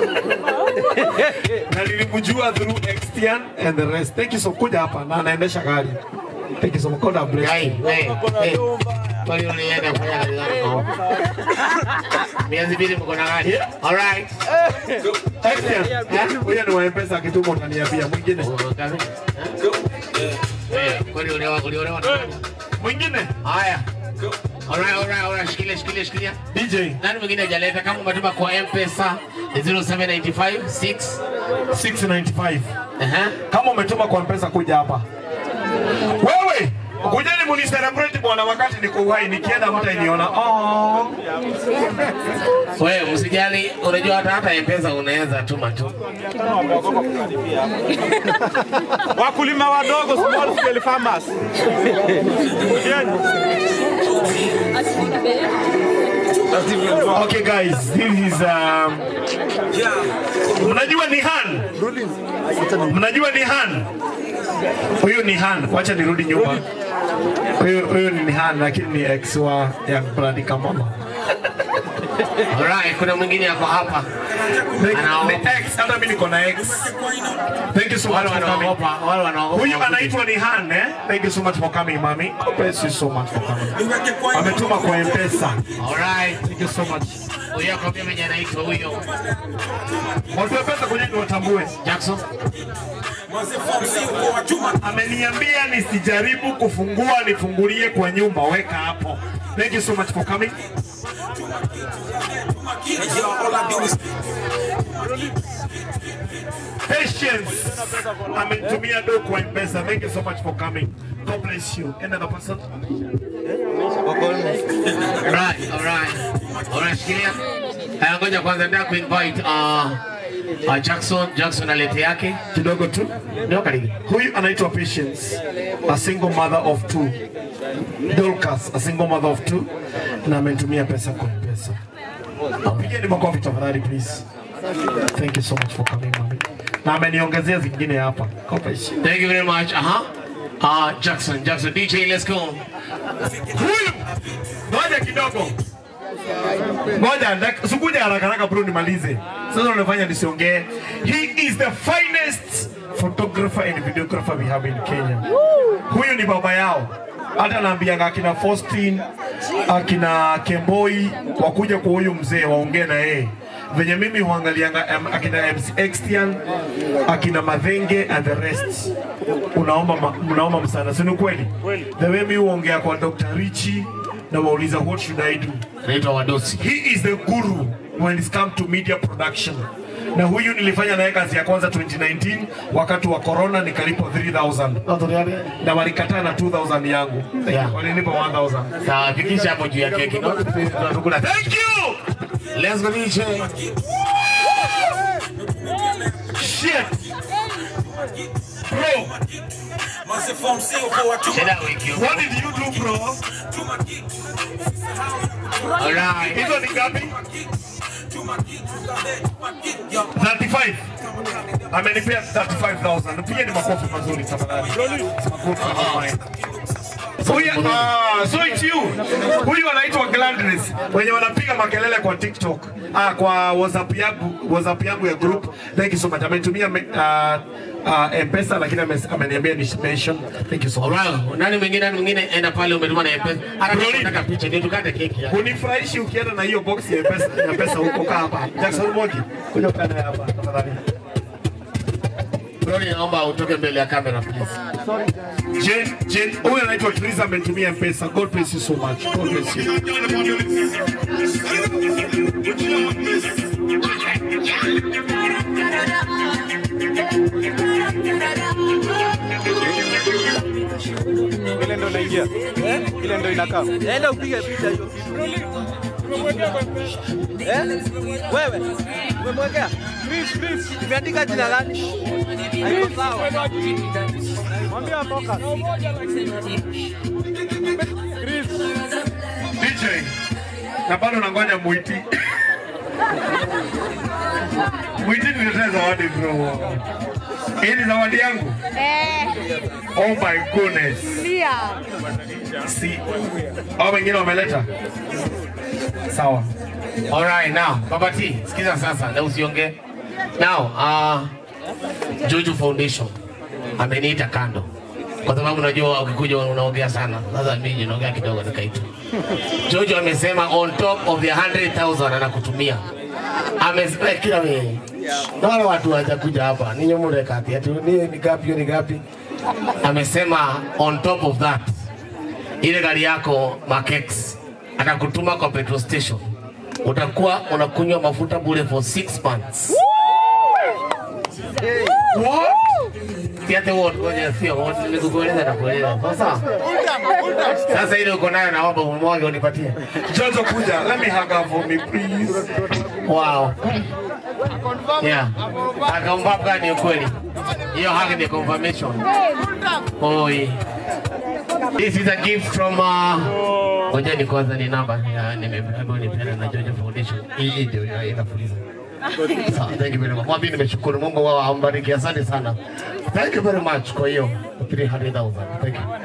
na nilimjua through Extian and the rest. Thank you so kuja hapa na anaendesha gari. Thank you so much. God bless Hey, you. hey, hey. Kwani unaenda kufanya kazi zako? Miezi mbili mko na gari. All right. Extian, huyu ni wa M-Pesa akituma utaniambia mwingine. Eh, Kwani uliolewa uliolewa na nani? Mwingine. Haya. Alright, alright, alright. Shikilia, shikilia, shikilia. DJ. Nani mwingine hajaleta? Kama umetuma kwa M-Pesa 0795 6 695. Aha. Kama umetuma kwa M-Pesa kuja hapa. Wewe kujeni muni celebrate bwana, wakati niko uhai, nikienda mtainiona. Oh. Wewe msijali, unajua hata hata M-Pesa unaweza tuma tu. Wakulima wadogo, small scale farmers. Okay guys, this is um, mnajua ni Han? Mnajua ni Han? Huyu ni Han. Wacha nirudi nyuma. Huyu huyu ni Han lakini ni ex wa Young Blood Kamama. Alright, kuna mwingine yako hapa. Anao- Ni ex, hata mimi niko na ex. Thank you so much Wale for coming. wanaogopa, wale wanaogopa. Huyu anaitwa ni Han eh? Thank you so much for coming, mami. God bless you so much for coming. Ametuma kwa M-Pesa. Alright. Thank you so much. Huyo akwambia mwenye anaitwa huyo. Watu wa pesa kwenye watambue. Jackson. Ameniambia nisijaribu kufungua, nifungulie kwa nyumba. Weka hapo. Thank you so much for coming. Patience. Amenitumia do kwa M-Pesa. Thank you so much for coming. God bless you. Another person. Alright, alright. Alright, shikilia. Haya, ngoja kwanza nataka kuinvite uh, Uh, Jackson, Jackson alete yake kidogo tu. Ndio karibu. Huyu anaitwa Patience, a single mother of two. Dorcas, a single mother of two, na amenitumia pesa kwa pesa. Pigeni makofi tafadhali please. Thank you so much for coming mami. Na ameniongezea zingine hapa. Kopa heshima. Thank you very much. Aha. Uh, Jackson, Jackson, DJ, let's go. Huyu ngoja kidogo. Ngoja, dak- sikuja haraka haraka bro nimalize. Sasa unafanya nisiongee. He is the finest photographer and videographer we have in Kenya. Huyu ni baba yao. Hata naambianga akina Faustin, akina Kemboi wakuja kwa huyu mzee waongee na yeye. Venye mimi huangalianga um, akina MC Extian, akina Madhenge and the rest. Unaomba ma, unaomba msaada, si ni kweli? The way mimi huongea kwa Dr. Richie na wauliza what should I do? Naitwa Wadosi. He is the guru when it comes to media production. Na huyu nilifanya naye kazi ya kwanza 2019 wakati wa corona nikalipwa 3000 na walikataa na 2000 yangu. Yeah. Walinipa 1000. Sawa, fikisha hapo juu ya keki. No? Tunakula. Thank you. Let's go DJ. Shit. Bro. What did you do bro? Alright. Hizo ni ngapi? 35. Amenipea 35,000. Pia ni makofi mazuri tafadhali. Makofi mazuri. Huyu, ah, so it's you. Huyu anaitwa Gladness wenye wanapiga makelele kwa TikTok. Ah, kwa WhatsApp yangu, WhatsApp yangu ya group. Thank you so much. Amenitumia me- ah, ah, M-Pesa lakini ame- ameniambia ni mention. Thank you so much. Alright. Nani mwingine nani mwingine enda pale umetuma na M-Pesa. Hata kama unataka picha ndio tukate keki. ya. Unifurahishi ukienda na hiyo box ya pesa ya pesa huko kaa hapa. Jackson Mogi, kuja ukae naye hapa tafadhali. Brody, naomba utoke mbele ya kamera please. Jane, Jane, huyu anaitwa Teresa amenitumia pesa. God bless you so much. God bless you. Ile ndo inaingia. Eh? Ile ndo inakaa. Enda upige picha hiyo. Eh? Wewe. Umemwekea? Chris, Chris. Imeandika jina gani? Haiko sawa. Mwambie atoka. Chris. DJ, na bado nangoja Mwiti. Mwiti niletee zawadi bro. Hii ni zawadi yangu. Oh my goodness. Si. Hao wengine wameleta? Sawa. Alright, now, Baba T, sikiza sasa na usiongee. Now, uh, Juju Foundation ameniita kando kwa sababu najua ukikuja unaongea sana. Sasa mimi naongea kidogo nikaita. Jojo amesema on top of the 100,000 anakutumia. Amesema kila wewe. Na wale watu hawajakuja hapa. Ninyi mure kati ati ni ni gapi ni gapi? Amesema on top of that ile gari yako Makex atakutuma kwa petrol station, utakuwa unakunywa mafuta bure for six months. What? Siate wote ngoja sio wote nikukueleza na kueleza. Sasa sasa ile uko nayo naomba umwage unipatie. Jojo kuja. Let me hug her for me please. Wow. Yeah. Akaomba gani ukweli? Hiyo haki ni confirmation. Oi. This is a gift from uh, ngoja ni kwanza ni namba ya nimeambiwa nipeana na Jojo Foundation. Hii hii ndio ya- inafuliza. Sawa, thank you very much. Mwambie nimeshukuru. Mungu wao ambariki. Asante sana. Thank you very much kwa hiyo 300,000. Thank you.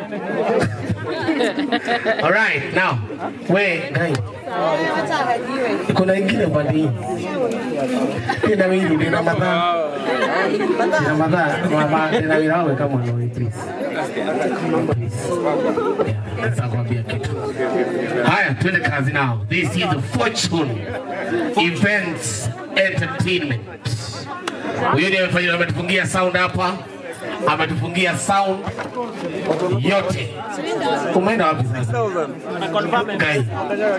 All right, now. We, guys. Kuna ingine upande hii. Tena mimi nina madhaa. Nina madhaa, madhaa tena mimi nawe kama unawe please. Sasa kwambia kitu. Haya, twende kazi now. This is Fortune Events Entertainment. Huyu ndiye amefanya ametufungia sound hapa. Ametufungia sound yote. Umeenda wapi sasa? Guys.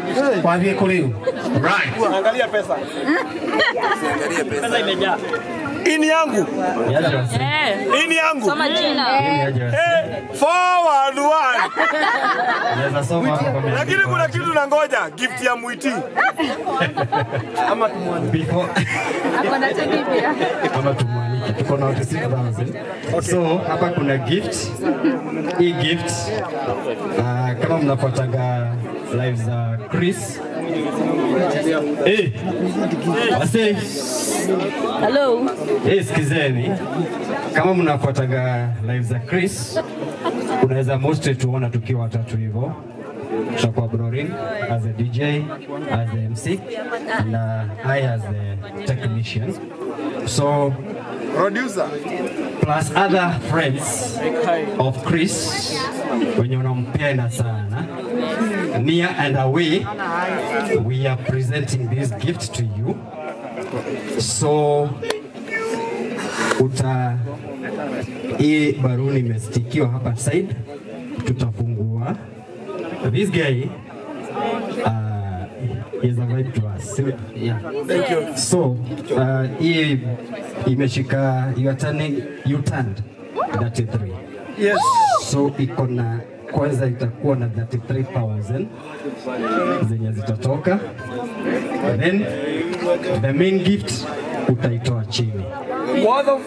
Waambie kule. Right. Angalia pesa. Angalia pesa. Pesa imejaa. Ini yangu. Ini yangu. Soma jina. Eh, forward one. Naweza soma hapo kwa Lakini kuna kitu na ngoja, gift ya Mwiti. ama tumwanike Akona tedi pia. ama tumwanike, tuko na watu 6000 so hapa kuna gift. Hii gift uh, kama mnafuataga live za Chris Eh, wase Hello. Eh, sikizeni, kama mnafuataga live za Chris, unaweza mostly tuona tukiwa watatu hivyo tutakuwa Brorin as a DJ, as a MC, and uh, I as a technician. So producer plus other friends of Chris wenye unampenda sana near and away we are presenting this gift to you so uta hii baruni imestikiwa hapa side tutafungua this guy uh, is a vibe to us yeah. Thank you. so uh, hii imeshika you are turning you turned 33 Yes. so iko na kwanza itakuwa na 33000 zenye zitatoka then the main gift utaitoa chini What the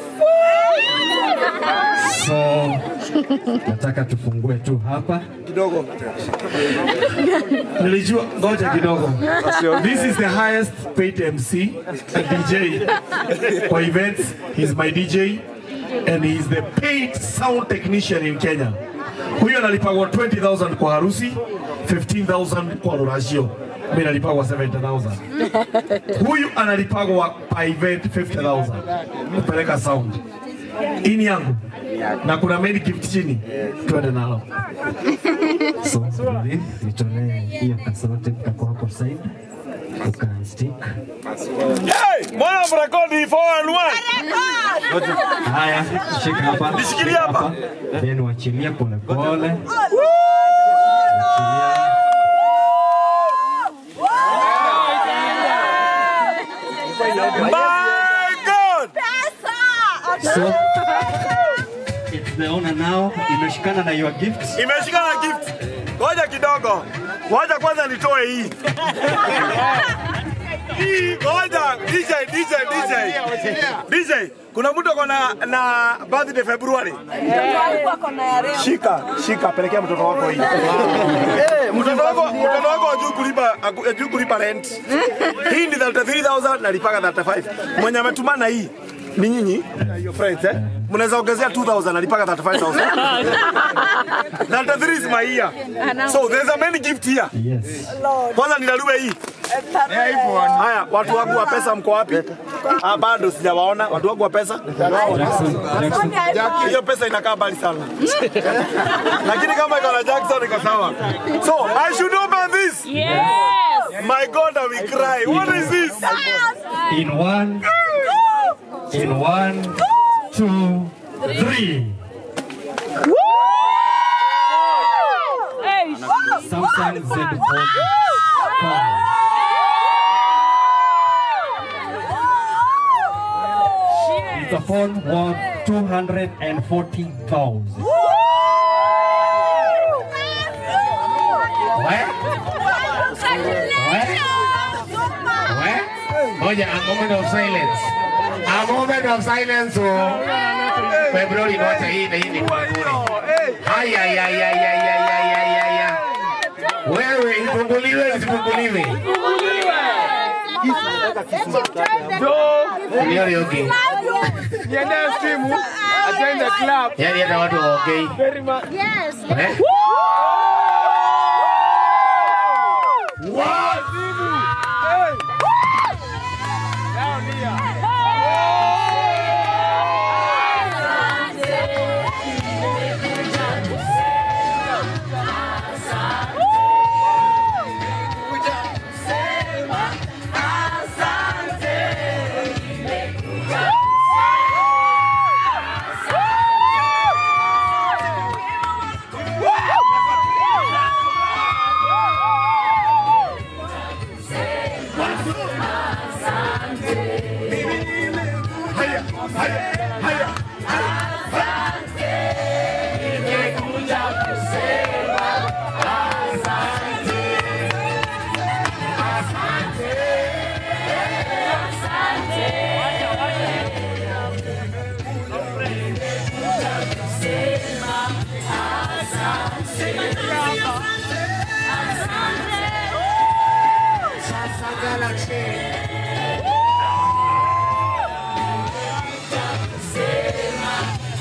so nataka tufungue tu hapa kidogo. Nilijua, ngoja kidogo. This is the highest paid MC and DJ for events. He's my DJ and he's the paid sound technician in Kenya. Huyo analipagwa 20,000 kwa harusi, 15,000 kwa rurashio. Mimi nalipagwa 70,000. Huyu analipagwa per event 50,000 kupeleka sound. Ini yangu na kuna main gift chini, twende nalo. so Brolin, nitolee hiyo kasote kako hapo side ukanstick Hey, mbona mrekodi forward one? haya shika hapa Nishikilie shika hapa. then wachilia pole pole My God! so it's the owner now imeshikana na your gift Imeshika na gift. Ngoja kidogo. Ngoja kwanza nitoe hii. Hii ngoja DJ DJ DJ. DJ, kuna mtu ako na na birthday February. Shika, shika pelekea mtoto wako hii. Eh, mtoto wako mtoto wako hajui kulipa hajui kulipa rent. Hii ni 33000 na lipaga 35. Mwenye ametumana hii ni nyinyi na your friends eh? Mnaweza ongezea 2000 alipaga 35000. 33 is my year. So there's a many gift here. Yes. Kwanza ninalue hii. Haya, watu wangu wa pesa mko wapi? Ah, bado sijawaona. Watu wangu wa pesa. Hiyo pesa inakaa mbali sana. Lakini kama iko na Jackson iko sawa. So, I should open this. Yes. My God, I will cry. What is this? in one in one two three Samsung Z Fold 5 It's a phone worth 240,000. Moja, a moment of silence. A moment of silence. Oh. Februari wacha hii na hii ni kwa bure. Haya ya ya ya ya ya ya ya ya. Wewe ifunguliwe isifunguliwe. Ndio yogi. Niende simu. Join the club. Yaani hata watu hawaongei. Very much. Yes. Eh? What? Hey. Down here. Baby, haya, haya. Nimekuja kusema asante. Asante. Asante. Nimekuja kusema asante. Asante. Sasa Galaxy. Kusema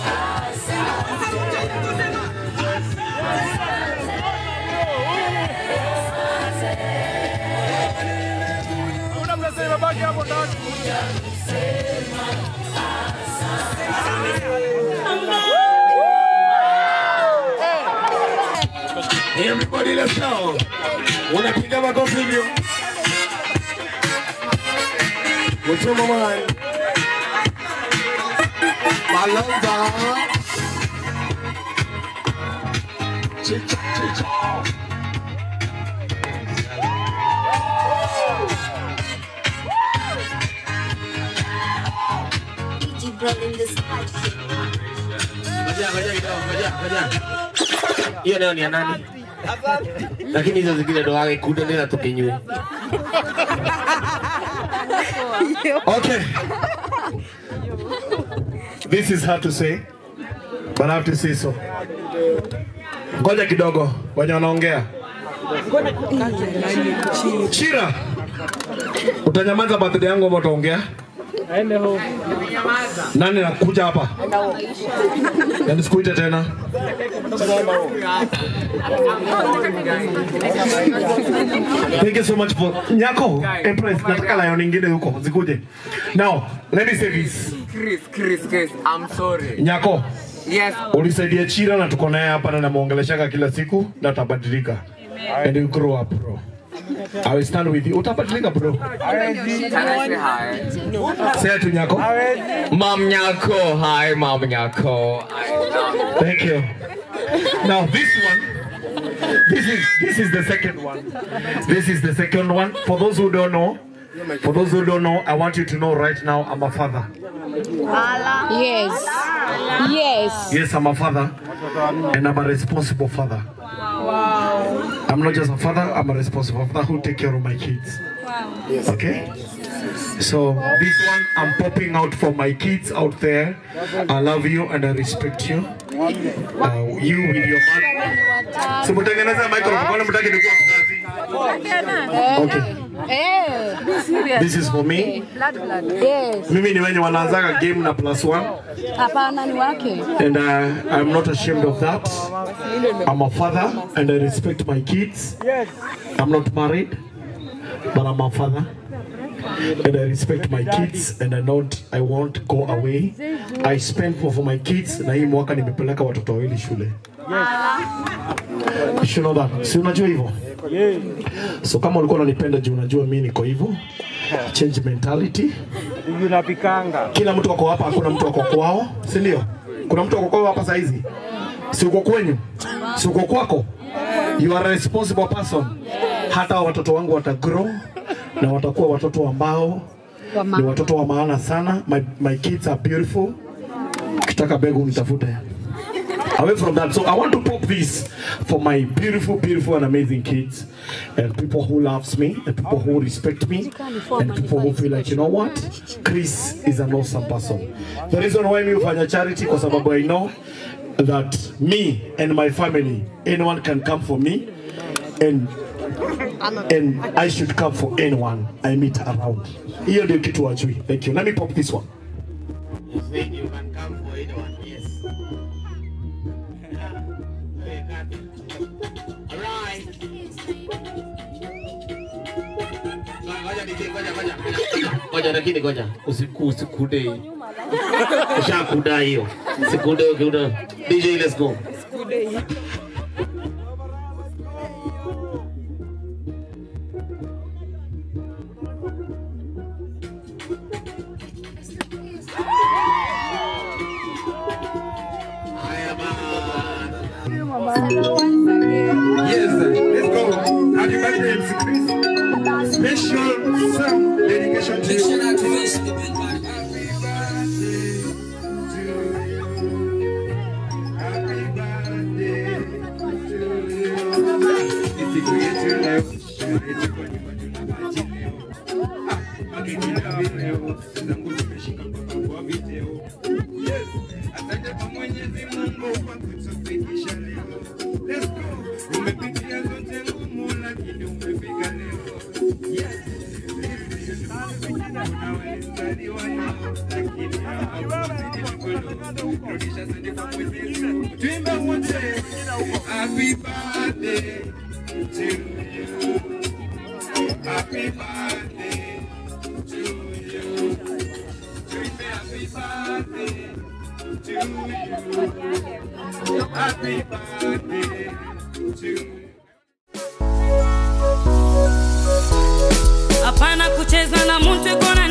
Una mnasema baki hapo ndani. Everybody let's go. Unapiga makofi hivyo. Mchoma mai. Malonga. Chicha chicha. Ngoja, ngoja kidogo, ngoja, ngoja. Hiyo nayo ni ya nani? Lakini hizo zingine ndo wake kuda nena tukinywe. Okay. This is hard to say, but I have to say so. Ngoja kidogo, wenye wanaongea. Chira, utanyamaza birthday yangu ama utaongea? Aende home. Nani nakuja hapa? Na nisikuite tena. Thank you so much for Nyako, Empress, nataka lion nyingine huko zikuje. Now, let me say this. Chris, Chris, Chris, I'm sorry. Nyako, Yes. ulisaidia Chira na tuko naye hapa na namuongeleshaka kila siku na utabadilika. And you grow up bro. I will stand with you. Utabadilika bro. Can I say hi? Say to Nyako. Mom Nyako, hi, Mom Nyako. Thank you. Now this one, this is this is the second one. This is the second one. For those who don't know, for those who don't know, I want you to know right now I'm a father. Yes. Yes. Yes, I'm a father, and I'm a responsible father. I'm not just a father, I'm a responsible father who take care of my kids. Okay? So this one, I'm popping out for my kids out there. I love you and I respect you. Uh, you with your mother. So mtengeneza microphone, kwani mtaki nikuwa mzazi? Okay. Eh, be serious. This is for me. Blood, blood. Yes. Mimi ni wenye wanaanzaga game na plus one. Hapana ni wake. And uh, I'm not ashamed of that. I'm a father and I respect my kids. Yes. I'm not married, but I'm a father. And I respect my kids and I not I won't go away. I spend for, for my kids na hii mwaka nimepeleka watoto wawili shule. You should know that. Si unajua hivyo? So kama ulikuwa unanipenda juu unajua mimi niko hivyo. Change mentality. Unapikanga. Kila mtu ako hapa, hakuna mtu ako kwao, si ndio? Kuna mtu ako kwao hapa saa hizi? Si uko kwenyu? Si uko kwako? You are a responsible person. Hata watoto wangu watagrow na watakuwa watoto ambao ni watoto wa maana sana. My, my kids are beautiful. Ukitaka begu nitafute. Away from that, so I want to pop this for my beautiful, beautiful and amazing kids and people who loves me and people who respect me and people who feel like, you know what? Chris is an awesome person. The reason why me ufanya charity kwa sababu I know that me and my family, anyone can come for me and and I should come for anyone I meet around. Hiyo ndio kitu wajui. Thank you. Let me pop this one. You can come for anyone, yes. Alright. Ngoja DJ, ngoja, ngoja. Ngoja lakini ngoja. Usiku usikude. Ushakuda hiyo. Sikude ukiuda. DJ let's go. Yes, let's go. Happy birthday, MC Chris. Special song dedication to you. zangu zimeshika mpaka kwa video. Yes, asante kwa Mwenyezi Mungu kwa kutufikisha leo. Let's go. Umepitia zote ngumu lakini umefika leo. Yes. Kuna walizaliwa leo lakini hawakuzidi mikono. Rudisha asante kwa Mwenyezi Mungu. Tuimbe wote. Happy birthday to you. Happy birthday to you. Tuimbe happy birthday to you. Happy birthday to you. hapana kucheza na mtu iko na